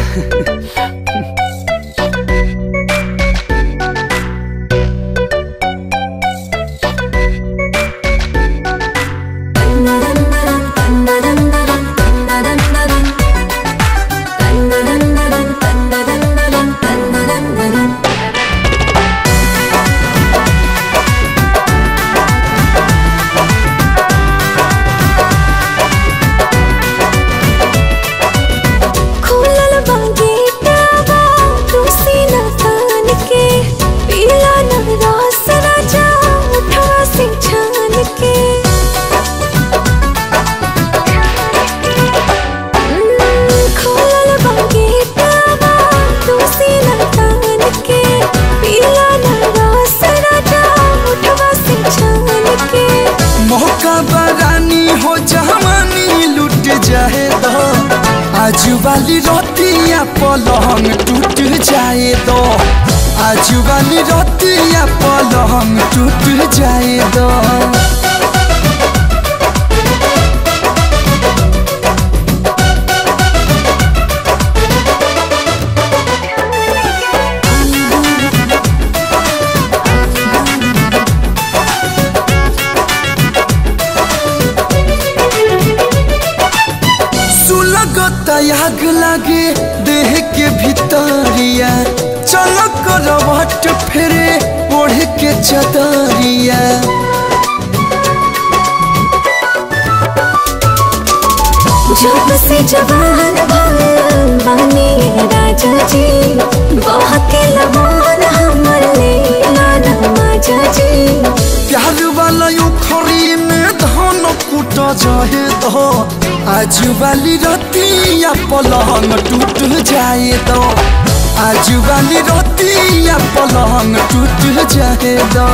खुलल बागेटावा तुसी न तान के पीला न रस राजा उठवा से छान के हम्म, खुलल बागेटावा तुसी न तान के पीला न रस राजा उठवा से छान के मौका बरानी हो जवानी लुट जाए तो आज वाली रोटियां पलंग टूट जाए वाली रतिया पलंग टूट जाए दो सुलगत आग लागे देह के भीतरिया चल करवट फेरे ओढ़ के चदरिया जब से जवान भल बने राजा जी बहके लमान हमर लेला नमाजा जी प्यार वाला उखरी में धान कुट जाए दो आज वाली रतिया पलंग टूट जाए दो आज वाली रतिया पलंग टूट जाए दो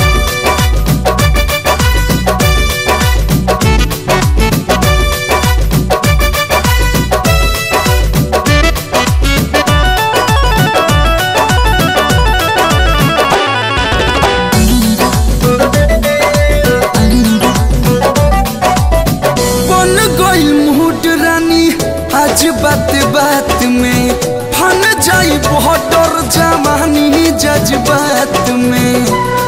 बन गई मूड रानी आज बात बात में फन जाई बहुत डर जवानी जज्बात में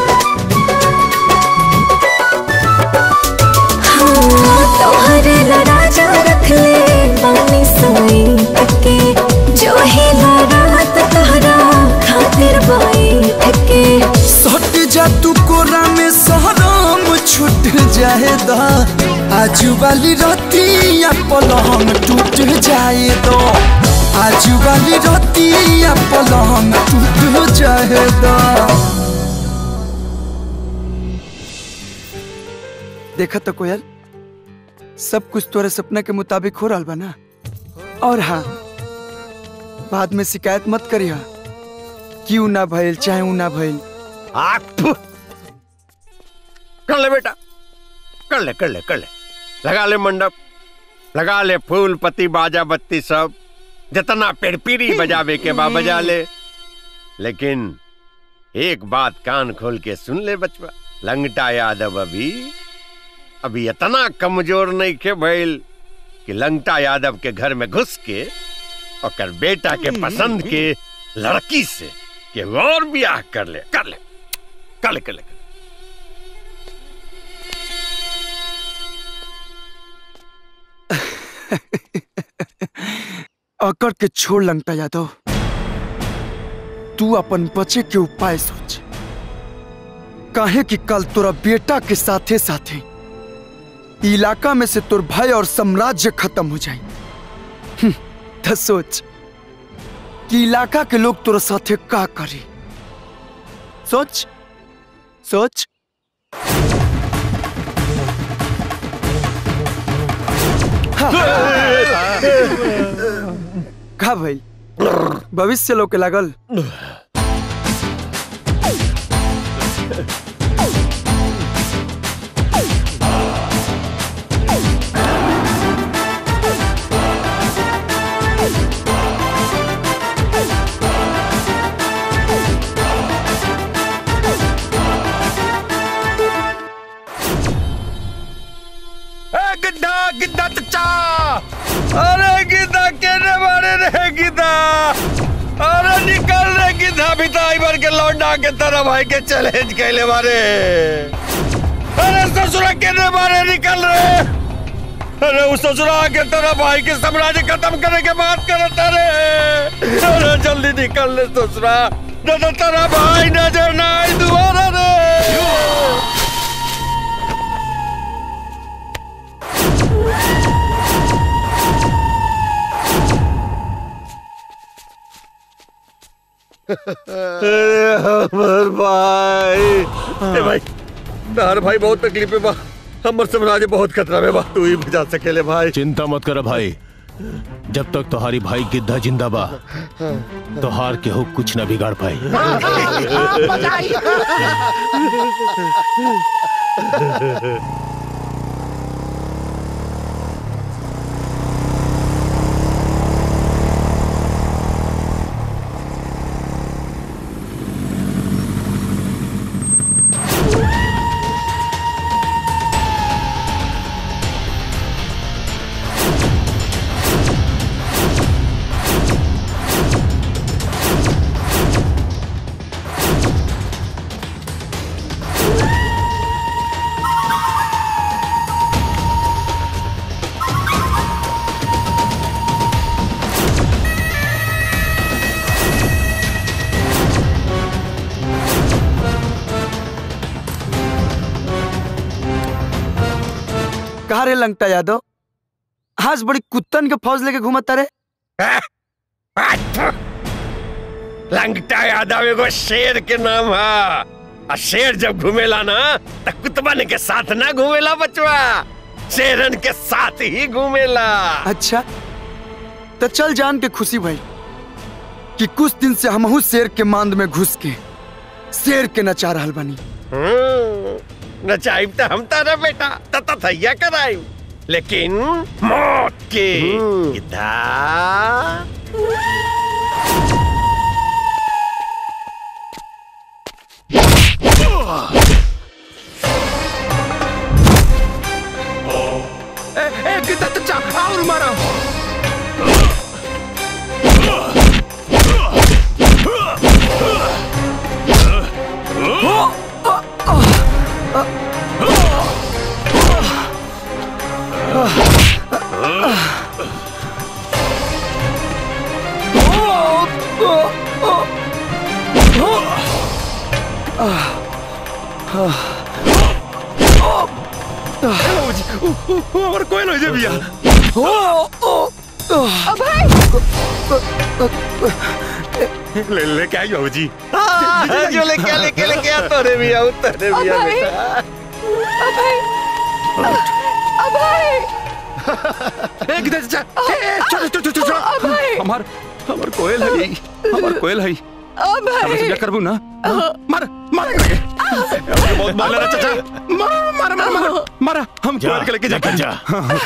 तोहरे राजा रख ले बानी सोई के जो ही रात तहरा खातिर बोई के सट जा तू कोरा में सहराम छूट जाए दा आज वाली रतिया पलंग टूट जाए दो आज वाली रतिया पलंग टूट जाए दा देखा तो कोयल सब कुछ तोरे सपना के मुताबिक हो रहा बा ना और हाँ बाद में शिकायत मत करिया क्यों ना भइल चाहे ऊ ना भइल कर ले बेटा कर ले कर ले कर ले लगा ले मंडप लगा ले फूल पत्ती बाजा बत्ती सब जितना पेड़पीरी बजावे के बा बजा ले लेकिन एक बात कान खोल के सुन ले बचवा लंगटा यादव अभी अभी इतना कमजोर नहीं के भइल कि लंगटा यादव के घर में घुस के और बेटा के पसंद के लड़की से के और ब्याह कर ले कर ले कर ले कर ले अकड़ के छोड़ लंगटा यादव तू अपन बचे के उपाय सोच काहे कि कल तोरा बेटा के साथे साथे इलाका में से तोर भय और साम्राज्य खत्म हो जाए हम्म, त सोच कि इलाका के लोग तोरा साथे का करे सोच सोच का भाई भविष्य लोग के लागल ए गिद्धा गिद्धा चचा अरे गिद्धा केने मारे रे गिद्धा अरे निकल रे गिद्धा भिताई भर के लौंडा के तरह भाई के चैलेंज कैले मारे अरे ससुरा केने मारे निकल रे अरे उस ससुरा के तरह भाई के साम्राज्य खत्म करने के बात करता रे अरे जल्दी निकल रे ससुरा न तो तेरा भाई नजर ना आए दोबारा रे अरे हमर भाई ए भाई तार भाई बहुत तकलीफ में बा हमर साम्राज्य बहुत खतरा में बा तू ही बचा सकेले भाई चिंता मत कर भाई जब तक तुम्हारी भाई गिद्धा जिंदा बा तोहार के हो कुछ न बिगाड़ पाई कहा रे लंगटा यादव आज बड़ी कुत्तन के फौज लेके घूमत रे लंगटा यादव एगो शेर के नाम है और शेर जब घूमेला ना तो कुतबन के साथ ना घूमेला बचवा शेरन के साथ ही घूमेला अच्छा तो चल जान के खुशी भाई कि कुछ दिन से हमहू शेर के मांद में घुस के शेर के नचा रहल बनी हम्म, नचाइब तो हम तारा बेटा तता थैया कराई लेकिन मौत के गिद्धा ए ए कितना चचा और मारो हमार कोई नहीं भैया ले ले क्या हो जी हाँ, जो लेके लेके लेके आ तोरे भी आऊ तोरे भी आ अभय। बेटा ए किधर चचा ए चलो चलो चलो चलो हमार हमार कोयल है हमार कोयल है हम समझा करबू ना मार मार करके बहुत मार लेना चाचा मार मार मार मार मार हम जा, कोयल के लेके जाके जा।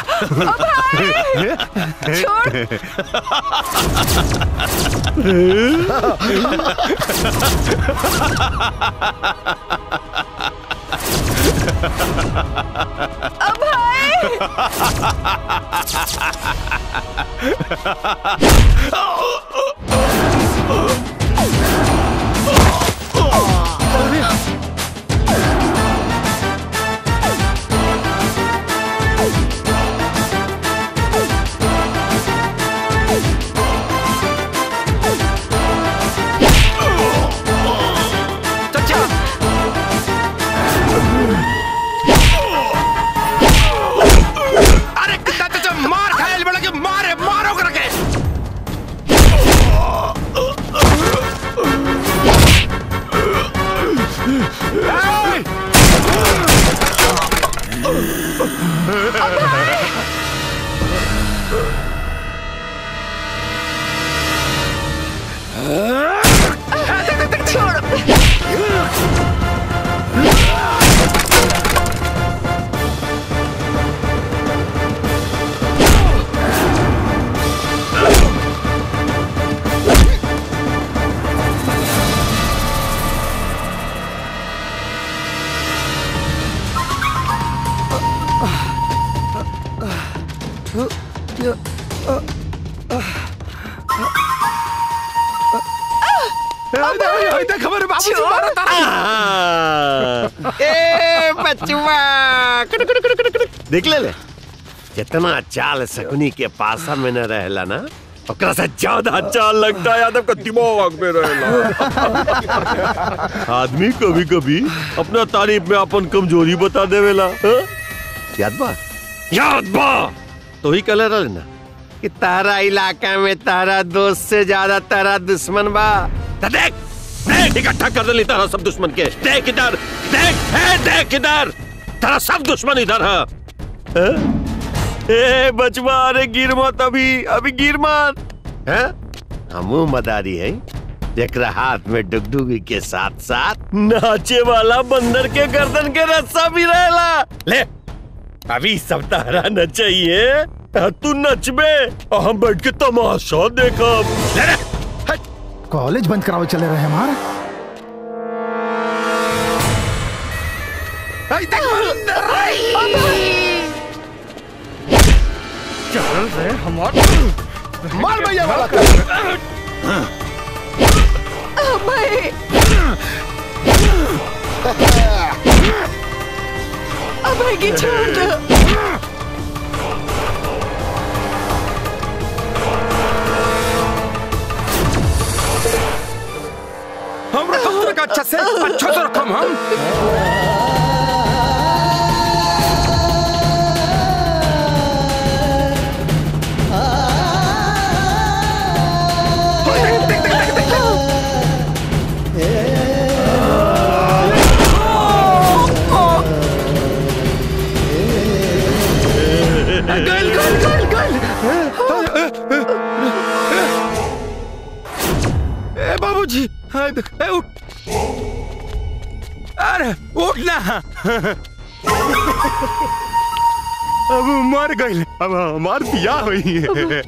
अरे कितना चाचा मार खायल बड़ा के मारे मारो करके खबर बाबू जी मारो ए बचवा कुट, कुट, कुट, कुट, कुट। देख ले ले कितना चाल सकुनी के पासा में न रहला ना ओकरा से ज्यादा चाल लगता है यादव का दिमाग में रहला आदमी कभी कभी अपना तारीफ में अपन कमजोरी बता देवेला हाँ? याद बा याद बा तो ही कले रहे ना कि तारा इलाका में तारा दोस्त से ज्यादा तारा दुश्मन बा तो देख देख इकट्ठा कर दे तारा सब दुश्मन के देख इधर देख है देख इधर तारा सब दुश्मन इधर है हाँ? ए बचवा अरे गिर मत अभी अभी गिर मत हैं हमू मदारी है जेकरा हाथ में डुगडुगी के साथ साथ नाचे वाला बंदर के गर्दन के रस्सा भी रहेला ले अभी सब तारा नचाइए तू नचबे और हम बैठ के तमाशा देखब ले ले कॉलेज बंद करावे चले रहे हमारे चल रे हमार मार भैया वाला अभय अभय की छोड़ दो हम रखो रखा अच्छा से अच्छा से रखो हम बाबूजी हाँ, द- ए, उठ अरे उठ ना अब वो मर गई अब हमार बियाह हुई है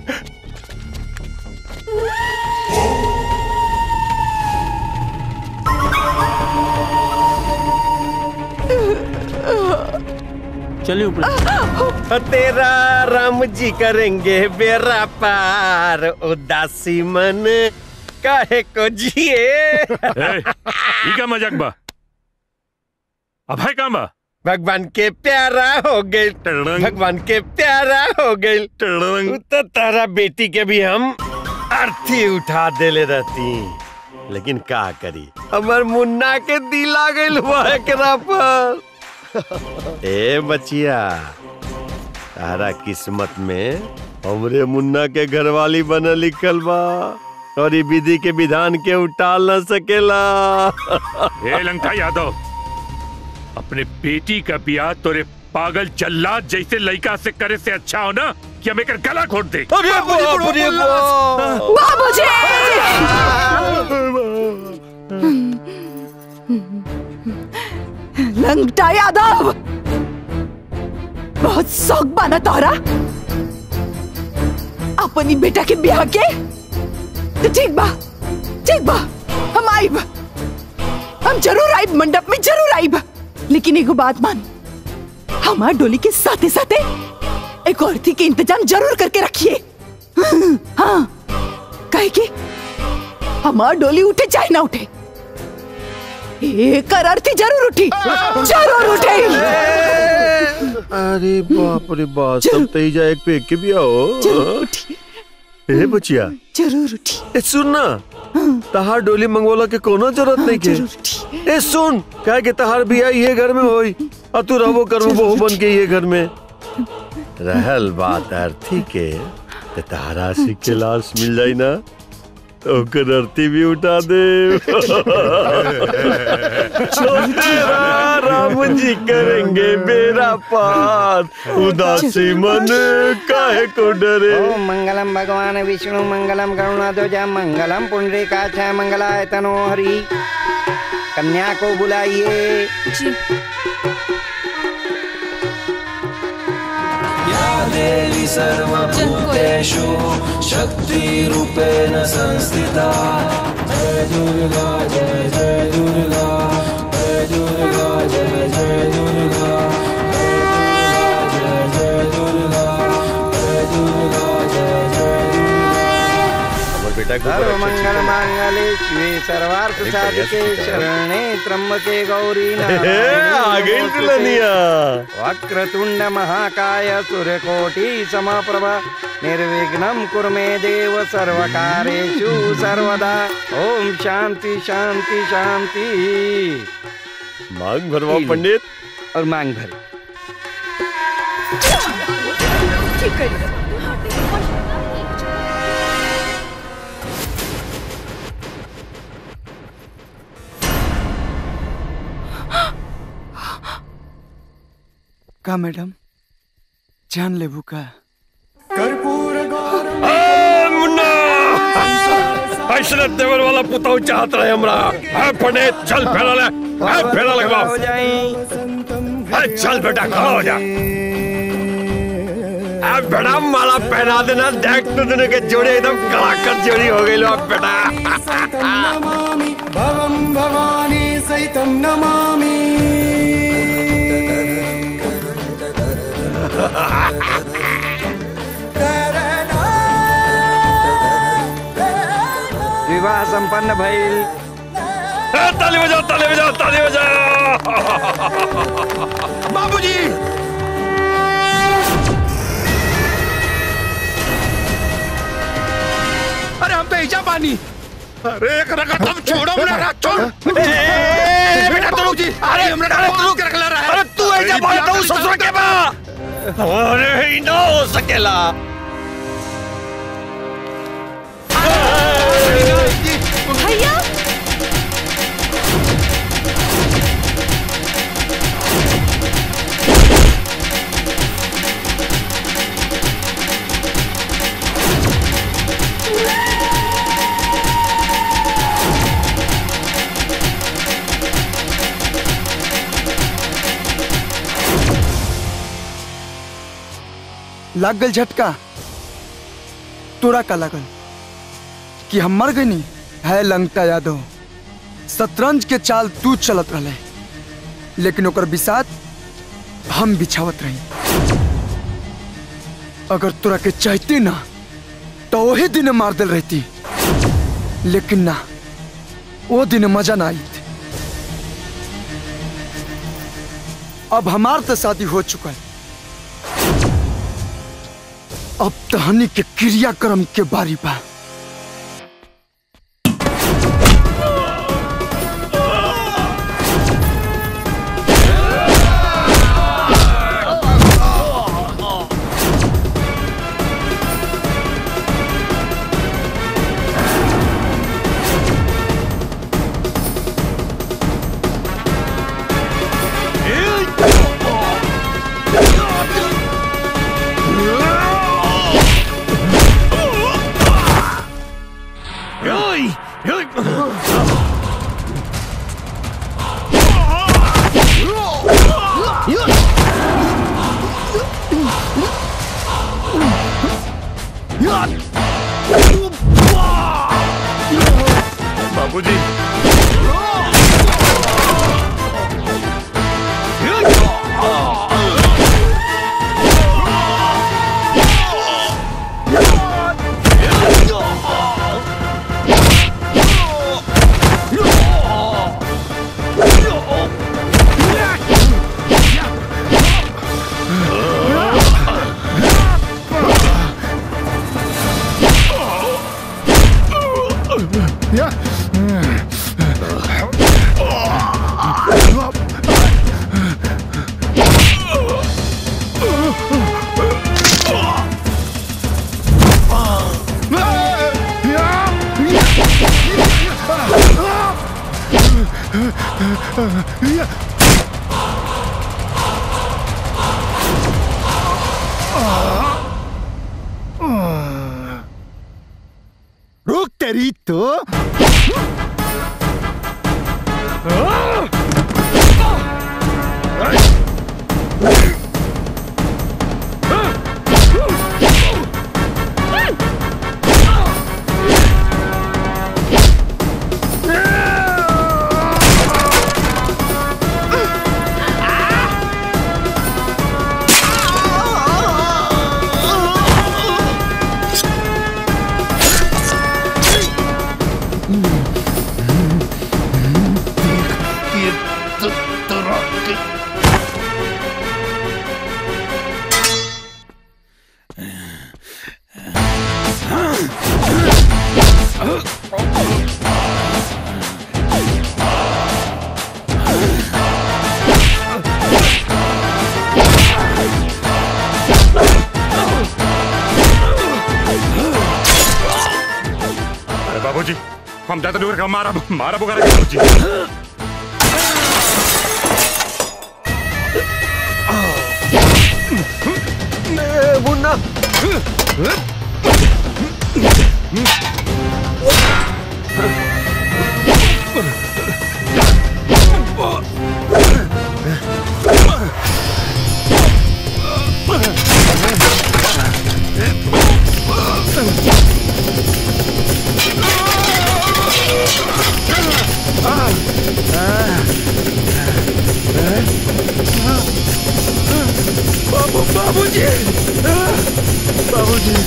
चलिए ऊपर तेरा राम जी करेंगे बेरा पार उदासी मन काहे को जिए ए, ई का मजाक बा अब है कहाँ बा भगवान के प्यारा हो गए भगवान के प्यारा हो गए तो तारा बेटी के भी हम अर्थी उठा देले रहती लेकिन का करी हमार मुन्ना के दिल आ गइल हुआ एकरा पर ए बचिया तारा किस्मत में हमरे मुन्ना के घरवाली बन लिखल बा और ई विधि के विधान के उटाल न सकेला ए लंका यादव अपने बेटी का बियाह तोरे पागल जल्लाद जैसे लड़का से करे से अच्छा हो ना कि हम एक गला घोट दे अरे बाप रे लंगटा यादव बहुत शौक बाना तोहरा अपनी बेटा के ब्याह के तो ठीक बा ठीक बा हम आइब हम जरूर आइब मंडप में जरूर आइब लेकिन एगो बात मान हमार डोली के साथे साथे एक औरती के इंतजाम जरूर करके रखिए हाँ कहे कि हमार डोली उठे चाहे ना उठे एक अर्थी जरूर उठी जरूर उठे अरे बाप रे बाप सब तई जाए एक पे एक के भी आओ ए बचिया जरूर उठी ए सुन ना तहार डोली मंगवाला के कोनो जरूरत नहीं के ए सुन काहे के तहार बिया ये घर में होई और तू रहबो करबो बहू बन के ये घर में रहल बात अर्थी के ते तहारा से के लाश मिल जाई ना तो ओकर अर्थी भी उठा दे तेरा राम जी करेंगे बेरा पार उदासी मन काहे को डरे ओम मंगलम भगवान विष्णु मंगलम गरुणाध्वज मंगलम पुंडरीकाक्ष मंगलाय तनो हरि कन्या को बुलाइए देवी सर्वभूतेषु शक्तिरूपेण संस्थिता जय दुर्गा जय जय दुर्गा जय दुर्गा जय जय दुर्गा जय जय दुर्गा जय दुर्गा जय जय हमर बेटा को सर्व मंगल मांगले शिवे सर्वार्थ साधिके शरणे त्र्यंबके गौरी आ गई दुल्हनिया वक्रतुंड महाकाय सूर्यकोटि समप्रभ निर्विघ्नं कुरु मे देव सर्वकारेषु सर्वदा ओम शांति शांति शांति मांग भरवा पंडित और मांग भर का मैडम जान लेबू का ऐसा देवर वाला पुताऊ चाहत रहे हमरा है पंडित चल फेरा ले है फेरा लगवा हो जाए है चल बेटा खड़ा हो जा अब बेटा माला पहना देना देख तो दोनों के जोड़े एकदम कड़ाकर जोड़ी हो गई लो अब बेटा नमामि भवं भवानी सहितं नमामि विवाह संपन्न भइल ए, ताली बजाओ ताली बजाओ ताली बजाओ बाबूजी अरे हम तो ऐजा पानी अरे एक रखा तुम छोड़ो मेरा रख छोड़ ए, बेटा तो रुक जी अरे हमरा को रोक के रख ला रहा है अरे तू ऐजा बात तो ससुर के बा अरे ही ना हो सकेला भैया लाग गल झटका तोरा का लागल कि हम मर गई है लंगटा यादव शतरंज के चाल तू चलत रहे लेकिन ओकर बिसात हम बिछावत रही अगर तोरा के चाहती ना तो वही दिन मार दिल रहती लेकिन ना वो दिन मजा ना आई अब हमार तो शादी हो चुका है अब तहनी के क्रियाक्रम के बारी बा बाबूजी रुक तेरी तो अरे बाबूजी हम जाते नहीं मारा मारा बुखारा बाबूजी मुन्ना बाबू बाबूजी बाबूजी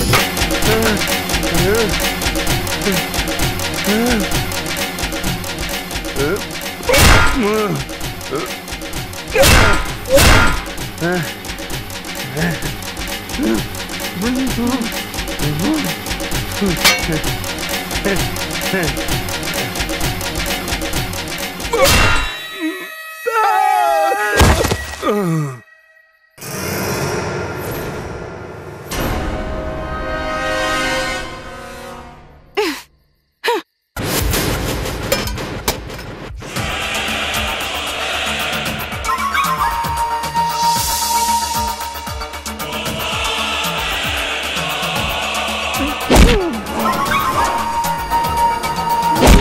Oh!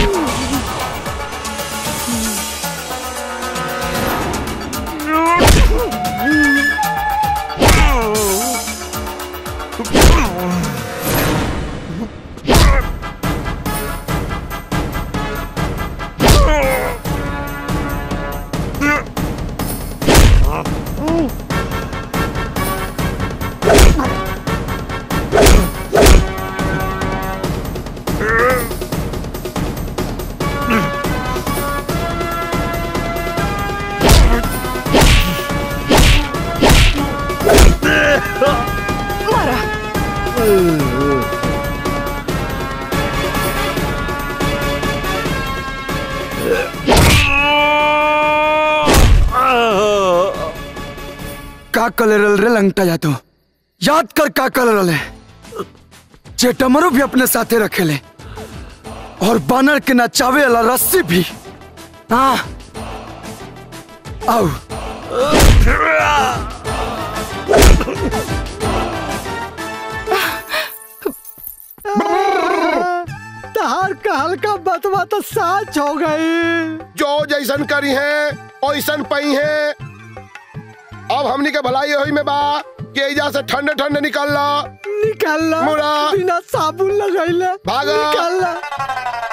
का कलर रे लंगटा जा तो याद कर का कलर रहे चेटमरो भी अपने साथे रखेले और बानर के नचावे वाला रस्सी भी हाँ आओ तहार कहल का बतवा तो साच हो गई जो जैसन करी है ओइसन पई है अब हमनी के भलाई होई में बा कि एजा से ठंडे ठंडे निकल ला निकल ला मुड़ा बिना साबुन लगैले भागा निकल ला